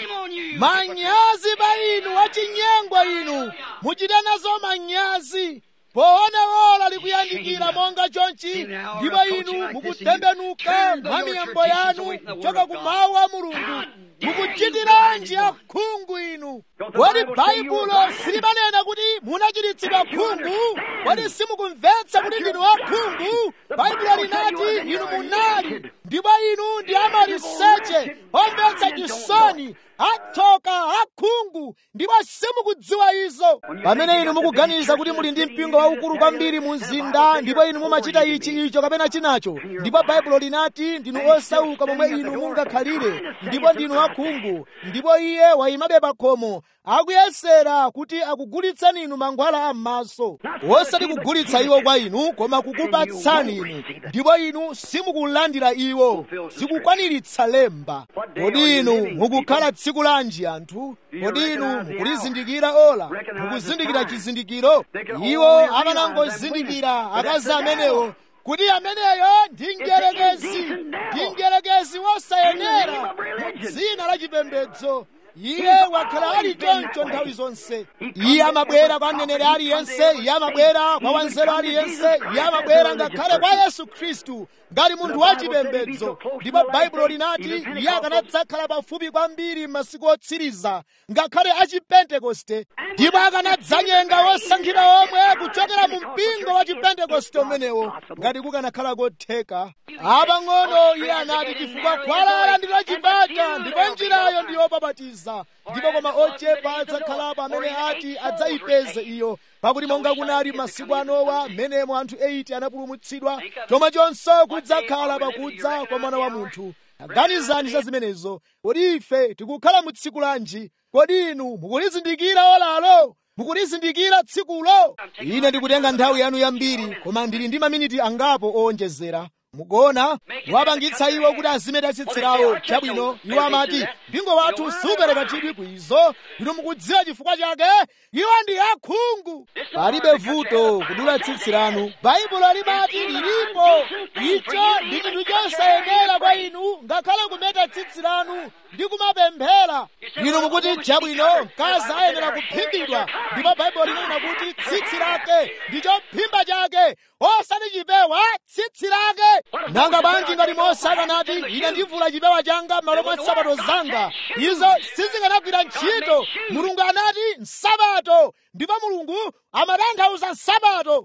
manyazi pa inu wachinyengo inu muchite nazo manyazi poona ola likuyandikira monga chonchi ndipo inu mukutembenuka mwa miyambo yanu kuchoka ku mawu a mulungu mukuchitiranji akhungu inu kodi baibulo silimanena kuti munachiritsidwa khungu kodi simukumvetsa kuti ndinu akhungu baibulo linati inu munali ndipo inu ndi amaliseche omvetsa chisoni atsoka akhungu ndipo simukudziwa izo pamene inu mukuganiza kuti muli ndi mpingo waukulu kwambiri mu mzinda ndipo inu mumachita ichi icho kapena chinacho ndipo baibulo linati ndinu osauka momwe inu mungakhalire ndipo ndinu akhungu ndipo iye wayimabe pa khomo akuyesera kuti akugulitsani inu mankhwala am'maso osati kugulitsa iwo kwa inu koma kukupatsani inu ndipo inu simukulandira iwo zikukwaniritsa lemba kodi inu mukukhala tsiku lanji anthu kodi inu mukulizindikira ola mukuzindikira chizindikiro iwo amanangozindikira akazi amenewo kuti ameneyo ndi mdierekezi ndi mdierekezi wosayenera mu dzina la chipembedzo iye wakhala ali choncho nthawi zonse iye amabwera kwa mneneri aliyense iye amabwera kwa wanzeru aliyense iye amabwera ngakhale kwa yesu khristu ngati munthu wachipembedzo ndipo baibulo linati iye akanadzakhala pafupi kwambiri m'masiku otsiriza ngakhale achipentekoste ndipo akanadzanyenga wosankhidwa omwe kuchokera mu mpingo wa chipentekoste umenewo ngati kukanakhala kotheka apang'ono iye anati chifukwa khwalala ndilo chipata ndipo njirayo ndi yopapatiza ndipo koma ochepa adzakhalapo amene ati adzayipeze iyo pakuti monga kunali masiku a nowa mmenemo anthu 8 anapulumutsidwa choma chonso kudzakhala pakudza kwa mwana wa munthu aganizani za zimenezo kodi ife tikukhala mu tsiku lanji kodi inu mukulizindikira olalo mukulizindikira tsikulo ine ndikutenga nthawi yanu yambiri koma ndili ndi maminiti angapo owonjezera mukuona wapangitsa iwo kuti azimeta tsitsi lawo chabwino iwo amati mpingo wathu supereka chidwi kwizo inu mukudziwa chifukwa chake iwo ndi akhungu palibe vuto kudula tsitsi lanu baibulo limati lilipo icho ndi chinthu chosayenera kwa inu ngakhale kumeta tsitsi lanu ndi kumapemphera inu mukuti chabwino mkazi ayenera kuphimbidwa ndipo baibulo linena kuti tsitsi lake ndi chophimba chake osati chipewa tsitsi lake nanga bwanji ngati mose akanati ine ndivula chipewa changa m'malo mwa nsapato zanga izo sizikanagwira ntchito mulungu anati nsapato ndipo mulungu amatanthauza nsapato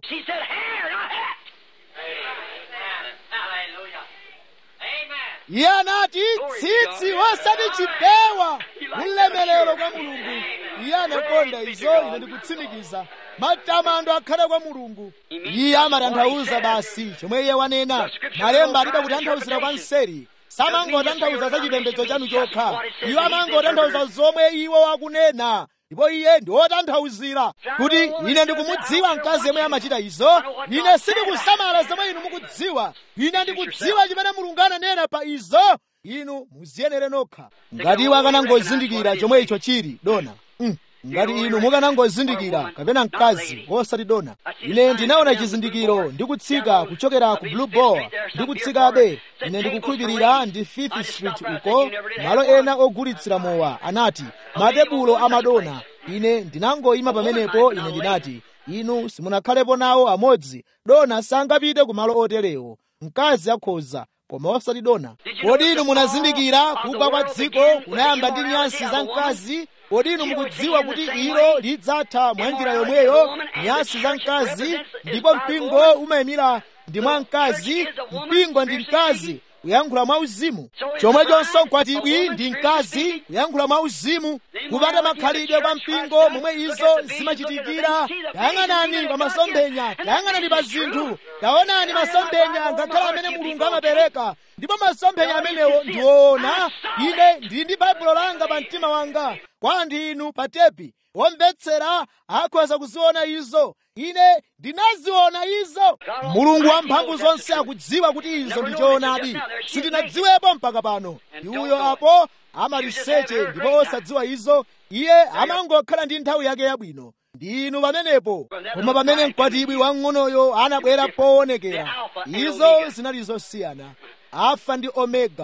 iye anati tsitsi osati chipewa ulemerero kwa mulungu iye anakonda izo ine ndikutsimikiza matamando akhale kwa mulungu iye amatanthauza basi chomwe iye wanena malemba alibe kutanthauzira kwa nseri samangotanthauza za chipembedzo chanu chokha iwo amangotanthauza zomwe iwo wakunena ndipo iye ndi wotanthauzira kuti ine ndikumudziwa mkazi yemwe amachita izo ine sindikusamala zomwe inu mukudziwa ine ndikudziwa chimene mulungu ananena pa izo inu muziyenere nokha ngati iwo akanangozindikira chomwe icho chili dona mm. ngati inu mukanangozindikira kapena mkazi osati dona ine ndinaona chizindikiro ndikutsika kuchokera ku blue ball ndikutsikabe ine ndikukhulupirira ndi fifth street uko malo ena ogulitsira mowa anati matebulo amadona ine ndinangoyima pamenepo ine ndinati inu simunakhalepo nawo amodzi dona sangapite ku malo oterewo mkazi akhoza koma osati dona kodi inu munazindikira kugwa kwa dziko kunayamba ndi nyansi za mkazi kodi inu mukudziwa kuti ilo lidzatha mwa njira yomweyo nyansi za mkazi ndipo mpingo umayimira ndi mwa mkazi mpingo ndi mkazi kuyankhula mwa uzimu chomwechonso mkwatibwi ndi mkazi kuyankhula mwa uzimu kupata makhalidwe kwa mpingo momwe izo zimachitikira tayang'anani pa masomphenya tayang'anani pa zinthu taonani masomphenya ngakhale amene mulungu amapereka ndipo masomphenya amenewo ndiwoona ine ndili ndi baibulo langa pa mtima wanga kwa anthu inu pa tepi womvetsera akhoza kuziona izo ine ndinaziona izo mulungu wamphamvu zonse akudziwa kuti izo ndi choonadi sindinadziwepo mpaka pano iuyo apo amaliseche ndipo osadziwa izo iye amangokhala ndi nthawi yake yabwino ndi inu pamenepo koma pamene mkwatibwi wamng'onoyo anabwera poonekera izo zinali zosiyana alfa ndi omega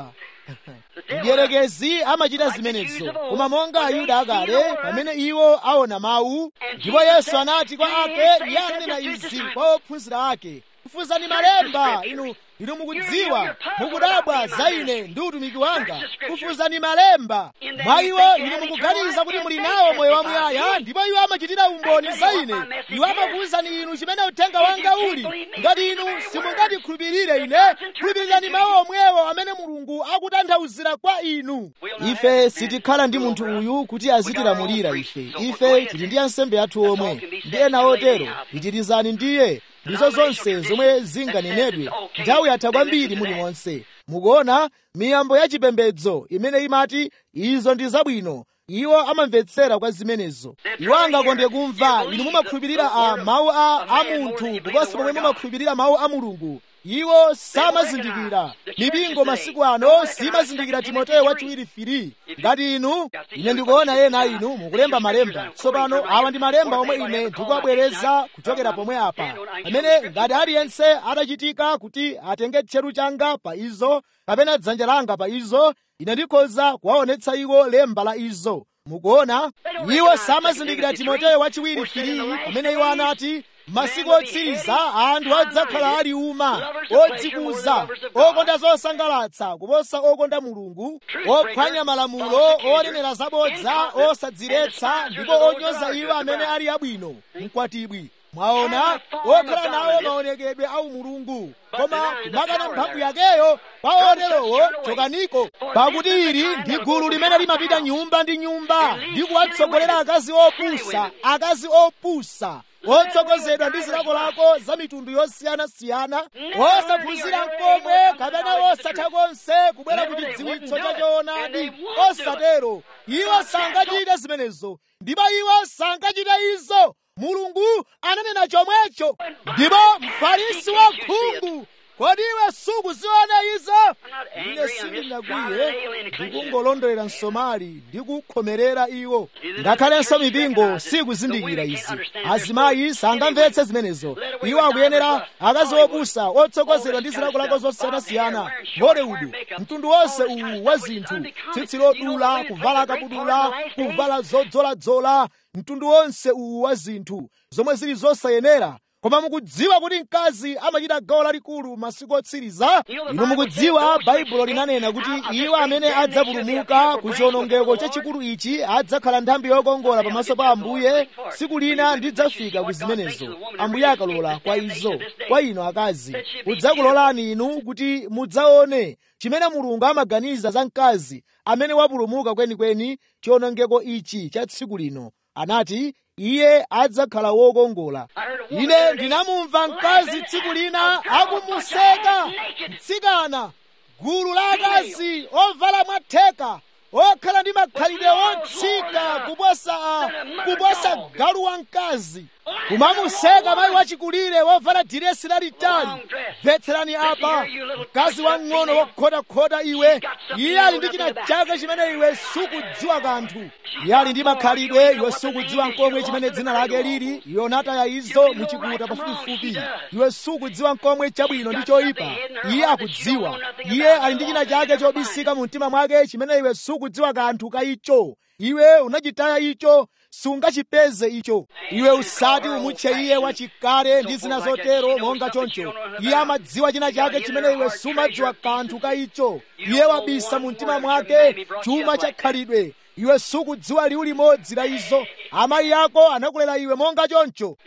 mdierekezi amachita zimenezo koma monga ayuda akale pamene iwo aona mawu ndipo yesu anati kwa ake iye ananena izi kwa ophunzira ake kufuzani malemba inu inu mukudziwa mukudabwa za ine ndi utumiki wanga kufuzani malemba mwa iwo inu mukuganiza kuti muli nawo moyo wamuyaya ndipo iwo amachitira umboni za ine iwo amakuwuzani inu chimene uthenga wanga uli ngati inu simungatikhulupirire ine khulupirirani mawu omwewo amene mulungu akutanthauzira kwa inu ife sitikhala ndi munthu uyu kuti azitilamulira ife ife tili ndi ansembe athu omwe ndi ena otero pitirizani ndiye ndizo zonse zomwe zinganenedwe nthawi yatha kwambiri muli monse mukuona miyambo ya chipembedzo imene imati izo ndi zabwino iwo amamvetsera kwa zimenezo iwo angakonde kumva inu mumakhulupirira a mawu a, a munthu kuposa pomwe mumakhulupirira mawu a mulungu iwo samazindikira mipingo masiku ano simazindikira timoteyo wachiwiri firi ngati inu ine ndikuona ena inu mukulemba malemba tsopano awa ndi malemba omwe ine ndikuwabwereza kuchokera pomwe apa pamene ngati aliyense atachitika kuti atenge tcheru changa pa izo kapena dzanja langa pa izo ine ndikhoza kuwaonetsa iwo lemba la izo mukuona iwo samazindikira timoteyo wachiwiri firi pamene iwo anati masiku otsiriza anthu adzakhala ali uma odzikuza okonda zosangalatsa kuposa okonda mulungu ophwanya malamulo onenera zabodza osadziretsa ndipo onyoza iwo amene ali abwino mkwatibwi mwaona okhala nawo maonekedwe a umulungu koma kumakana mphamvu yakeyo kwa oterowo chokaniko pakuti ili ndi gulu limene limapita nyumba ndi nyumba ndi kuwatsogolera akazi opusa akazi opusa otsogozedwa ndi zilakolako za mitundu yosiyanasiyana osaphunzira mkomwe kapena osatha konse kubwera ku chidziwitso cha choonadi osatero iwo sangachite zimenezo ndipo iwo sangachite izo mulungu ananena chomwecho ndipo mfarisi wa khungu kodi iwe sukuziona izo ine sindinagwiye ndikungolondolera msomali ndi kukhomerera iwo ngakhalenso mipingo sikuzindikira izi azimayi sangamvetse zimenezo iwo akuyenera akazi opusa otsogozedwa ndi zilakolako zosiyanasiyana hollywood mtundu wonse uwu wa zinthu tsitsi lodula kuvala kabudula kuvala zodzoladzola mtundu wonse uwu wa zinthu zomwe zili zosayenera koma mukudziwa kuti mkazi amachita gawo lalikulu masiku otsiriza inu mukudziwa baibulo linanena kuti iwo amene adzapulumuka ku chiwonongeko chachikulu ichi adzakhala nthambi yokongola pamaso pa ambuye tsiku lina ndidzafika ku zimenezo ambuye akalola kwa izo kwa inu akazi kudzakulolani inu kuti mudzaone chimene mulungu amaganiza za mkazi amene wapulumuka kwenikweni chiwonongeko ichi cha tsiku lino anati iye adzakhala wokongola ine ndinamumva mkazi tsiku lina akumuseka mtsikana gulu la akazi ovala mwatheka okhala ndi makhalidwe otsika kuposa kuposa galu wamkazi kumamuseka mayi wachikulire wovala diresi lalitali mvetserani apa mkazi wang'ono wokhotakhota iwe iye ali ndi china chake chimene iwe sukudziwa kanthu iye ali ndi makhalidwe iwe sukudziwa nkomwe chimene dzina lake lili yonataya izo muchikuta pafupifupi iwe sukudziwa nkomwe chabwino ndi choyipa iye akudziwa iye ali ndi china chake chobisika mu mtima mwake chimene iwe sukudziwa kanthu ka icho iwe unachitaya icho sungachipeze icho iwe usati umutche iye wachikale ndi zina zotero monga choncho iye amadziwa china chake chimene iwe sumadziwa kanthu ka icho iye wabisa mu mtima mwake chuma cha khalidwe iwe sukudziwa liwu limodzi la izo amayi ako anakulera iwe monga choncho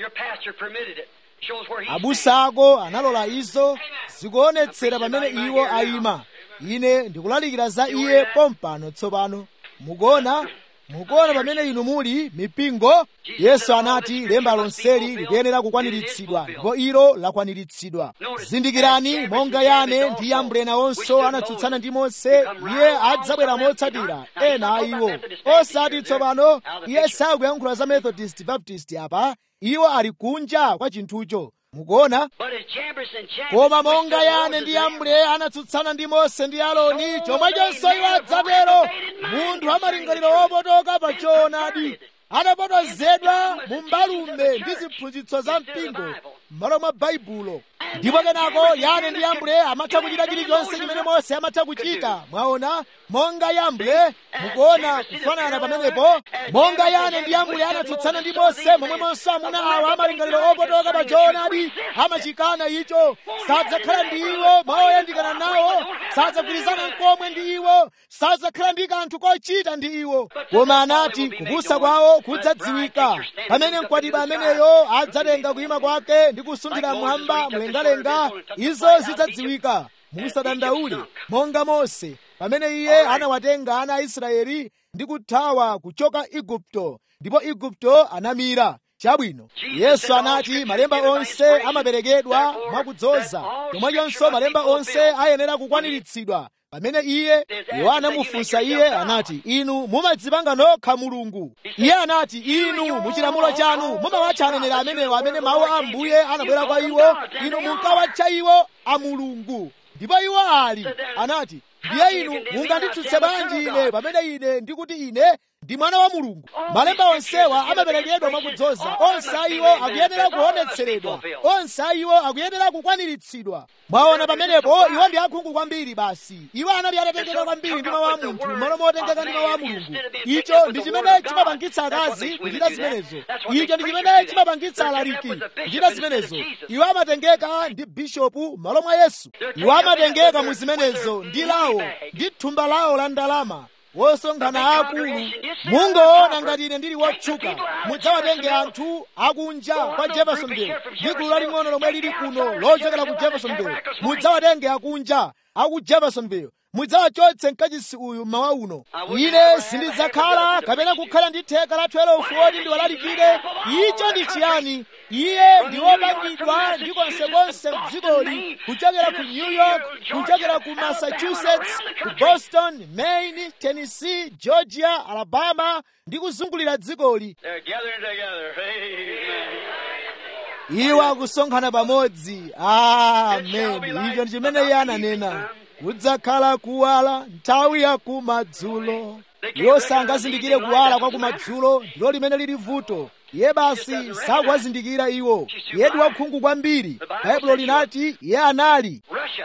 abusa ako analola izo zikuonetsera pamene iwo ayima ine ndikulalikira za iye pompano tsopano mukuona mukuona pamene inu muli mipingo yesu anati lemba lonseli likuyenera kukwaniritsidwa ndipo ilo lakwaniritsidwa zindikirani monga yane ndi yambre nawonso anatsutsana ndi mose iye adzabwera motsatira ena a iwo osati tsopano iye sakuyankhula za methodist baptist apa iwo ali kunja kwa chinthucho mukuona koma monga yane ndi yambre anatsutsana ndi mose ndi aloni chomwechonso iwo adzatero munthu amalingaliro wopotoka pa choonadi adapotozedwa mu mbalume ndi ziphunzitso za mpingo m'malo mwa baibulo ndipo kenako yane ndi yambre amatha kuchita chilichonse chimene mose amatha kuchita mwaona monga yambre mukuona kufanana pamenepo monga yane ndi yambre anatsutsana ndi mose momwemonso amuna awa amalingaliro opotoka pa choonadi amachikana icho sadzakhala ndi iwo moyandikana nawo sadzagwirizana nkomwe ndi iwo sadzakhala ndi kanthu kochita ndi iwo koma anati kupusa kwawo kudzadziwika pamene mkwatibwi ameneyo adzatenga kuyima kwake ndi kusunthira mwamba mlengalenga izo zidzadziwika musadandaule monga mose pamene iye anawatenga ana a israeli ndi kuthawa kuchoka igupto ndipo igupto anamira chabwino yesu anati malemba onse amaperekedwa mwakudzoza chomwechonso malemba onse ayenera kukwaniritsidwa pamene iye iwo anamufunsa iye anati inu mumadzipanga nokha mulungu iye anati inu muchilamulo chanu mumawatcha aneneri amenewo amene mawu a ambuye anabwera kwa iwo inu munkawatcha iwo amulungu ndipo iwo ali anati ndiye inu munganditsutse bwanji ine pamene ine ndikuti ine ndi mwana wa mulungu malemba onsewa amaperekedwa mwakudzoza onse a iwo akuyenera kuonetseredwa onse a iwo akuyenera kukwaniritsidwa mwaona pamenepo iwo ndi akhungu kwambiri basi iwo anali atatengeka kwambiri ndi mawu a munthu malo motengeka ndi mawu a mulungu icho ndi chimene chimapangitsa akazi kuchita zimenezo icho ndi chimene chimapangitsa alaliki kuchita zimenezo iwo amatengeka ndi bishopu malo mwa yesu iwo amatengeka mu zimenezo ndi lawo ndi thumba lawo la ndalama wosonkhana akulu mungoona ngati ine ndili wotchuka mudzawatenge anthu akunja kwa jeffersonville ndi gulu laling'ono lomwe lili kuno lochokera ku jeffersonville mudzawatenge akunja aku jeffersonville mudzawachotse mkachisi uyu mmawa uno ine sindidzakhala kapena kukhala ndi theka la 12 oti ndiwalalikire icho ndi chiyani iye ndi wopangidwa ndi konsekonse mdzikoli kuchokera ku new york kuchokera ku massachusetts ku boston maine tennessee georgia alabama ndi kuzungulira dzikoli iwo akusonkhana pamodzi amen icho ndi chimene iye ananena kudzakhala kuwala nthawi ya kumadzulo iwo sangazindikire kuwala kwa kumadzulo ndilo limene lili vuto iye basi sakuwazindikira iwo iye ndi wakhungu kwambiri baibulo linati iye anali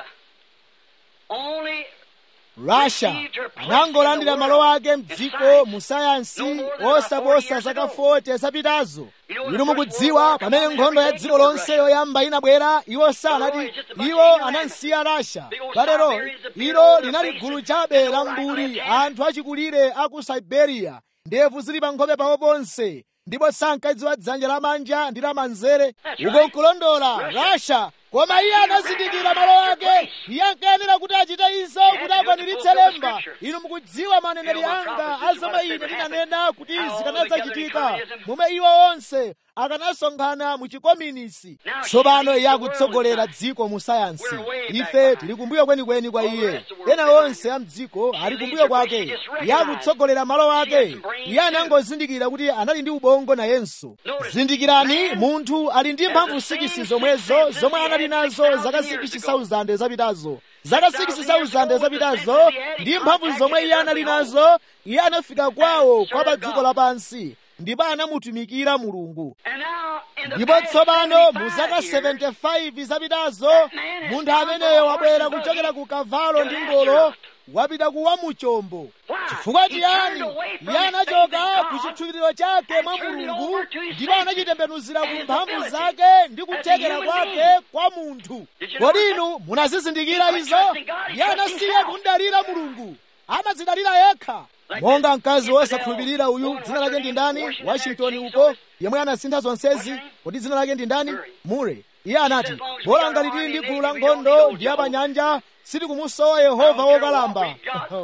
russia anangolandira malo ake mdziko mu sayansi osaposa zaka 40 zapitazo inu mukudziwa pamene nkhondo ya dziko lonse yoyamba inabwera iwo sanati iwo anansiya rasha kalero ilo linali gulu chabe la mbuli anthu achikulire a ku siberia ndevu zili pa nkhope pawo ponse ndipo sankadziwa dzanja lamanja ndi lamanzere uko nkulondola rasha koma iye anazindikira malo ake iye ankayenera kuti achite izo kuti akwaniritse lemba inu mukudziwa maneneri anga azomwe ine ndinanena kuti zikanadzachitika momwe iwo onse akanasonkhana mu chikominisi tsopano iye akutsogolera dziko mu sayansi ife tili kumbuyo kwenikweni kwa iye ena onse a mdziko ali kumbuyo kwake iye akutsogolera malo ake iye anangozindikira kuti anali ndi ubongo nayenso zindikirani munthu ali ndi mphamvu sikisi zomwezo zomwe anali nazo zaka 60,000 zapitazo zaka 60,000 zapitazo ndi mphamvu zomwe iye anali nazo iye anafika kwawo kwa pa dziko lapansi ndipo anamutumikira mulungu ndipo tsopano mu zaka 75 zapitazo munthu ameneyo wabwera kuchokera ku kavalo ndi ngolo wapita kuwa muchombo chifukwa chiyani iye anachoka ku chikhulupiriro chake mwa mulungu ndipo anachitembenuzira ku mphamvu zake ndi kuthekera kwake kwa munthu kodi inu munazizindikira izo iye anasiya kundalira mulungu amadzidalira yekha monga mkazi wosakhulupirira uyu dzina lake ndi ndani washington uko yemwe anasintha zonsezi kodi dzina lake ndi ndani mure iye anati bola ngati tili ndi gulu la nkhondo ndi apanyanja sitikumusowa yehova wokalamba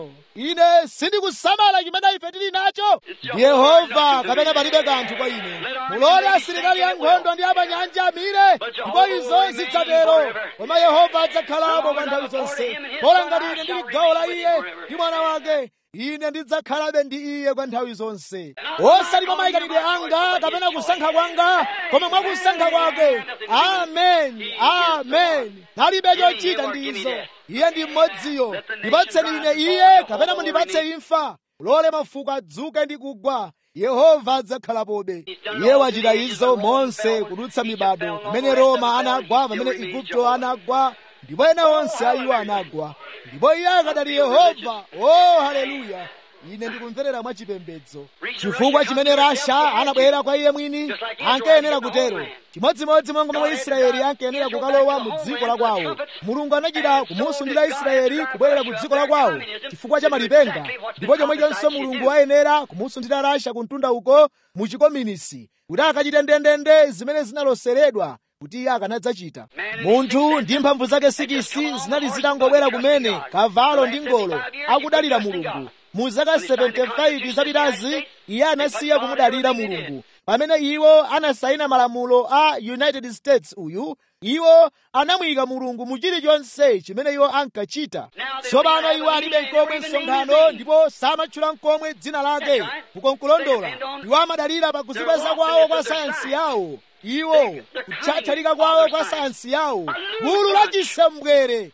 ine sindikusamala chimene ife tili nacho ndi yehova kapena palibe kanthu kwa ine mulole asilikali ankhondo ndi apanyanja amire ndipo izo zidzatero koma yehova adzakhalapo kwa nthawi zonse bola ngati ine ndili gawo la iye ndi mwana wake ine ndidzakhalabe ndi iye kwa nthawi zonse osati mwa mayikanidwe anga kapena kusankha kwanga koma mwa kusankha kwake ameni ameni nalibe chochita ndi izo iye ndi mmodziyo ndipatseni ine iye kapena mundipatse imfa lole mafuko adzuke ndi kugwa yehova adzakhalapobe iye wachita izo monse kudutsa mibado pamene roma anagwa pamene igupto anagwa ndipo ena onse a iwo anagwa ndipo iye akadali yehova o haleluya ine ndikumverera mwachipembedzo chifukwa chimene rasha anabwera kwa iye mwini ankayenera kutero chimodzimodzi monga momwe israeli ankayenera kukalowa mu dziko la kwawo mulungu anachita kumusundira israeli kubwerera ku dziko la kwawo chifukwa cha malipenga ndipo chomwechonso mulungu ayenera kumusundira rasha ku mtunda uko mu chikominisi kuti akachite ndendende zimene zinaloseredwa kuti iye akanadzachita munthu ndi mphamvu zake sikisi zinali zitangobwera kumene kavalo ndi ngolo akudalira mulungu mu zaka 75 zapitazi iye anasiya kumudalira mulungu pamene iwo anasayina malamulo a united states uyu iwo anamuyika mulungu mu chilichonse chimene iwo ankachita tsopano iwo alibe nkomwe msonkhano ndipo samatchula nkomwe dzina lake kukonkulondola iwo amadalira pa kuzikweza kwawo kwa sayansi yawo iwo kutchatchalika kwawo kwa sayansi yawo gulu lachisembwere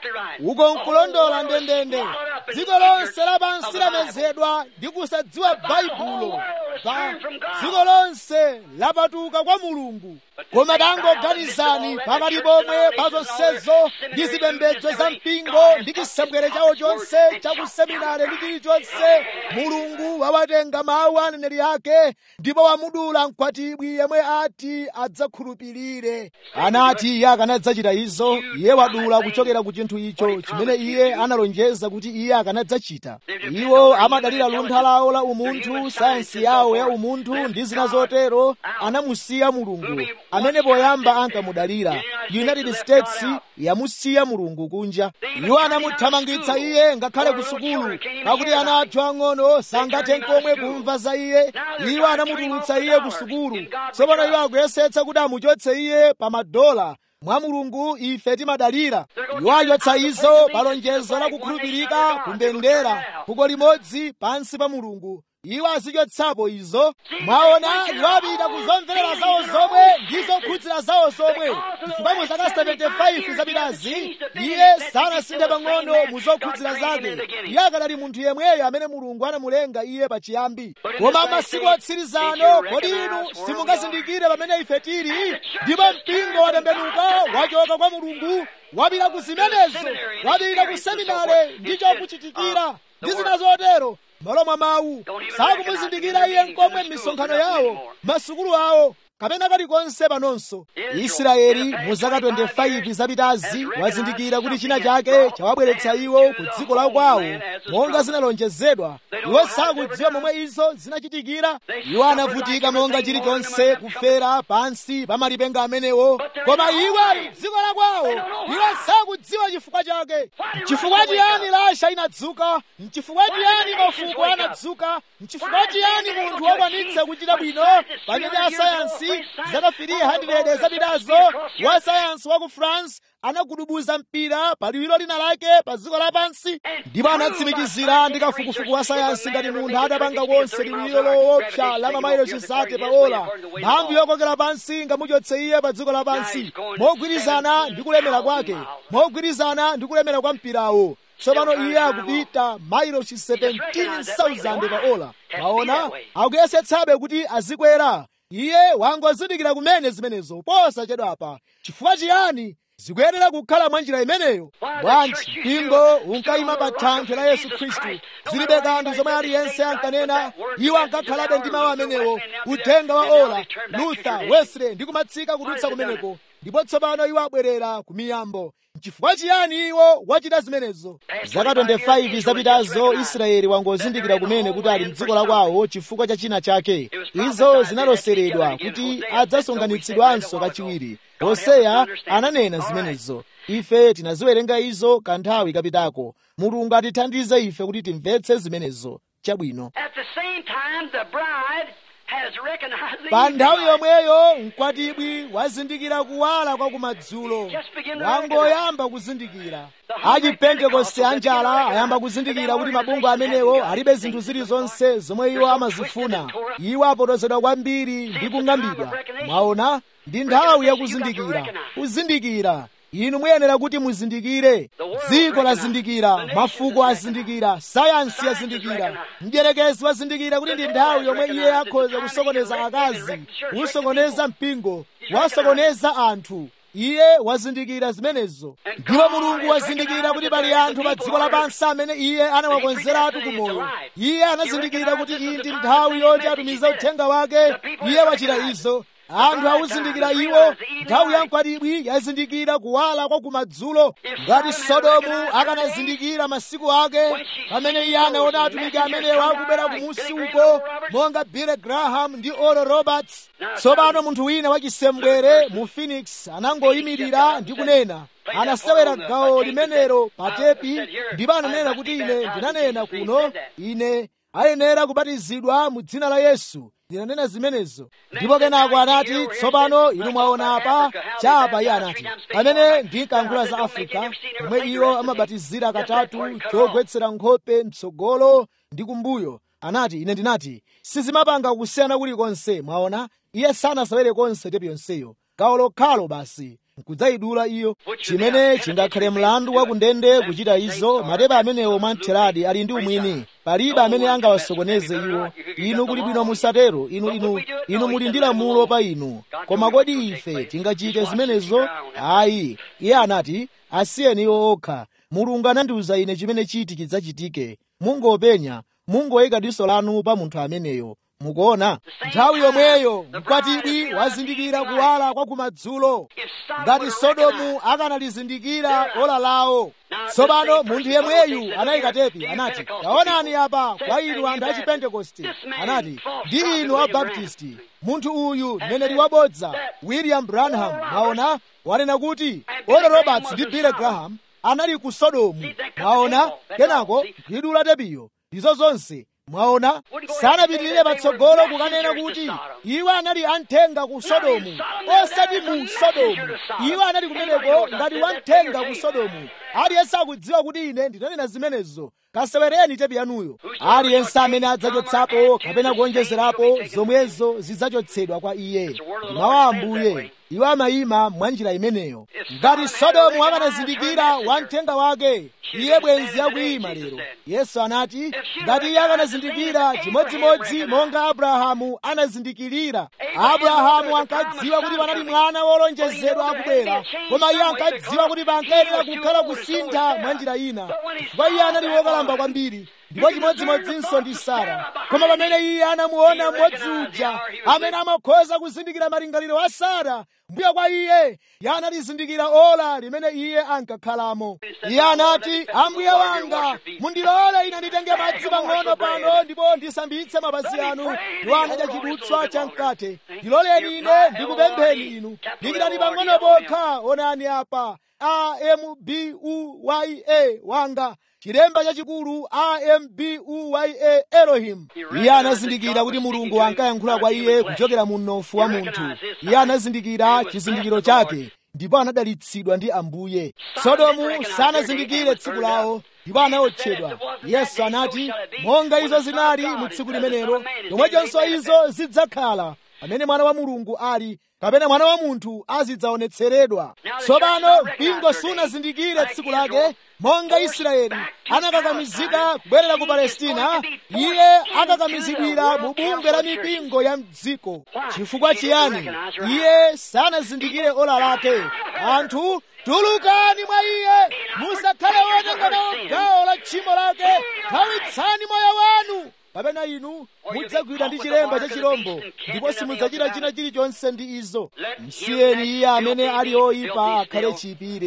uko nkulondola ndendende dziko lonse lapansi lamezedwa ndi kusadziwa baibulo pa dziko lonse lapatuka kwa mulungu koma tangoganizani pakati pomwe pa zonsezo ndi zipembedzo za mpingo ndi chisembwere chawo chonse chakuseminare ndi chilichonse mulungu wawatenga mawu a aneneri ake ndipo wamudula mkwatibwi yemwe ati adzakhulupirire anati iye akanadzachita izo iye wadula kuchokera ku chinthu icho chimene iye analonjeza kuti iye akanadzachita iwo amadalira luntha lawo la umunthu sayansi yawo ya umunthu ndi zina zotero anamusiya mulungu amene poyamba ankamudalira united states yamusiya mulungu kunja iwo anamuthamangitsa iye ngakhale ku sukulu pakuti ana athu ang'ono sangathe nkomwe kumva za iye iwo anamutulutsa iye ku sukulu tsopano iwo akuyesetsa kuti amuchotse iye pa madola mwa mulungu ife timadalira iwo achotsa izo pa lonjezo la kukhulupirika kumbendera fuko limodzi pansi pa mulungu iwo azichotsapo izo mwaona iwo apita kuzomverera zawo zomwe ndi zokhudzira zawo zomwe chifukwa mu zaka 75 zapitazi iye sanasinthe pang'ono mu zokhudzira zake iye akanali munthu yemweyo amene mulungu anamulenga iye pachiyambi koma masiku otsirizano kodi inu simungazindikire pamene ife tili ndipo mpingo watembenuka wachoka kwa mulungu wapita ku zimenezo wapita ku seminare ndi chokuchitikira ndi zina zotero malo mwa mawu sakumuzindikira iye nkomwe m'misonkhano yawo masukulu awo kapena kalikonse panonso israeli mu zaka 25 zapitazi wazindikira kuti china chake chawabweretsa iwo ku dziko la kwawo monga zinalonjezedwa iwo sakudziwa momwe izo zinachitikira iwo anavutika monga chilichonse kufera pansi pa malipenga amenewo koma iwo ali dziko la kwawo iwo sakudziwa chifukwa chake chifukwa chiyani lasha inadzuka mchifukwa chiyani mafuko anadzuka mchifukwa chiyani munthu wakwanitsa kuchita bwino pamene asayansi zaka 300 zapitazo wa sayansi wa ku france anagudubuza mpira pa liwiro lina lake pa dziko lapansi ndipo anatsimikizira ndi kafukufuku wa sayansi ngati munthu atapanga konse liwiro loopsa la mamailo chisate pa ola mphamvu yokokera pansi ingamuchotse iye pa dziko lapansi mogwirizana ndi kulemera kwake mogwirizana ndi kulemera kwa mpirawo tsopano iye akupita mailosi 17,000 pa ola maona akuyesetsabe kuti azikwera iye wangozindikira kumene zimenezo posachedwapa chifukwa chiyani zikuyenera kukhala mwa njira imeneyo bwanji mpingo unkayima pa thanthwe la yesu khristu zilibe kanthu zomwe aliyense ankanena iwo ankakhalabe ndi mawu amenewo uthenga wa ola luther wesley ndi kumatsika kudutsa kumeneko ndipo tsopano iwo abwerera ku miyambo chifukwa chiyani iwo wachita zimenezo zaka 25 zapitazo israeli wangozindikira kumene kuti ali mdziko la kwawo chifukwa cha china chake izo zinaloseredwa kuti adzasonkhanitsidwanso kachiwiri hoseya ananena zimenezo ife tinaziwerenga izo kanthawi kapitako mulungu atithandize ife kuti timvetse zimenezo chabwino At the same time, the bride has recognized the pa evening nthawi light. yomweyo mkwatibwi wazindikira kuwala kwa kumadzulo wangoyamba kuzindikira achipentekoste anjala ayamba kuzindikira kuti mabungwe amenewo alibe zinthu zilizonse zomwe iwo amazifuna iwo apotozedwa kwambiri ndi kung'ambidwa mwaona ndi nthawi yakuzindikira kuzindikira inu muyenera kuti muzindikire dziko lazindikira mafuko azindikira sayansi yazindikira mdierekezi wazindikira kuti ndi nthawi yomwe iye akhoza kusokoneza akazi kusokoneza mpingo wasokoneza anthu iye wazindikira zimenezo ndipo mulungu wazindikira kuti pali anthu pa dziko lapansi amene iye anawakonzeratu kumoyo iye anazindikira kuti iyi ndi nthawi yoti atumize uthenga wake iye wachita izo anthu awuzindikira iwo nthawi ya mkwatibwi yazindikira kuwala kwa kumadzulo ngati sodomu akanazindikira masiku ake pamene iye anaona atumiki amenewo akubwera kumusi uko monga billy graham ndi oral roberts tsopano munthu wina wachisembwere mu phoenix anangoyimirira ndi kunena anasewera gawo limenelo pa tepi ndipo ananena kuti ine ndinanena kuno ine ayenera kubatizidwa mu dzina la yesu ndinanena zimenezo ndipo kenako anati tsopano inu mwaona apa chapa iye anati pamene ndinkayankhula za afrika pomwe iwo amabatizira katatu chogwetsera nkhope mtsogolo ndi kumbuyo anati ine ndinati sizimapanga kusiyana kulikonse mwaona iye sanasewere konse tepi yonseyo gawo lokhalo basi nkudzayidula iyo chimene chingakhale mlandu wa kundende kuchita izo matepa amenewo mwamtheradi ali ndi umwini palibe amene angawasokoneze iwo inu kuli bwino musatero inu inu inu muli ndi lamulo pa inu koma kodi ife tingachite zimenezo ayi iye anati asiyeni iwo okha mulungu anandiwuza ine chimene chiti chidzachitike mungopenya mungoyika diso lanu pa munthu ameneyo mukuona nthawi yomweyo mkwatibwi wazindikira kuwala kwa kumadzulo ngati sodomu akanalizindikira ola lawo tsopano munthu yemweyu anayika tepi anati taonani apa kwa inu anthu a chipentekoste anati ndi inu abaptisti munthu uyu mneneri wabodza william branham mwaona wanena kuti oral roberts ndi billy graham anali ku sodomu mwaona kenako gwidula tepiyo ndizo zonse mwaona sanapitirire patsogolo kukanena kuti iwo anali amthenga ku sodomu osati mu sodomu iwo anali kumeneko ngati wamthenga ku sodomu aliyense akudziwa kuti ine ndinanena zimenezo kasewereni tepi yanuyo aliyense amene adzachotsapo kapena kuonjezerapo zomwezo zidzachotsedwa kwa iye ndi mawu a ambuye iwo amayima mwa njira imeneyo ngati sodomu akanazindikira wamthenga wake iye bwenzi akuyima lero yesu anati ngati iye akanazindikira chimodzimodzi monga abrahamu anazindikirira abrahamu ankadziwa kuti panali mwana wolonjezedwa akubwera koma iye ankadziwa kuti pankayenera kukhala kusintha mwa njira ina chifukwa iye anali wokalamba kwambiri ndipo chimodzimodzinso ndi sara koma pamene iye anamuona mmodzi uja amene amakhoza kuzindikira malingaliro a sara mbuyo kwa iye iye analizindikira ola limene iye ankakhalamo iye anati ambuye wanga mundilole ine nditenge madzi pang'ono pano ndipo ndisambitse mapazi anu iwo anadya chidutswa chamkate ndiloleni ine ndikupempheni inu dikirani pang'ono pokha onani apa ambuya wanga chilemba chachikulu ambuya elohim iye anazindikira kuti mulungu ankayankhula kwa iye kuchokera mu mnofu wa munthu iye anazindikira chizindikiro chake ndipo anadalitsidwa ndi ambuye sodomu sanazindikire tsiku lawo ndipo anawotchedwa yesu anati monga izo zinali mu tsiku limenelo chomwechonso izo zidzakhala pamene mwana wa mulungu ali kapena mwana wa munthu azidzaonetseredwa tsopano mpingo sunazindikire tsiku lake monga israeli anakakamizika kubwerera ku palestina iye akakamizidwira mu bungwe la mipingo ya mdziko chifukwa chiyani iye sanazindikire ola lake anthu tulukani mwa iye musakhale wotenga nawo gawo la tchimo lake thawitsani moyo wanu kapena inu mudzagwidwa ndi chilemba cha chirombo ndipo simudzachita china chilichonse ndi izo msiyeni iye amene ali oyipa akhale chiyipire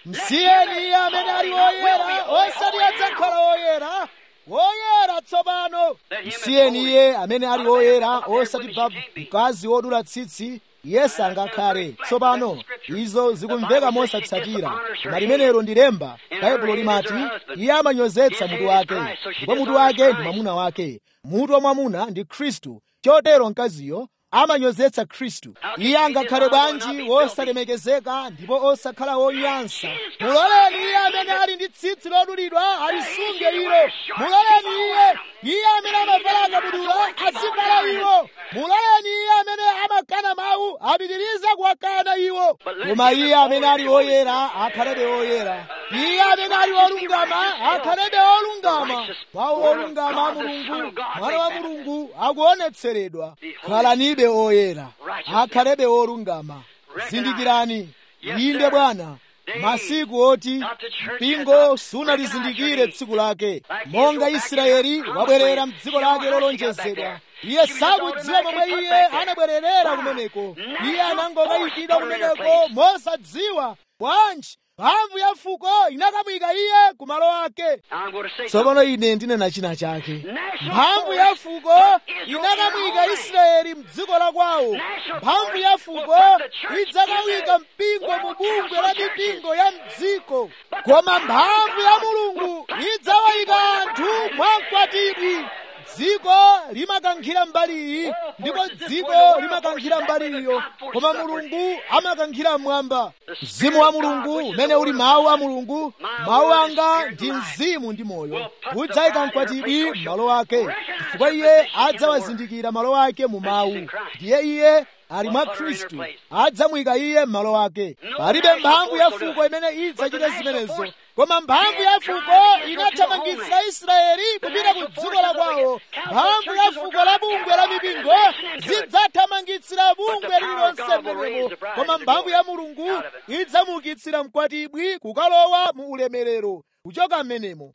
msiyeni iye amene ali woyera osati adzakhala woyera woyera tsopano msiyeni iye amene ali woyera osati babu mkazi wodula tsitsi iye sangakhale tsopano izo zikumveka mosatsatira koma limenelo ndi lemba baibulo limati iye amanyozetsa mutu wake ndipo mutu wake ndi mwamuna wake mutu wa mwamuna ndi khristu chotero mkaziyo amanyozetsa khristu iye angakhale bwanji wosalemekezeka ndipo osakhala wonyansa muloleni iye amene ali ndi tsitsi lodulidwa alisunge ilo muloleni iye iye amene amavala akabudula azivala iwo muloleni iye amene amakana mawu apitirize kuwakana iwo koma iye amene ali woyera akhalebe woyera iye amene ali wolungama akhalebe wolungama mawu olungama a mulungu mwana wa mulungu akuonetseredwa khalanibe oyera akhalebe wolungama zindikirani inde bwana masiku oti mpingo sunalizindikire tsiku lake monga israeli wabwerera mdziko lake lolonjezedwa iye sakudziwa momwe iye anabwererera kumeneko iye anangokayikidwa kumeneko mosadziwa bwanji mphamvu ya fuko inakamwika iye ku malo ake tsopano ine ndinena china chake mphamvu ya fuko inakamwika israeli mdziko la kwawo mphamvu ya fuko idzakamwika mpingo mu bungwe la mipingo ya mdziko koma mphamvu ya mulungu idzawayika anthu mwamkwatibwi dziko limakankhira mbali iyi ndipo dziko limakankhira mbali iyo koma mulungu amakankhira mmwamba mzimu wa mulungu umene uli mawu a mulungu mawu anga ndi mzimu ndi moyo udzayika mkwatibwi m'malo ake chifukwa iye adzawazindikira malo ake mu mawu ndiye iye ali mwa khristu adzamuyika iye m'malo ake palibe mphamvu ya fuko imene idzachite zimenezo koma mphamvu ya fuko inathamangitsa israeli kupita ku dziko la kwawo mphamvu ya fuko la bungwe la mipingo zidzathamangitsira bungwe lililonse mmenemo koma mphamvu ya mulungu idzamuukitsira mkwatibwi kukalowa mu ulemerero kuchoka mmenemo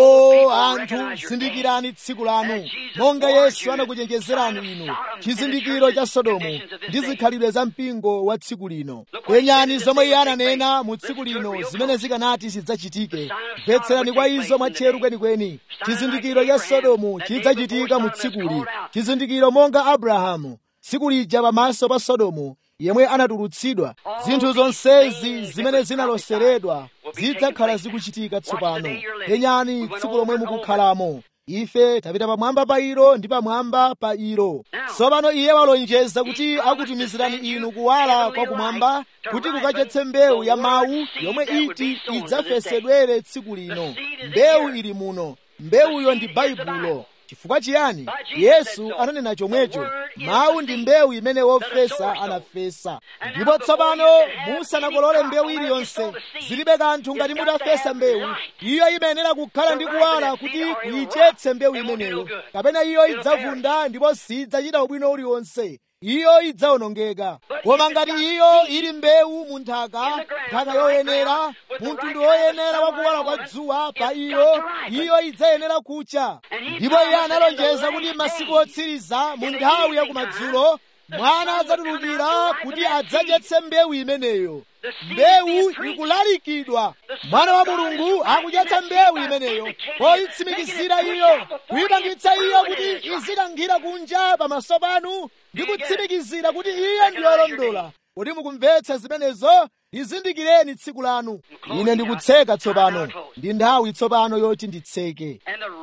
o anthu zindikirani tsiku lanu monga yesu anakuchenjezerani inu chizindikiro cha sodomu ndi zikhalidwe za mpingo wa tsiku lino kwenyani zomwe iye ananena mu tsiku lino zimene zikanati zidzachitike mvetserani kwa izo mwatcheru kwenikweni chizindikiro cha sodomu chidzachitika mu tsikuli chizindikiro monga abrahamu tsiku lija pamaso pa sodomu yemwe anatulutsidwa zinthu zonsezi zimene zinaloseredwa zidzakhala zikuchitika tsopano penyani tsiku lomwe mukukhalamo ife tapita pamwamba pa ilo ndi pamwamba pa ilo tsopano iye walonjeza kuti akutumizirani inu kuwala kwa kumwamba kuti kukachetse mbewu ya mawu yomwe iti idzafesedwere tsiku lino mbewu ili muno mbewuyo ndi baibulo chifukwa chiyani yesu ananena chomwecho mawu ndi mbewu imene wofesa anafesa ndipo tsopano musanakolole mbewu iliyonse zilibe kanthu ngati mutafesa mbewu iyo imayenera kukhala ndi kuwala kuti kuyichetse mbewu imeneyo kapena iyo idzavunda ndipo sidzachita ubwino uliwonse iyo idzawonongeka koma ngati iyo ili mbewu mu nthaka nthaka yoyenera mu mtundu woyenera wakuwala kwa dzuwa pa iyo iyo idzayenera kucha ndipo iye analonjeza kuti masiku otsiriza mu nthawi ya kumadzulo mwana adzatulukira kuti adzachetse mbewu imeneyo mbewu ikulalikidwa mwana wa mulungu akuchetsa mbewu imeneyo poyitsimikizira iyo kuyipangitsa iyo kuti izikankhira kunja pamaso panu ndi kutsimikizira kuti iyo ndi yolondola kuti mukumvetsa zimenezo izindikireni tsiku lanu ine ndikutseka tsopano ndi nthawi tsopano yoti nditseke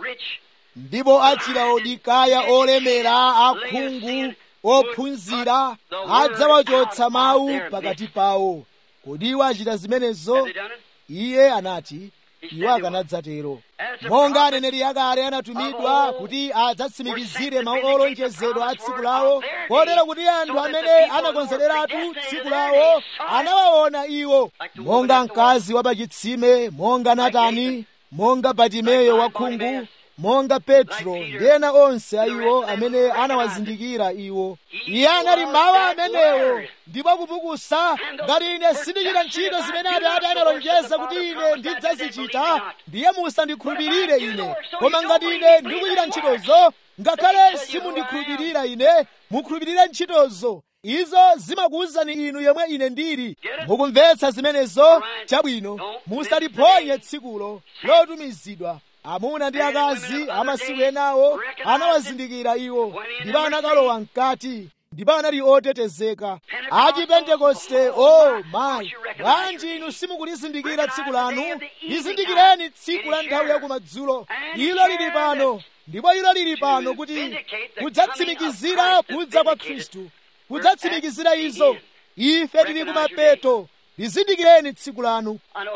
ndipo achilaodikaya olemera akhungu ophunzira adzawachotsa mawu pakati pawo kodi iwo achita zimenezo iye anati iwo akanadzatero monga aneneri akale anatumidwa kuti adzatsimikizire mawu olonjezedwa a tsiku lawo kotero kuti anthu amene anakonzeratu tsiku lawo anawaona iwo monga mkazi wa pachitsime monga natani monga batimeyo wakhungu monga petro ndi ena onse a iwo amene anawazindikira iwo iye anali mawu amenewo ndipo kupukusa ngati ine sindichita ntchito zimene atate analonjeza kuti ine ndidzazichita ndiye musandikhulupirire ine koma ngati ine ndikuchita ntchitozo ngakhale simundikhulupirira ine mukhulupirire ntchitozo izo zimakuwuzani inu yemwe ine ndili mukumvetsa zimenezo chabwino musaliphonye tsikulo lotumizidwa amuna ndi akazi amasiku enawo anawazindikira iwo ndipo anakalowa mkati ndipo anali otetezeka achipentekoste o oh, mayi bwanji inu simukulizindikira tsiku lanu lizindikireni tsiku la nthawi yakumadzulo ilo lili pano ndipo ilo lili pano kuti kudzatsimikizira kudza kwa khristu kudzatsimikizira izo ife tili kumapeto lizindikireni tsiku lanu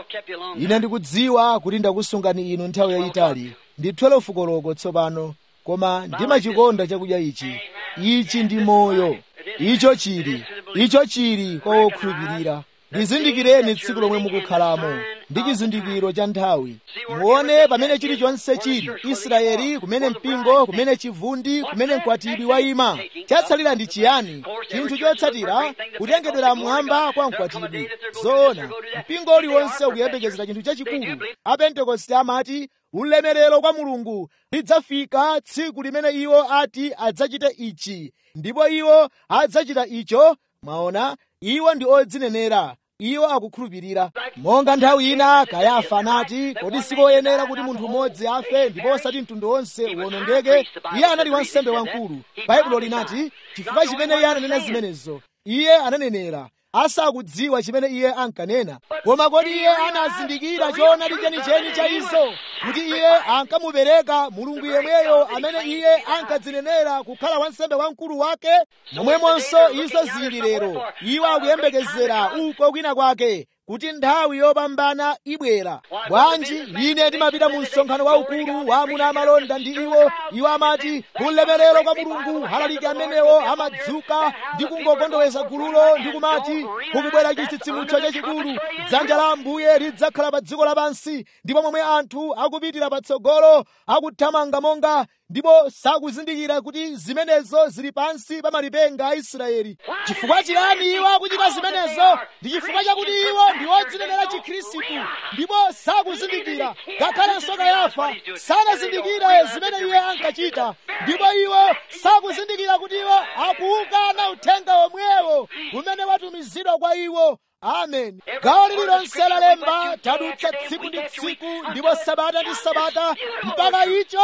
ine ndikudziwa kuti ndakusungani inu nthawi yayitali ndi 12 koloko tsopano koma ndimachikonda chakudya ichi ichi ndi moyo icho chili icho chili kwa wokhulupirira lizindikireni tsiku lomwe mukukhalamo ndi chizindikiro cha nthawi muone pamene chilichonse chili israeli kumene mpingo kumene chivundi kumene mkwatibwi wayima chatsalira ndi chiyani chinthu chotsatira kutengedwera mmwamba kwa mkwatibwi zoona mpingo uliwonse ukuyembekezera chinthu chachikulu apentekoste amati ulemerero kwa mulungu lidzafika tsiku limene iwo ati adzachite ichi ndipo iwo adzachita icho mwaona iwo ndi odzinenera iwo akukhulupirira monga nthawi ina kayafa anati kodi sikoyenera kuti munthu mmodzi afe ndipo osati mtundu wonse uwonongeke iye anali wansembe wamkulu baibulo linati chifukwa chimene iye ananena zimenezo iye ananenera asakudziwa chimene iye ankanena koma kodi iye anazindikira choonadi chenicheni cha izo kuti iye ankamupereka mulungu yemweyo amene iye ankadzinenera kukhala wansembe wamkulu wake momwemonso izo zili lero iwo akuyembekezera uko kwina kwake kuti nthawi yopambana ibwera bwanji ine ndimapita mu msonkhano waukulu wa amuna amalonda ndi iwo iwo amati ulemerero kwa mulungu halaliki amenewo amadzuka ndi kungokondoweza gululo ndi kumati kukubwera chitsitsimutso chachikulu dzanja la ambuye lidzakhala pa dziko lapansi ndipo momwe anthu akupitira patsogolo akuthamanga monga ndipo sakuzindikira kuti zimenezo zili pansi pa malipenga a israeli chifukwa chiyani iwo akuchita zimenezo ndi chifukwa chakuti iwo ndi odzinenera chikhristu ndipo sakuzindikira ngakhalenso kayafa sanazindikire zimene iye ankachita ndipo iwo sakuzindikira kuti iwo akuukana uthenga omwewo umene watumizidwa kwa iwo amen gawo lililonse la lemba tadutsa tsiku ndi tsiku ndipo sabata ndi sabata mpaka icho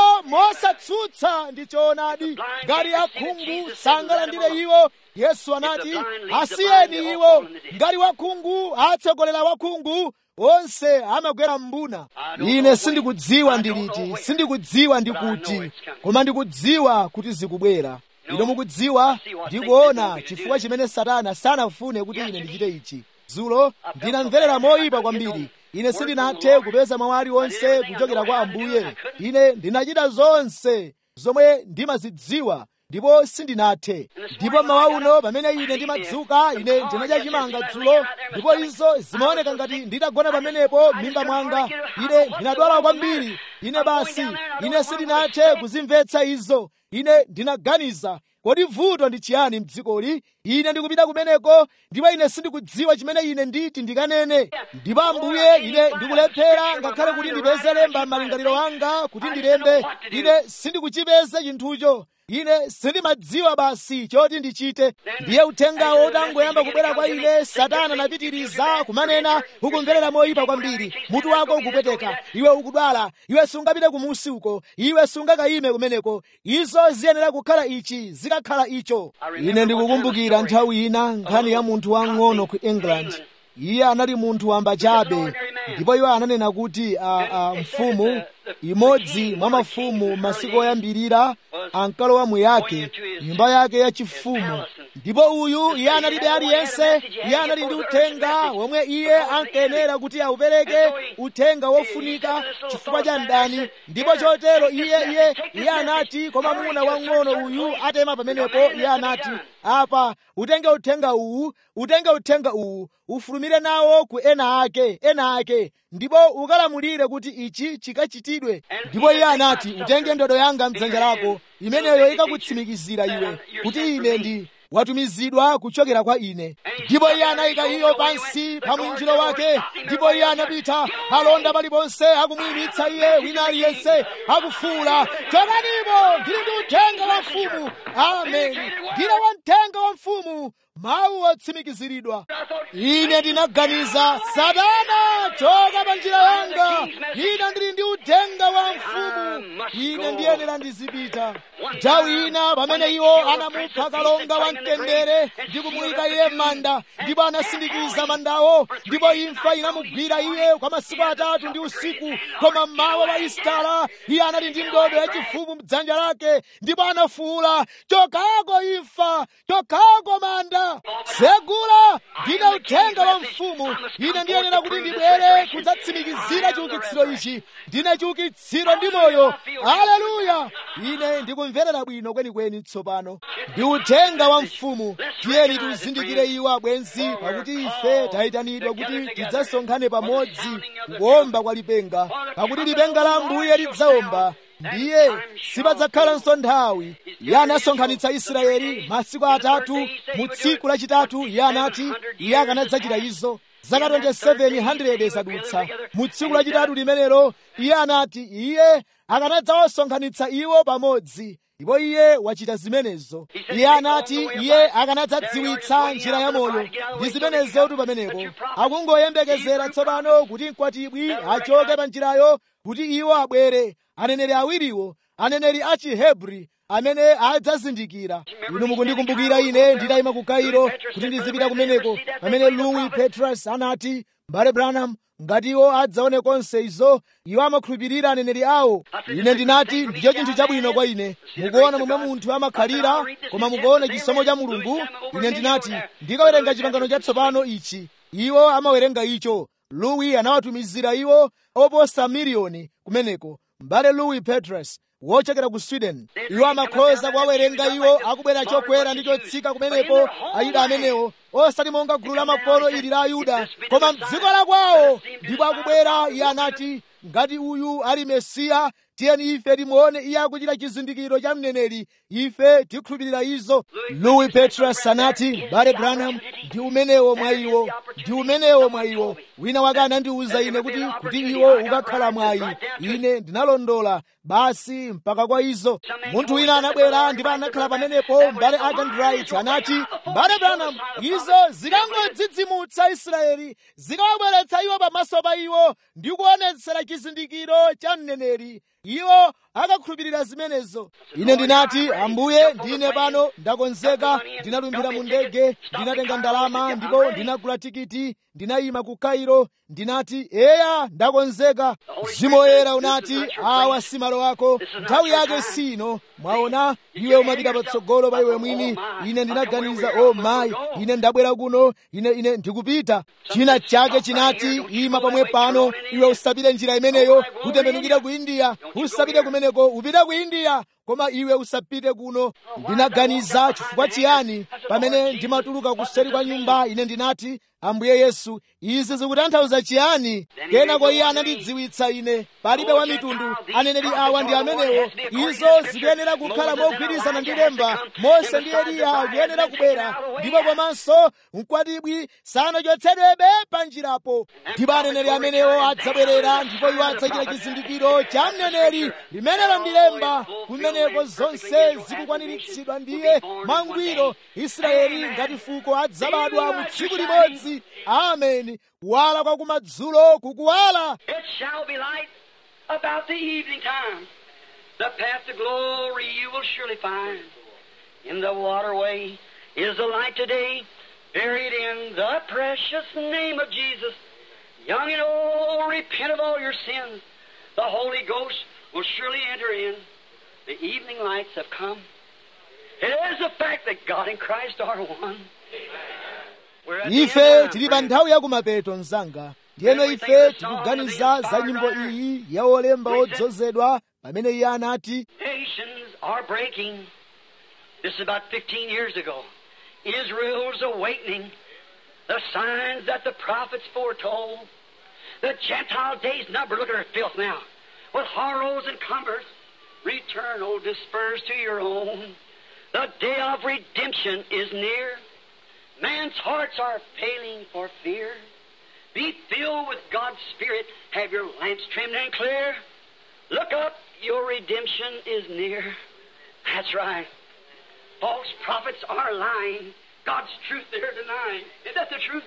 mosatsutsa ndi choonadi ngati akhungu sangalandire iwo yesu anati asiyeni iwo ngati wakhungu atsogolera wakhungu onse amagwera mbuna ine sindikudziwa ndi liti sindikudziwa ndi kuti koma ndikudziwa kuti zikubwera ino mukudziwa ndikuona chifukwa chimene satana sanafune kuti ine ndichite ichi dzulo ndinamverera moyipa kwambiri ine sindinathe kupeza mawu aliwonse kuchokera kwa ambuye ine ndinachita zonse zomwe ndimazidziwa ndipo sindinathe ndipo mawa uno pamene ine ndimadzuka ine ndinadya chimanga dzulo ndipo izo zimaoneka ngati nditagona pamenepo m'mimba mwanga ine ndinadwala kwambiri ine basi ine sindinathe kuzimvetsa izo ine ndinaganiza kodi vuto ndi chiyani mdzikoli ine ndikupita kumeneko ndipo ine sindikudziwa chimene ine nditi ndikanene ndipo ambuye ine ndikulephera ngakhale kuti ndipeze lemba m'malingaliro anga kuti ndilembe ine sindikuchipeza chinthucho ine sindimadziwa basi choti ndichite ndiye uthengawo utangoyamba kubwera kwa ine satana anapitiriza kumanena ukumverera moyipa kwambiri mutu wako ukupweteka iwe ukudwala iwe sungapite kumusi uko iwe sungakayime kumeneko izo ziyenera kukhala ichi zikakhala icho ine ndikukumbukira nthawi ina nkhani ya munthu wang'ono ku england iye anali munthu wamba chabe ndipo iwo ananena kuti a, a, mfumu imodzi mwa mafumu masiku oyambirira ankalowa muyake nyumba yake yachifumu ndipo uyu iye analibe aliyense iye anali ndi uthenga womwe iye ankayenera kuti aupereke uthenga wofunika chifukwa cha mdani ndipo chotero iye iye iye anati koma muna wang'ono uyu atema pamenepo iye anati apa utenge uthenga uwu utenge uthenga uwu ufulumire nawo ku ena ake ena ake ndipo ukalamulire kuti ichi chikachitidwe ndipo iye anati utenge ndodo yanga mdzanja lako imeneyo ikakutsimikizira iwe kuti ine ndi watumizidwa kuchokera kwa ine ndipo iye anayika iyo pansi pa mwinjiro wake ndipo iye anapita alonda paliponse akumuyimitsa iye wina aliyense akufuula chokanimo ndili ndi uthenga wa mfumu ameni ndine wamthenga wa mfumu mawu otsimikiziridwa ine ndinaganiza satana choka pa njira yanga ine ndili ndi uthenga wa mfumu ine ndiyenera ndizipita nthawi ina pamene iwo anamupha kalonga wa mtendere ndi kumuyika iye m'manda ndipo anasindikiza mandawo ndipo imfa inamugwira iye kwa masiku atatu ndi usiku koma mmawa wa isitala iye anali ndi ndodo yachifumu mdzanja lake ndipo anafuwula chokako imfa chokako manda tsegula ndine uthenga wa mfumu ine ndiyenera kuti ndibwere kudzatsimikizira chiukitsiro ichi ndine chiukitsiro ndi moyo aleluya ine ndikumverera bwino kwenikweni tsopano ndi uthenga wa mfumu tiyeni tizindikire iwo abwenzi pakuti ife tayitanidwa kuti tidzasonkhane pamodzi kuwomba kwa lipenga pakuti lipenga la ambuye lidzawomba ndiye sipadzakhalanso nthawi iye anasonkhanitsa israeli masiku atatu mu tsiku lachitatu iye anati iye akanadzachita izo zaka 2700 zadutsa mu tsiku lachitatu limenelo iye anati iye akanadzawasonkhanitsa iwo pamodzi ndipo iye wachita zimenezo iye anati iye akanadzadziwitsa njira ya moyo ndi zimenezotu pamenepo akungoyembekezera tsopano kuti mkwatibwi achoke pa njirayo kuti iwo abwere aneneri awiriwo aneneri a chihebri amene adzazindikira inu mukundikumbukira ine nditayima ku kairo kuti ndizipita kumeneko pamene louis petrus anati mbale branham ngati iwo adzaone konse izo iwo amakhulupirira aneneri awo ine ndinati ndicho chinthu chabwino kwa ine mukuona momwe munthu amakhalira koma mukuona chisomo cha mulungu ine ndinati ndikawerenga chipangano chatsopano ichi iwo amawerenga icho louis anawatumizira iwo oposa miliyoni kumeneko mbale louis petrus wochokera ku sweden iwo amakhoza kuwawerenga iwo akubwera chokwera ndi chotsika kumenepo ayuda amenewo osati monga gulu la makolo ili la ayuda koma mdziko la kwawo ndipo akubwera iye anati ngati uyu ali mesiya tiyeni ife timuone iye akuchita chizindikiro cha mneneri ife tikhulupirira izo louis petrus anati bale branham ndi umenewo mwa iwo ndi umenewo mwa iwo wina wake anandiwuza ine kuti kuti iwo ukakhala mwayi ine ndinalondola basi mpaka kwa izo munthu wina anabwera ndipo anakhala pamenepo mbale agandright anati mbale branham izo zikangodzidzimutsa israeli zikawabweretsa iwo pamaso pa iwo ndi kuonetsera chizindikiro cha mneneri iwo akakhulupirira zimenezo ine ndinati ambuye ndine pano ndakonzeka ndinalumbira mu ndege ndinatenga ndalama ndipo ndinagula tikiti ndinayima ku kairo ndinati eya ndakonzeka mzimu woyera unati awa si malo ako nthawi yake sino mwaona iwe umapita patsogolo pa iwe mwini ine ndinaganiza o oh, mayi ine ndabwera kuno ine ine ndikupita china chake chinati ima pamwe pano iwe usapite njira imeneyo utembenukire ku india usapite kumeneko upite ku india koma iwe usapite kuno ndinaganiza chifukwa chiyani pamene ndimatuluka kuseri kwa nyumba ine ndinati ambuye yesu izi zikutanthauza chiyani kenako iye anandidziwitsa ine palibe wa mitundu aneneri awa ndi amenewo izo zikuyenera kukhala mogwirizana ndi lemba mose ndi eliya akuyenera kubwera ndipo komanso mkwatibwi sanachotsedwebe pa njirapo ndipo aneneri amenewo adzabwerera ndipo iwo adzachita chizindikiro cha mneneri limenelo ndi lemba kumeneko zonse zikukwaniritsidwa ndiye mangwiro israeli ngati fuko adzabadwa mu tsiku limodzi ameni kuwala kwa kumadzulo kukuwala It shall be light about the evening time. The path to glory you will surely find. In the waterway is the light today, buried in the precious name of Jesus. Young and old, repent of all your sins. The Holy Ghost will surely enter in. The evening lights have come. It is a fact that God and Christ are one. We're at the ife end of tili our pa friends. nthawi yakumapeta mzanga ndiyeno ife tikuganiza za nyimbo iyi ya olemba odzozedwa pamene iye anati Nations are breaking. This is about 15 years ago. Israel's awakening. The signs that the prophets foretold. The Gentile days numbered. Look at her filth now. With horrors and cumbers. Return, O dispersed to your own. The day of redemption is near. Man's hearts are failing for fear. Be filled with God's Spirit. Have your lamps trimmed and clear. Look up, your redemption is near. That's right. False prophets are lying. God's truth they're denying. Is that the truth?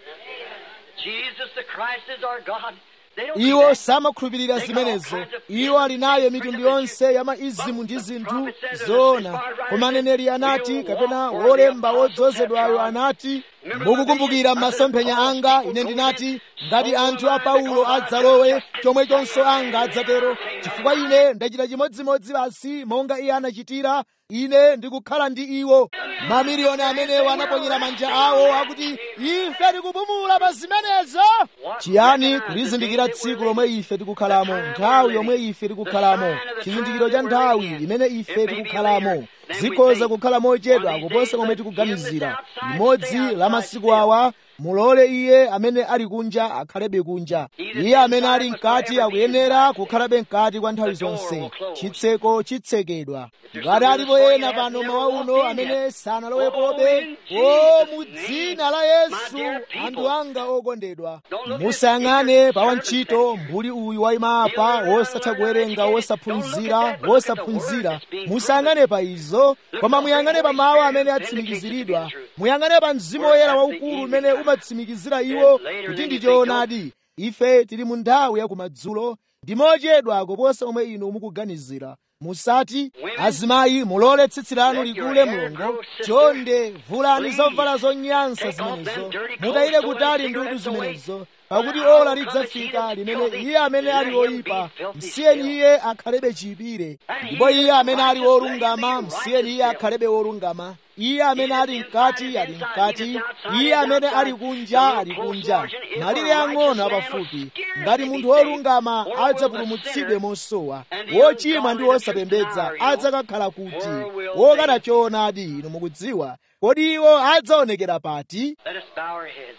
Jesus the Christ is our God. They don't iwo do that. samakhulupirira zimenezo iwo ali nayo mitundu yonse ya maizimu ndi zinthu zoona koma aneneri anati kapena wolemba wodzozedwayo anati mukukumbukira m'masomphenya anga ine ndinati ngati anthu a paulo adzalowe chomwechonso anga adzatero chifukwa ine ndachita chimodzimodzi basi monga iye anachitira ine ndikukhala ndi iwo mamiliyoni amenewo anaponyera manja awo akuti ife tikupumula pa zimenezo chiyani kulizindikira tsiku lomwe ife tikukhalamo nthawi yomwe ife tikukhalamo chizindikiro cha nthawi imene ife tikukhalamo zikhoza kukhala mochedwa kuposa komwe tikuganizira limodzi la masiku awa mulole iye amene ali kunja akhalebe kunja iye amene ali mkati akuyenera kukhalabe mkati kwa nthawi zonse chitseko chitsekedwa ngati alipo ena pano mawa uno amene sanalowepobe o mu dzina la yesu anthu anga okondedwa musayang'ane pa wantchito mbuli uyu wayima apa wosatha kuwerenga wosaphunzira wosaphunzira musayang'ane pa izo koma muyang'ane pa mawu amene atsimikiziridwa muyang'ane pa mzimu woyera waukulu umene umatsimikizira iwo kuti ndi choonadi ife tili mu nthawi ya kumadzulo ndi mochedwa kuposa omwe inu mukuganizira musati azimayi mulole tsitsi lanu likule mlongo chonde vulani zovala zonyansa zimenezo mutayire kutali ndudu zimenezo pakuti ola lidzafika limene iye amene ali woyipa msiyeni iye akhalebe chiyipire ndipo iye amene ali wolungama msiyeni iye akhalebe wolungama iye amene ali mkati ali mkati iye amene ali kunja ali kunja malire ang'ono apafupi ngati munthu wolungama adzapulumutsidwe mosowa wochimwa ndi wosapembedza adzakakhala kuti wokana choonadi inu mukudziwa kodi iwo adzaonekera pati Let us bow our heads.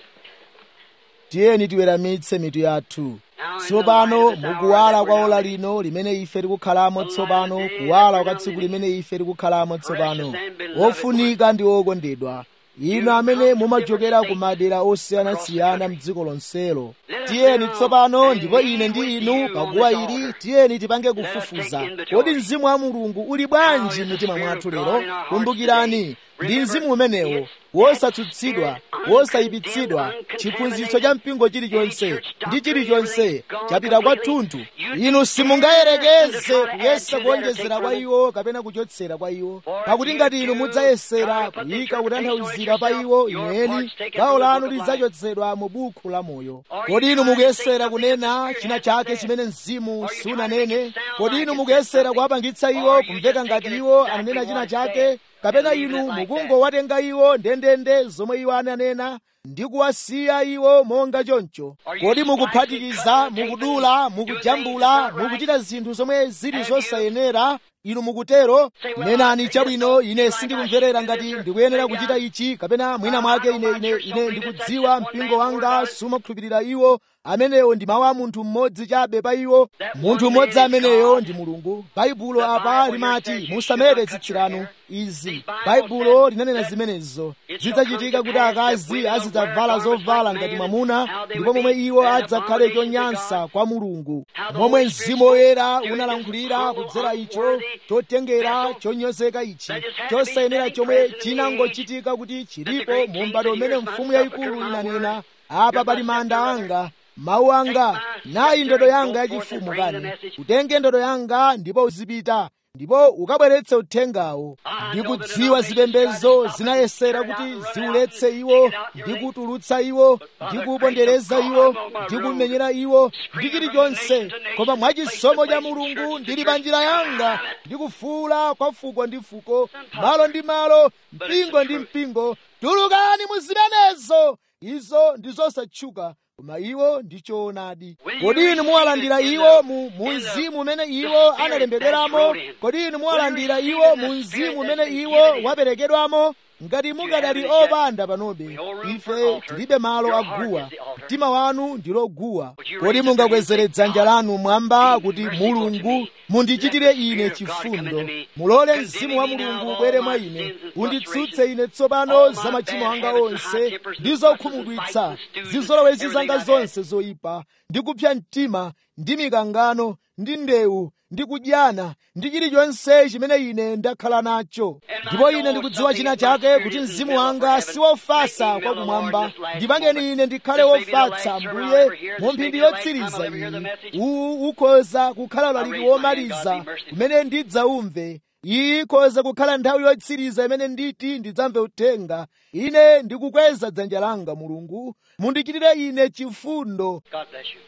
tiyeni tiweramitse mitu yathu tsopano mukuwala kwa ola lino limene ife tikukhalamo tsopano kuwala kwa tsiku limene ife tikukhalamo tsopano wofunika ndi wokondedwa inu amene mumachokera ku madera osiyanasiyana mdziko lonselo tiyeni tsopano ndipo ine ndi inu paguwa ili tiyeni tipange kufufuza kodi mzimu wa mulungu uli bwanji m'mitima mwathu lero kumbukirani ndi mzimu umenewo wosatsutsidwa wosayipitsidwa chiphunzitso cha mpingo chilichonse ndi chilichonse chapita kwathunthu inu simungayerekeze kuyesa kuonjezera kwa iwo kapena kuchotsera kwa iwo pakuti ngati inu mudzayesera kuyika kutanthauzira pa iwo ineni gawo lanu lidzachotsedwa mu buku la moyo kodi inu mukuyesera kunena china chake chimene mzimu sunanene kodi inu mukuyesera kuwapangitsa iwo kumveka ngati iwo ananena china chake kapena inu mukungowatenga iwo ndendende zomwe iwo ananena ndi kuwasiya iwo monga choncho kodi mukuphatikiza mukudula mukujambula mukuchita zinthu zomwe zili zosayenera inu mukutero nenani chabwino ine sindikumverera ngati ndikuyenera kuchita ichi kapena mwina mwake ine ine ine ndikudziwa mpingo wanga sumakhulupirira iwo amenewo ndi mawu a munthu mmodzi chabe pa iwo munthu mmodzi ameneyo ndi mulungu baibulo apa limati musamete tsitsi lanu izi baibulo linanena zimenezo zidzachitika kuti akazi azidzavala zovala ngati mwamuna ndipo momwe iwo adzakhale chonyansa kwa mulungu momwe mzimu woyera unalankhulira kudzera icho chotengera chonyozeka ichi chosayenera chomwe chinangochitika kuti chilipo mu m'bado umene mfumu yayikulu inanena apa pali manda anga mawu anga nayi ndodo yanga yachifumu kani utenge ndodo yanga ndipo uzipita ndipo ukabweretse uthengawo ndikudziwa zipembedzo zinayesera kuti ziuletse iwo ndikutulutsa iwo ndikupondereza iwo ndikumenyera iwo ndi chilichonse koma mwachisomo cha mulungu ndili pa njira yanga ndikufuula kwa fuko ndi fuko malo ndi malo mpingo ndi mpingo tulukani mu zimenezo izo ndi zosatchuka koma iwo ndi choonadi kodi inu muwalandira iwo mu mzimu umene iwo analembedweramo kodi inu muwalandira iwo mu mzimu umene iwo waperekedwamo ngati mukadali opanda panobe ife tilibe malo aguwa mtima wanu ndilo guwa kodi mungakwezere dzanja lanu mwamba kuti mulungu mundichitire ine chifundo mulole mzimu wa mulungu ubwere mwa ine unditsutse ine tsopano za machimo anga onse ndi zokhumudwitsa zizolowezi zanga zonse zoyipa ndi kupsa mtima ndi mikangano ndi ndewu ndi kudyana ndi chilichonse chimene ine ndakhala nacho ndipo ine ndikudziwa china chake kuti mzimu wanga si wofasa kwa kumwamba ndipangeni ine ndikhale wofatsa mbuye mu mphindi yotsiriza iyi uwu ukhoza kukhala ulaliki womaliza kumene ndidzaumve iyi ikhoza kukhala nthawi yotsiriza imene nditi ndidzamve uthenga ine ndikukweza dzanja langa mulungu mundichitire ine chifundo God bless you.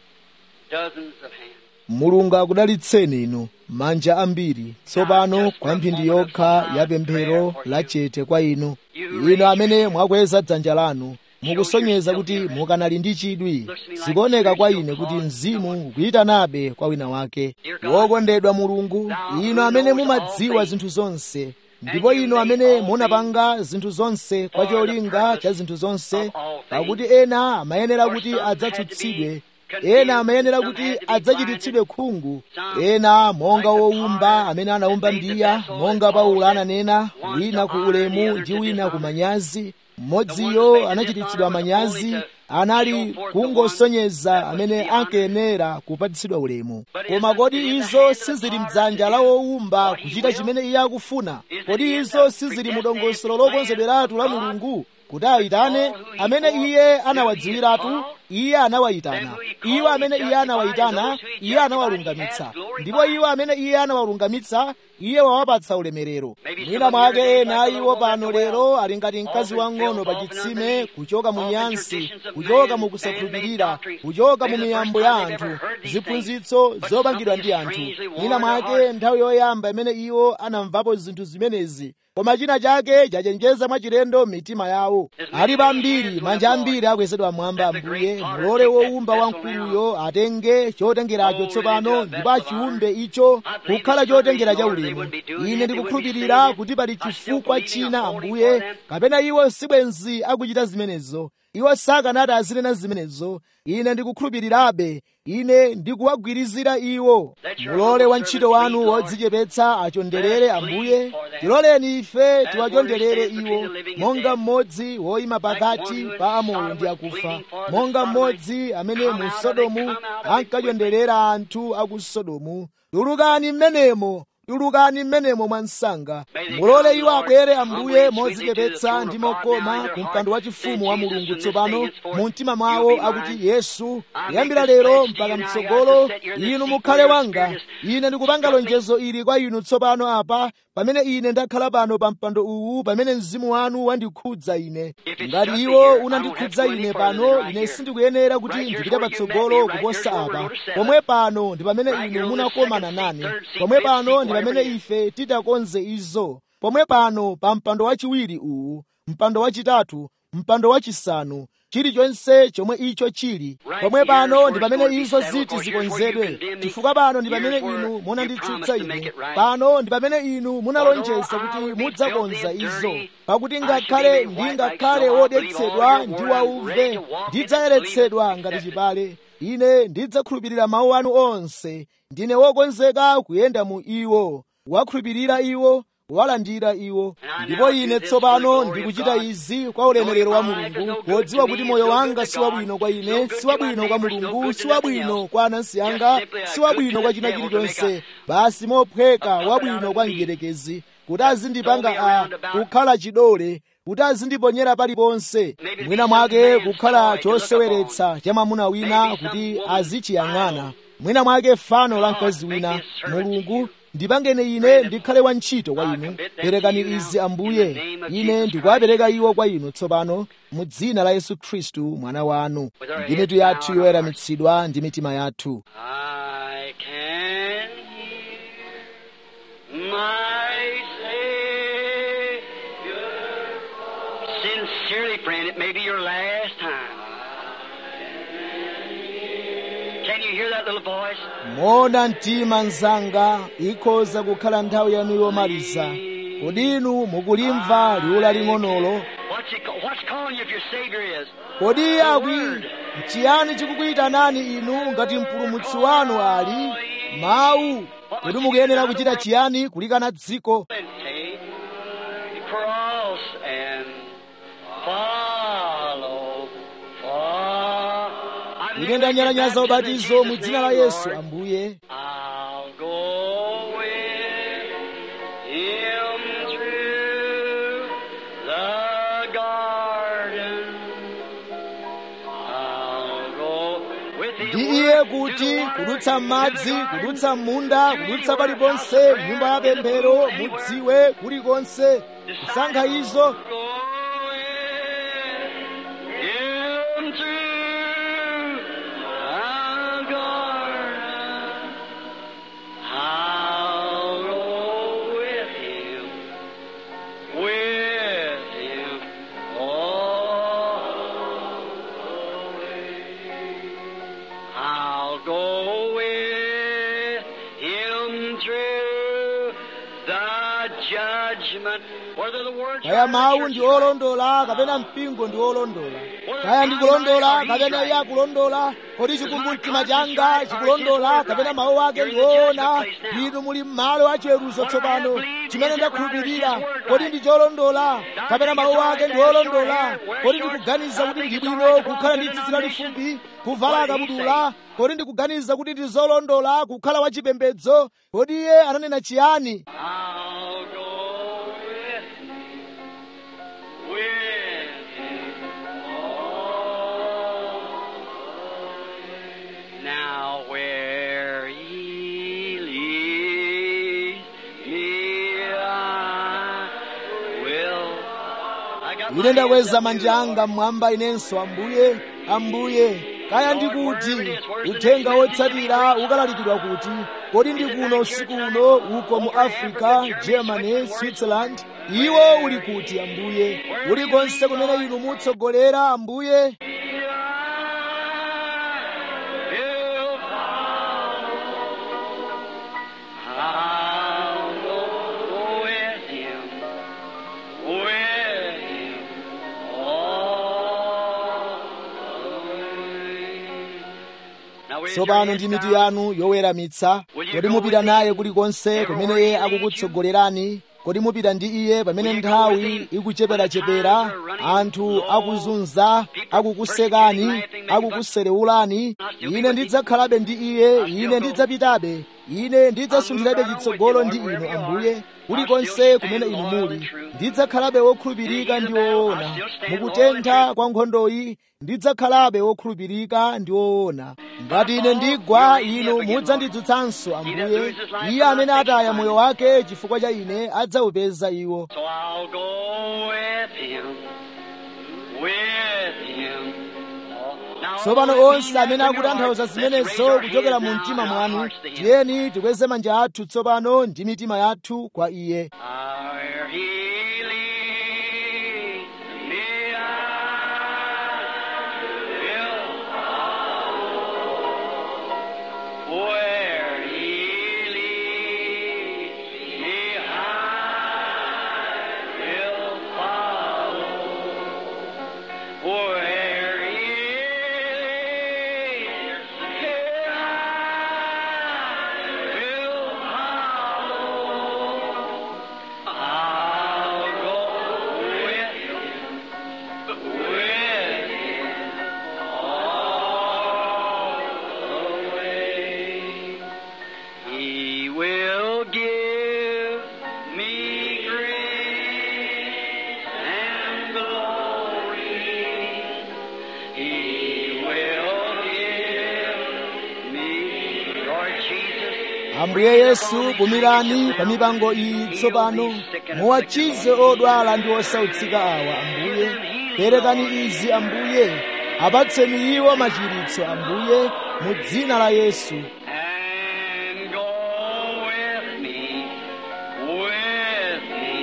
Dozens of hands. mulungu akudalitseni inu manja ambiri tsopano kwa mphindi yokha ya pemphero lachete kwa inu inu amene mwakweza dzanja lanu mukusonyeza kuti mukanali ndi chidwi zikuoneka kwa ine kuti mzimu ukuyitanabe kwa wina wake wokondedwa mulungu inu amene mumadziwa zinthu zonse ndipo inu amene munapanga zinthu zonse kwa cholinga cha zinthu zonse pakuti ena amayenera kuti adzatsutsidwe ena amayenera kuti adzachititsidwe khungu ena monga wowumba amene anawumba mbiya monga paulo ananena wina ku ulemu ndi wina ku manyazi mmodziyo anachititsidwa manyazi anali kungosonyeza amene ankayenera kupatsidwa ulemu koma kodi izo sizili mdzanja la wowumba kuchita chimene iye akufuna kodi izo sizili mu dongosolo lokonzedweratu la mulungu kuti ayitane amene iye anawadziwiratu iye anawayitana iwo amene iye anawayitana iye anawalungamitsa ndipo iwo amene iye anawalungamitsa iye wawapatsa ulemerero mwina mwake ena iwo pano lero ali ngati mkazi wang'ono pa chitsime kuchoka mu nyansi kuchoka mu kusakhulupirira kuchoka mu miyambo ya anthu ziphunzitso zopangidwa ndi anthu mwina mwake nthawi yoyamba imene iwo anamvapo zinthu zimenezi koma china chake chachenjeza mwachilendo m'mitima yawo alipo ambiri manja ambiri akwezedwa mwamba ambuye mulole wowumba wamkuluyo atenge chotengeracho tsopano ndipo achiumbe icho kukhala chotengera cha ulemu ine ndikukhulupirira kuti pali chifukwa china ambuye kapena iwo sibwenzi akuchita zimenezo iwo sakanati azinena zimenezo ine ndikukhulupirirabe ine ndikuwagwirizira iwo mulole wantchito wanu wodzichepetsa achonderere ambuye tiloleni ife tiwachonderere iwo monga mmodzi woyima pakati pa amoyo ndi akufa monga mmodzi amene mu sodomu ankachonderera anthu aku sodomu tulukani mmenemo tulukani mmenemo mwansanga mulole iwo abwere ambuye modzichepetsa ndi mokoma ku mpando wachifumu wa mulungu tsopano mu mtima mwawo akuti yesu kuyambira lero mpaka mtsogolo inu mukhale wanga ine ndikupanga lonjezo ili kwa inu tsopano apa pamene ine ndakhala pano pa mpando uwu pamene mzimu wanu wandikhudza ine ngati iwo unandikhudza ine pano ine sindikuyenera kuti ndipite patsogolo kuposa apa pomwe pano ndi pamene inu munakomana nane pomwe pano ndi pamene ife titakonze izo pomwe pano pa mpando wachiwiri uwu mpando wachitatu mpando wachisanu chilichonse chomwe icho chili pomwe pano ndi pamene izo ziti zikonzedwe chifukwa pano ndi pamene inu munanditsutsa ine pano ndi pamene inu munalonjeza kuti mudzakonza izo pakuti ngakhale ndingakhale wodetsedwa ndi wauve ndidzayeretsedwa ngati chipale ine ndidzakhulupirira mawu anu onse ndine wokonzeka kuyenda mu iwo wakhulupirira iwo walandira iwo ndipo ine tsopano ndikuchita izi kwa ulemerero wa mulungu podziwa kuti moyo wanga si wabwino kwa ine si wabwino kwa mulungu si wabwino kwa anansi anga si wabwino kwa china chilichonse basi mophweka wabwino kwa mdierekezi kuti azindipanga a kukhala chidole kuti azindiponyera paliponse mwina mwake kukhala choseweretsa cha mwamuna wina kuti azichiyang'ana mwina mwake fano la mkazi wina mulungu ndipangeni ine ndikhale wantchito kwa inu perekani izi ambuye ine ndikuwapereka iwo kwa inu tsopano mu dzina la yesu khristu mwana wanu ndi mitu yathu yoyeramitsidwa ndi mitima yathu I can hear my Savior. Sincerely, friend, it may be your last time. Can you hear that little voice? moona mtima mzanga ikhoza kukhala nthawi yanu yomaliza kodi inu mukulimva liwu laling'onolo What's, it, ca- what's calling you if your Savior is? kodi iye akwi chiyani chikukuyitanani inu ngati mpulumutsi wanu ali mawu kodi mukuyenera kuchita chiyani kulikana dziko And take the cross and follow. follow. ine ndanyalanyaza ubatizo mu dzina la yesu ambuye I'll go with him through the garden. I'll go with him ndi iye where- kuti to the water, kudutsa to m'madzi the garden, kudutsa m'munda to kudutsa anywhere, paliponse house of prayer, nyumba ya in the pemphero booth, anywhere. mudziwe kulikonse kusankha izo Go with him through the garden. I'll go with him, with him all the way. I'll go with him through the judgment. Whether the words kaya are mawu church ndi olondola kapena mpingo ndi olondola kaya ndikulondola kapena iye akulondola kodi chikumbumtima changa chikulondola kapena mawu ake ndi woona inu muli m'malo achiweruzo tsopano chimene ndakhulupirira kodi ndi cholondola kapena mawu ake ndi olondola kodi ndikuganiza kuti ndi bwino kukhala ndi tsitsi lalifupi kuvala kabudula kodi ndikuganiza kuti ndi zolondola kukhala wachipembedzo kodi iye ananena chiyani I'll go with him, with him all the way. Now where he leads me, I will. I got my ine ndakweza hands manja up anga mmwamba inenso ambuye ambuye kaya ndikuti uthenga wotsatira ukalalikidwa kuti kodi ndi kuno usiku uno uko mu africa germany switzerland iwo uli kuti ambuye ulikonse kumene inu mutsogolera ambuye He'll follow. I'll go with him, with him all the way. Now, raise your tsopano hands ndi mitu down. yanu yoweramitsa kodi mupita naye kulikonse kumene iye akukutsogolerani kodi mupita ndi iye pamene nthawi ikucheperachepera anthu akuzunza akukusekani akukuserewulani ine ndidzakhalabe ndi iye ine ndidzapitabe ine ndidzasunthirabe chitsogolo ndi inu ambuye kulikonse kumene inu muli ndidzakhalabe wokhulupirika ndi woona mukutentha kwa nkhondoyi ndidzakhalabe wokhulupirika ndi woona ngati ine ndigwa inu mudzandidzutsanso ambuye iye amene ataya moyo wake chifukwa cha ine adzawupeza iwo So I'll go with him, with him. Now, tsopano all onse that amene means in your akutanthauza heart, let's raise zimenezo our kuchokera hands mu now mtima and our mwanu hearts to him. tiyeni tikweze manja athu tsopano ndi mitima yathu kwa iye Where he leads me, I will follow. Where he leads me, I will follow. Where he leads me, I will follow. I'll go with him, with him all the way. He will give me grace and glory. He will give me, Lord Jesus. ambuye yesu pumirani pa mipango iyi tsopano muwachize odwala ndi osautsika awa ambuye perekani izi ambuye apatseni iwo machiritso ambuye mu dzina la yesu and go with me, with me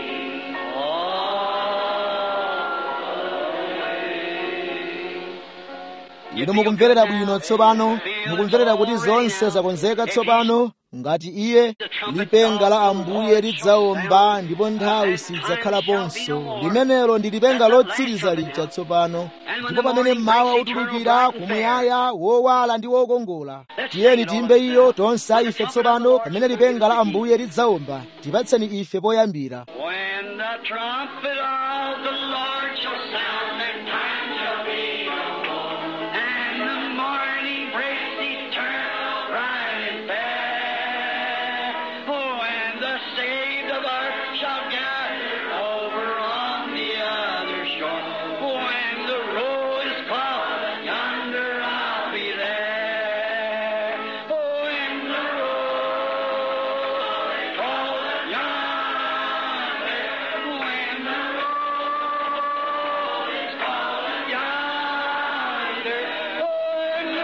all inu mukumverera bwino tsopano mukumverera kuti zonse zakonzeka tsopano ngati iye lipenga la ambuye lidzawomba ndipo nthawi sidzakhalaponso limenelo ndi lipenga lotsiriza lija tsopano ndipo pamene mmawa utulukira kumuyaya wowala ndi wokongola tiyeni timbe iyo tonse ife tsopano pamene lipenga la ambuye lidzawomba tipatseni ife poyambira When the trumpet of the Lord shall sound, and time shall be no more, and the morning breaks eternal, bright and fair. Oh, and the saved of earth shall gather over on the other shore. When the roll is called, yonder I'll be there. Oh, when the roll is called, yonder, when the roll is called, yonder, oh, when the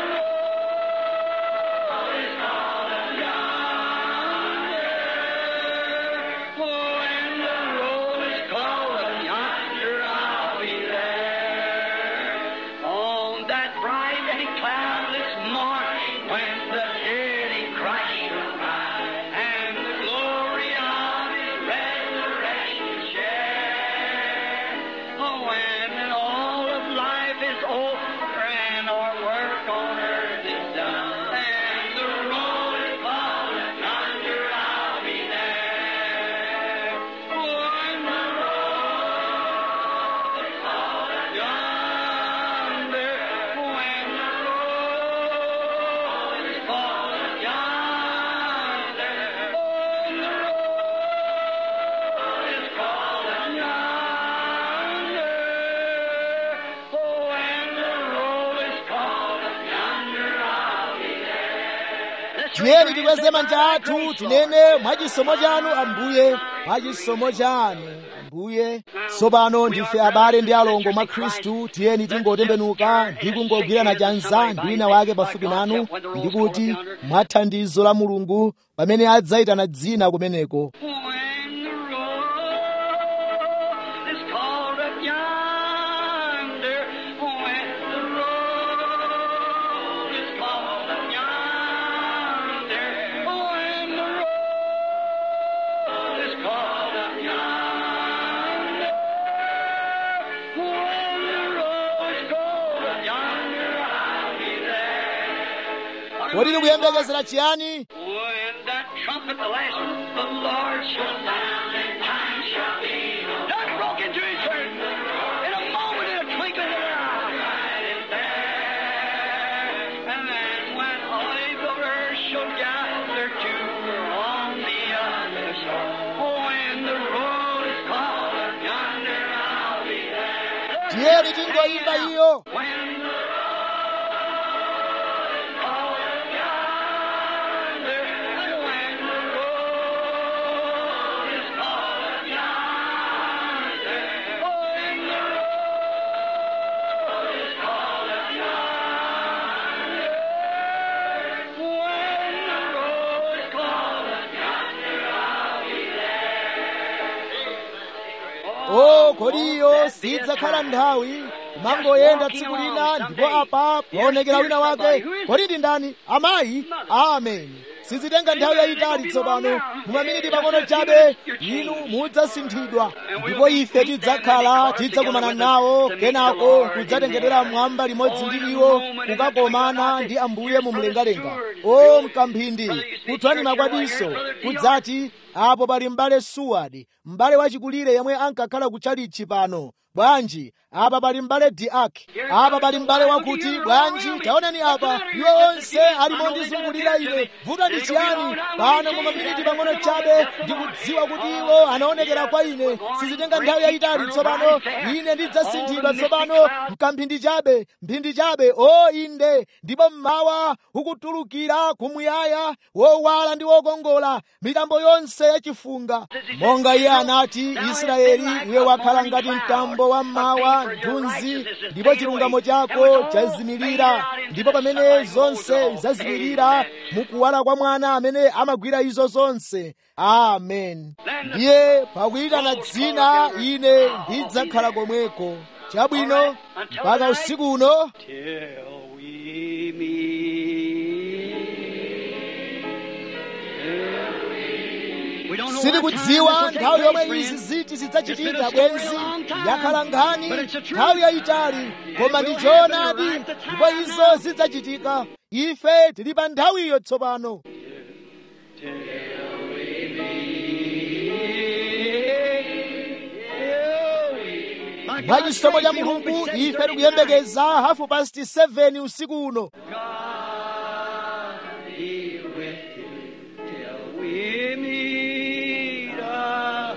roll is called, yonder, oh, when the roll is called, yonder, I'll be there. On that bright and cloudless morning, when the dead in Christ shall rise, and the glory of His resurrection share. Oh, when all of life is over and our work on earth is done, and the roll is called, yonder I'll be there. Oh, when the roll is called, yonder, when the roll is called, yonder, oh, when the roll is called, yonder, oh, when the roll is called, yonder, I'll be there. Let's raise tiyeni our tikweze hands manja up athu high, grace, Lord. tinene mwachisomo chanu ambuye mwachisomo chanu ambuye tsopano ndife abale ndi alongo mwa khristu tiyeni tingotembenuka ndi kungogwirana chanza ndi wina wake pafupi nanu ndi kuti mwa thandizo la mulungu pamene adzayitana dzina kumeneko When the roll is called up yonder, when the roll is called up yonder, when the roll is called up yonder, when the roll is called up yonder, I'll be there. kodi tikuyembekezera chiyani When that trumpet the last the Lord shall sound and time shall be no Doug broke into his church in a moment, in a twinkling of an eye. Right in there. And then when all the earth shall gather to on the other shore, when the roll is called yonder, I'll be there. tiyeni tingoyimba iyo When the roll is called yonder, when the roll is called yonder, when the roll is called yonder, when the roll is called yonder, I'll be there. o kodi iyo sidzakhala nthawi kumangoyenda tsiku lina ndipo apa paonekera wina wake kodi ndi ndani amayi ameni sizitenga nthawi yayitali tsopano mumaminiti pang'ono chabe inu mudzasinthidwa ndipo ife tidzakhala tidzakumana nawo kenako kudzatengedwera mwamba limodzi ndi iwo kukakomana ndi ambuye mu mlengalenga o mkamphindi kuthwani makwadiso kudzati apo pali m'bale suwadi m'bale wachikulire yemwe ankakhala kutchalichi pano bwanji apa pali m'bale diaki apa pali m'bale wakuti bwanji taonani apa iwo onse ali mondizungulira ine vuto ndi chiyani pano mu maminiti pang'ono chabe ndikudziwa kuti iwo anaonekera kwa ine sizitenga nthawi yayitali tsopano ine ndidzasinthidwa tsopano mkamphindi chabe mphindi chabe o inde ndipo mmawa ukutulukira kumuyaya wowala ndi wokongola mitambo yonse yachifunga monga iye anati israeli iwe wakhala ngati mtambo wa mmawa mthunzi ndipo chilungamo chako chazimirira ndipo pamene zonse zazimirira mukuwala kwa mwana amene amagwira izo zonse amen ndiye pakuyitana dzina ine ndidzakhala komweko chabwino mpaka usiku uno till we meet sitikudziwa nthawi yomwe izi ziti zidzachitika bwenzi yakhala nkhani nthawi yayitali koma ndi choonadi ndipo izo zidzachitika ife tili pa nthawiyo tsopano mwa chisomo cha mulungu ife tikuyembekeza hafu past 7 usiku uno we meet again.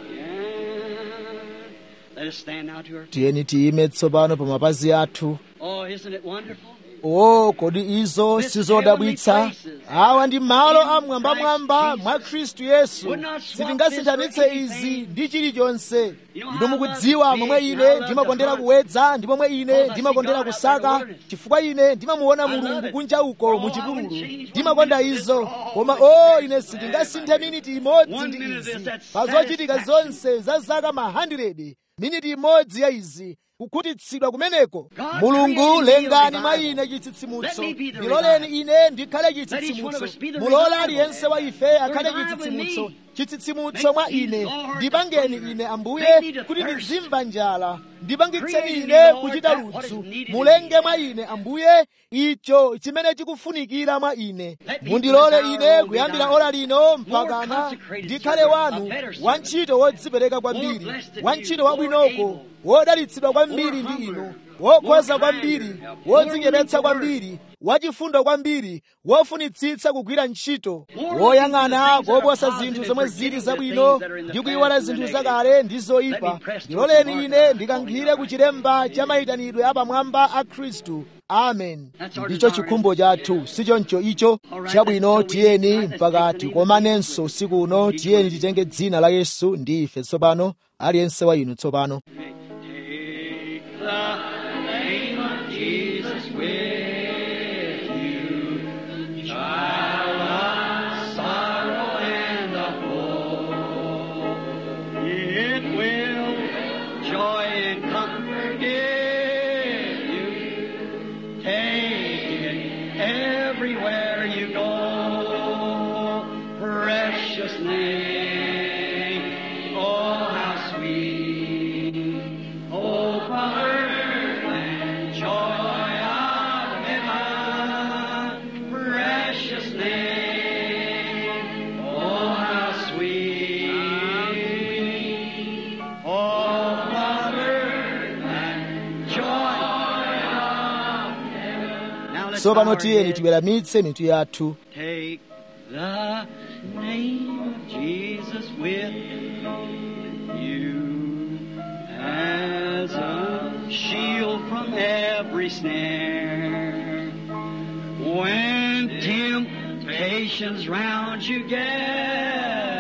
Let us stand now to our tiyeni tiyime tsopano pa mapazi athu Oh, isn't it wonderful? o kodi izo sizodabwitsa awa ndi malo amwambamwamba mwa khristu yesu sitingasinthanitse izi ndi chilichonse inu mukudziwa momwe ine ndimakondera kuwedza ndi momwe ine ndimakondera kusaka chifukwa ine ndimamuona mulungu kunja uko mu chipululu ndimakonda izo koma o ine sindingasinthe miniti imodzi ndi izi pa zochitika zonse za zaka ma 100 miniti imodzi ya izi kukhutitsidwa kumeneko mulungu lengani mwa ine chitsitsimutso ndiloleni ine ndikhale chitsitsimutso mulole aliyense wa ife akhale chitsitsimutso chitsitsimutso mwa ine ndipangeni ine ambuye kuti ndizimva njala ndipangitseni ine kuchita ludzu mulenge mwa ine ambuye icho chimene chikufunikira mwa ine mundilole ine kuyambira ora lino mpakana ndikhale wanu wantchito wodzipereka kwambiri wantchito wabwinoko wodalitsidwa kwambiri ndi inu wokhoza kwambiri wodzichepetsa kwambiri wachifundo kwambiri wofunitsitsa kugwira ntchito woyang'ana koposa zinthu zomwe zili zabwino ndi kuyiwala zinthu zakale ndi zoyipa ndiloleni ine ndikankhire ku chilemba cha mayitanidwe apamwamba a khristu amen ndicho chikhumbo chathu sichoncho icho chabwino tiyeni mpaka tikomanenso usiku uno tiyeni titenge dzina la yesu ndi ife tsopano aliyense wa inu tsopano Take the name of Jesus with you, child of sorrow and of woe. It will joy and comfort give you. Take it everywhere you go. Precious name, oh how sweet. Oh, Father, and joy of heaven, precious name. Oh, how sweet. Oh, Father, and joy of heaven. Now let's bow tsopano our tiyeni heads. tiweramitse mitu yathu Take the name of Jesus with you as a shield from every snare. When temptations round you gather,